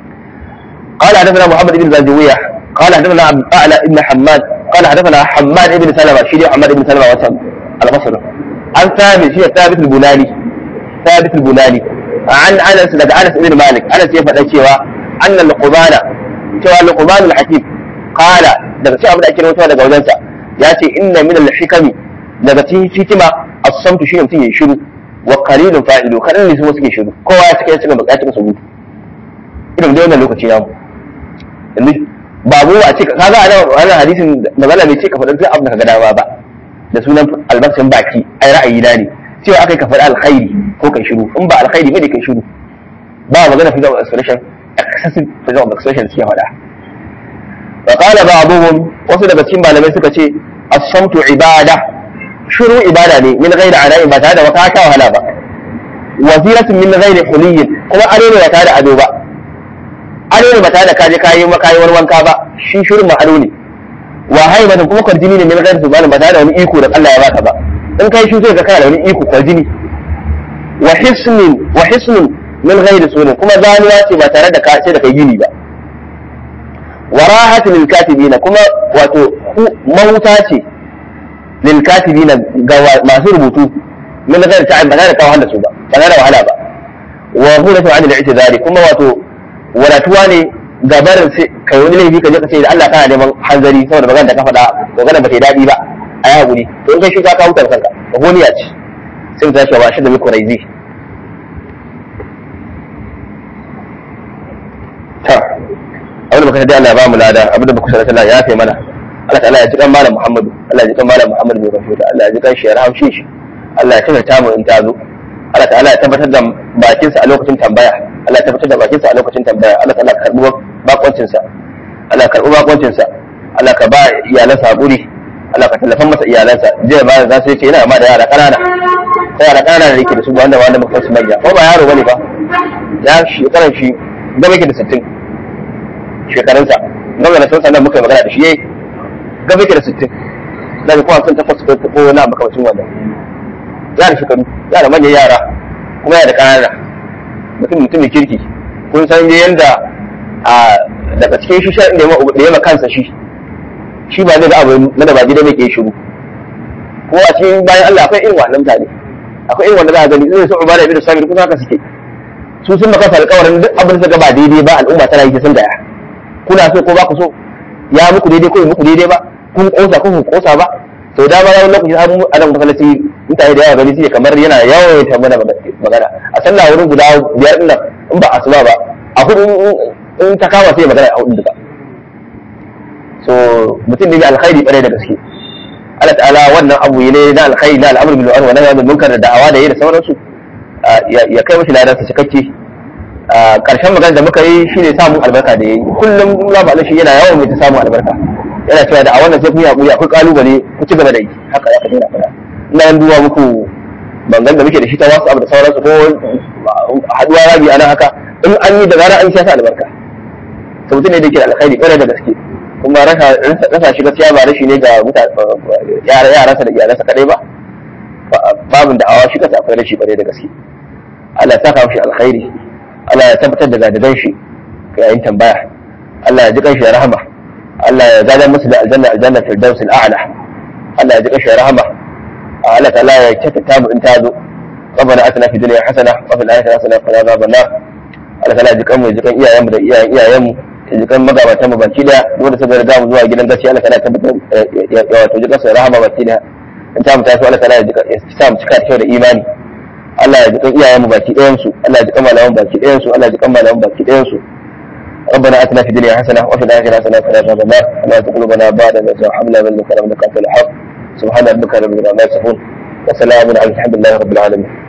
قال حدثنا محمد بن زاجوية قال حدثنا أعلى بن حماد قال حدثنا حماد بن سلمة شيري حماد بن سلمة وسلم البصري عن ثابت هي ثابت البناني ثابت البناني عن انس لدى انس بن مالك انس ya faɗa cewa anna luqman cewa luqman al-hakim qala daga cewa abin da ake rawaitowa daga wajensa ya ce inna min al-hikami daga cikin hikima as-samtu shi mutum yayi shiru wa qalilun fa'ilu kadan ne su suke shiru kowa ya cika ya cika bukatun su gudu irin da wannan lokaci namu yanzu babu a ce kaga a nan wannan hadisin magana bai ce ka faɗa duk abin da ka ga dama ba da sunan albarkacin baki ai ra'ayi na ne cewa aka ka faɗi alkhairi ko kai shiru in ba alkhairi bane kai shiru ba magana freedom of expression excessive freedom of expression suke faɗa wa qala ba'dhum wasu daga cikin malamai suka ce as-samtu ibada shiru ibada ne min ghairi ana'i ba tare da wata ta wahala ba waziratun min ghairi huliyyin kuma ado ne ba tare da ado ba ado ne ba tare da kaje kayi makayi wani wanka ba shi shirin ma ado ne wa haibatan kuma kwarjini ne min ghairi subhanahu ba tare da wani iko da Allah ya baka ba in kai shi zai ga kana da wani iko kwarjini wa hisnin wa hisnun min ghairi sunan kuma zanuwa ce ba tare da sai da kai gini ba wa rahatin lil katibina kuma wato mahuta ce lil katibina ga masu rubutu min ghairi ta'ab ba tare da kawo da su ba ba tare da wahala ba wa huratu an al-i'tizari kuma wato wadatuwa ne gabarin sai kai wani laifi ka je ka ce da Allah kana neman hanzari saboda magana da ka faɗa magana ba ta yi daɗi ba a yi haƙuri to in kai shi ka kawo ta kanka honiya ce sai mu tashi ba shi da muku raizi ta abin da muka da Allah ya ba mu lada abin da muka sanar Allah ya kai mana Allah ta'ala ya ji kan malam Muhammadu Allah ya ji kan malam Muhammadu mai rafiya Allah ya ji kan shi ya rahamshe shi Allah ya tabbata mu in ta zo Allah ta'ala ya tabbatar da bakinsa a lokacin tambaya Allah ya tabbatar da bakinsa a lokacin tambaya Allah ta'ala ka karbi bakoncinsa Allah ka karbi bakoncinsa Allah ka ba iyalansa haƙuri Allah ka tallafan masa iyalansa jiya ba za su ce yana ma da yara ƙanana ko yara ƙanana da yake da su wanda wanda muka su manya ko ba yaro bane ba ya shekaran shi gaba yake da sittin shekarunsa gaba da sun sanar muka yi magana da shi yayi gaba yake da sittin da kuma sun takwas ko ko na makamacin wannan yara shekaru yara manyan yara kuma yara ƙanana mutum mutum mai kirki kun san yanda a daga cikin shi sha da ya kansa shi shi ba zai ga abu na da ba gida mai ke shiru ko a cikin bayan Allah akwai irin wannan mutane akwai irin wanda za a gani zai so ubada ibn sabir kusa haka suke su sun maka alƙawarin duk abin da suka ba daidai ba al'umma tana yi sun daya kuna so ko ba ku so ya muku daidai ko muku daidai ba kun kosa ko kun kosa ba sau da ba wani lokaci har a nan masallaci mutane da yawa gani suke kamar yana yawan ta mana magana a sallah wurin guda biyar din nan in ba asuba ba a hudu in ta kama sai magana a hudu duka so mutum ne mai alkhairi bare da gaske Allah ta'ala wannan abu ne na alkhairi na al'amur bil ma'ruf wa nahy anil munkar da da'awa da yi da sauransu ya kai mashi ladan sa cikakke karshen magana da muka yi shine samun albarka da yayi kullum Allah ba shi yana yawan mai ta samun albarka yana cewa da a wannan sai kun yi hakuri akwai kalubale ku ci gaba da yi haka ya kaje na fada ina yan duwa muku bangan da muke da shi ta wasu abu da sauransu ko haduwa rabi ana haka in an yi da gara an sha sa albarka sautin ne da yake da alkhairi bare da gaske kuma rasa shi gaskiya ba rashi ne ga yaransa da iyalansa kadai ba babin da awa shi kasa akwai rashi bare da gaske Allah ya saka mashi alkhairi Allah ya tabbatar da gadadan shi ga yayin tambaya Allah ya ji kanshi da rahama Allah ya gada musu da aljanna aljanna firdaus al'ala Allah ya ji kanshi da rahama Allah ta'ala ya kyautata mu in ta zo ربنا اتنا في الدنيا حسنه وفي الاخره حسنه وقنا عذاب النار Allah ta'ala ji kanmu ji kan iyayen mu da iyayen iyayen mu ji kan magabatan mu baki da wanda suka riga mu zuwa gidan gaskiya Allah ta'ala tabbatar ya wato ji kansu rahama baki da in ta mu taso Allah ta'ala ya sa mu cika kyau da imani Allah ya ji kan iyayen mu baki ɗayan su Allah ya ji kan malaman baki ɗayan su Allah ya ji kan malaman baki ɗayan su ربنا اتنا في الدنيا حسنه وفي الاخره حسنه وقنا عذاب النار ولا تزغ قلوبنا بعد إذ هديتنا من لدنك انك انت الوهاب سبحان ربك رب العزه عما يصفون وسلام على الحمد لله رب العالمين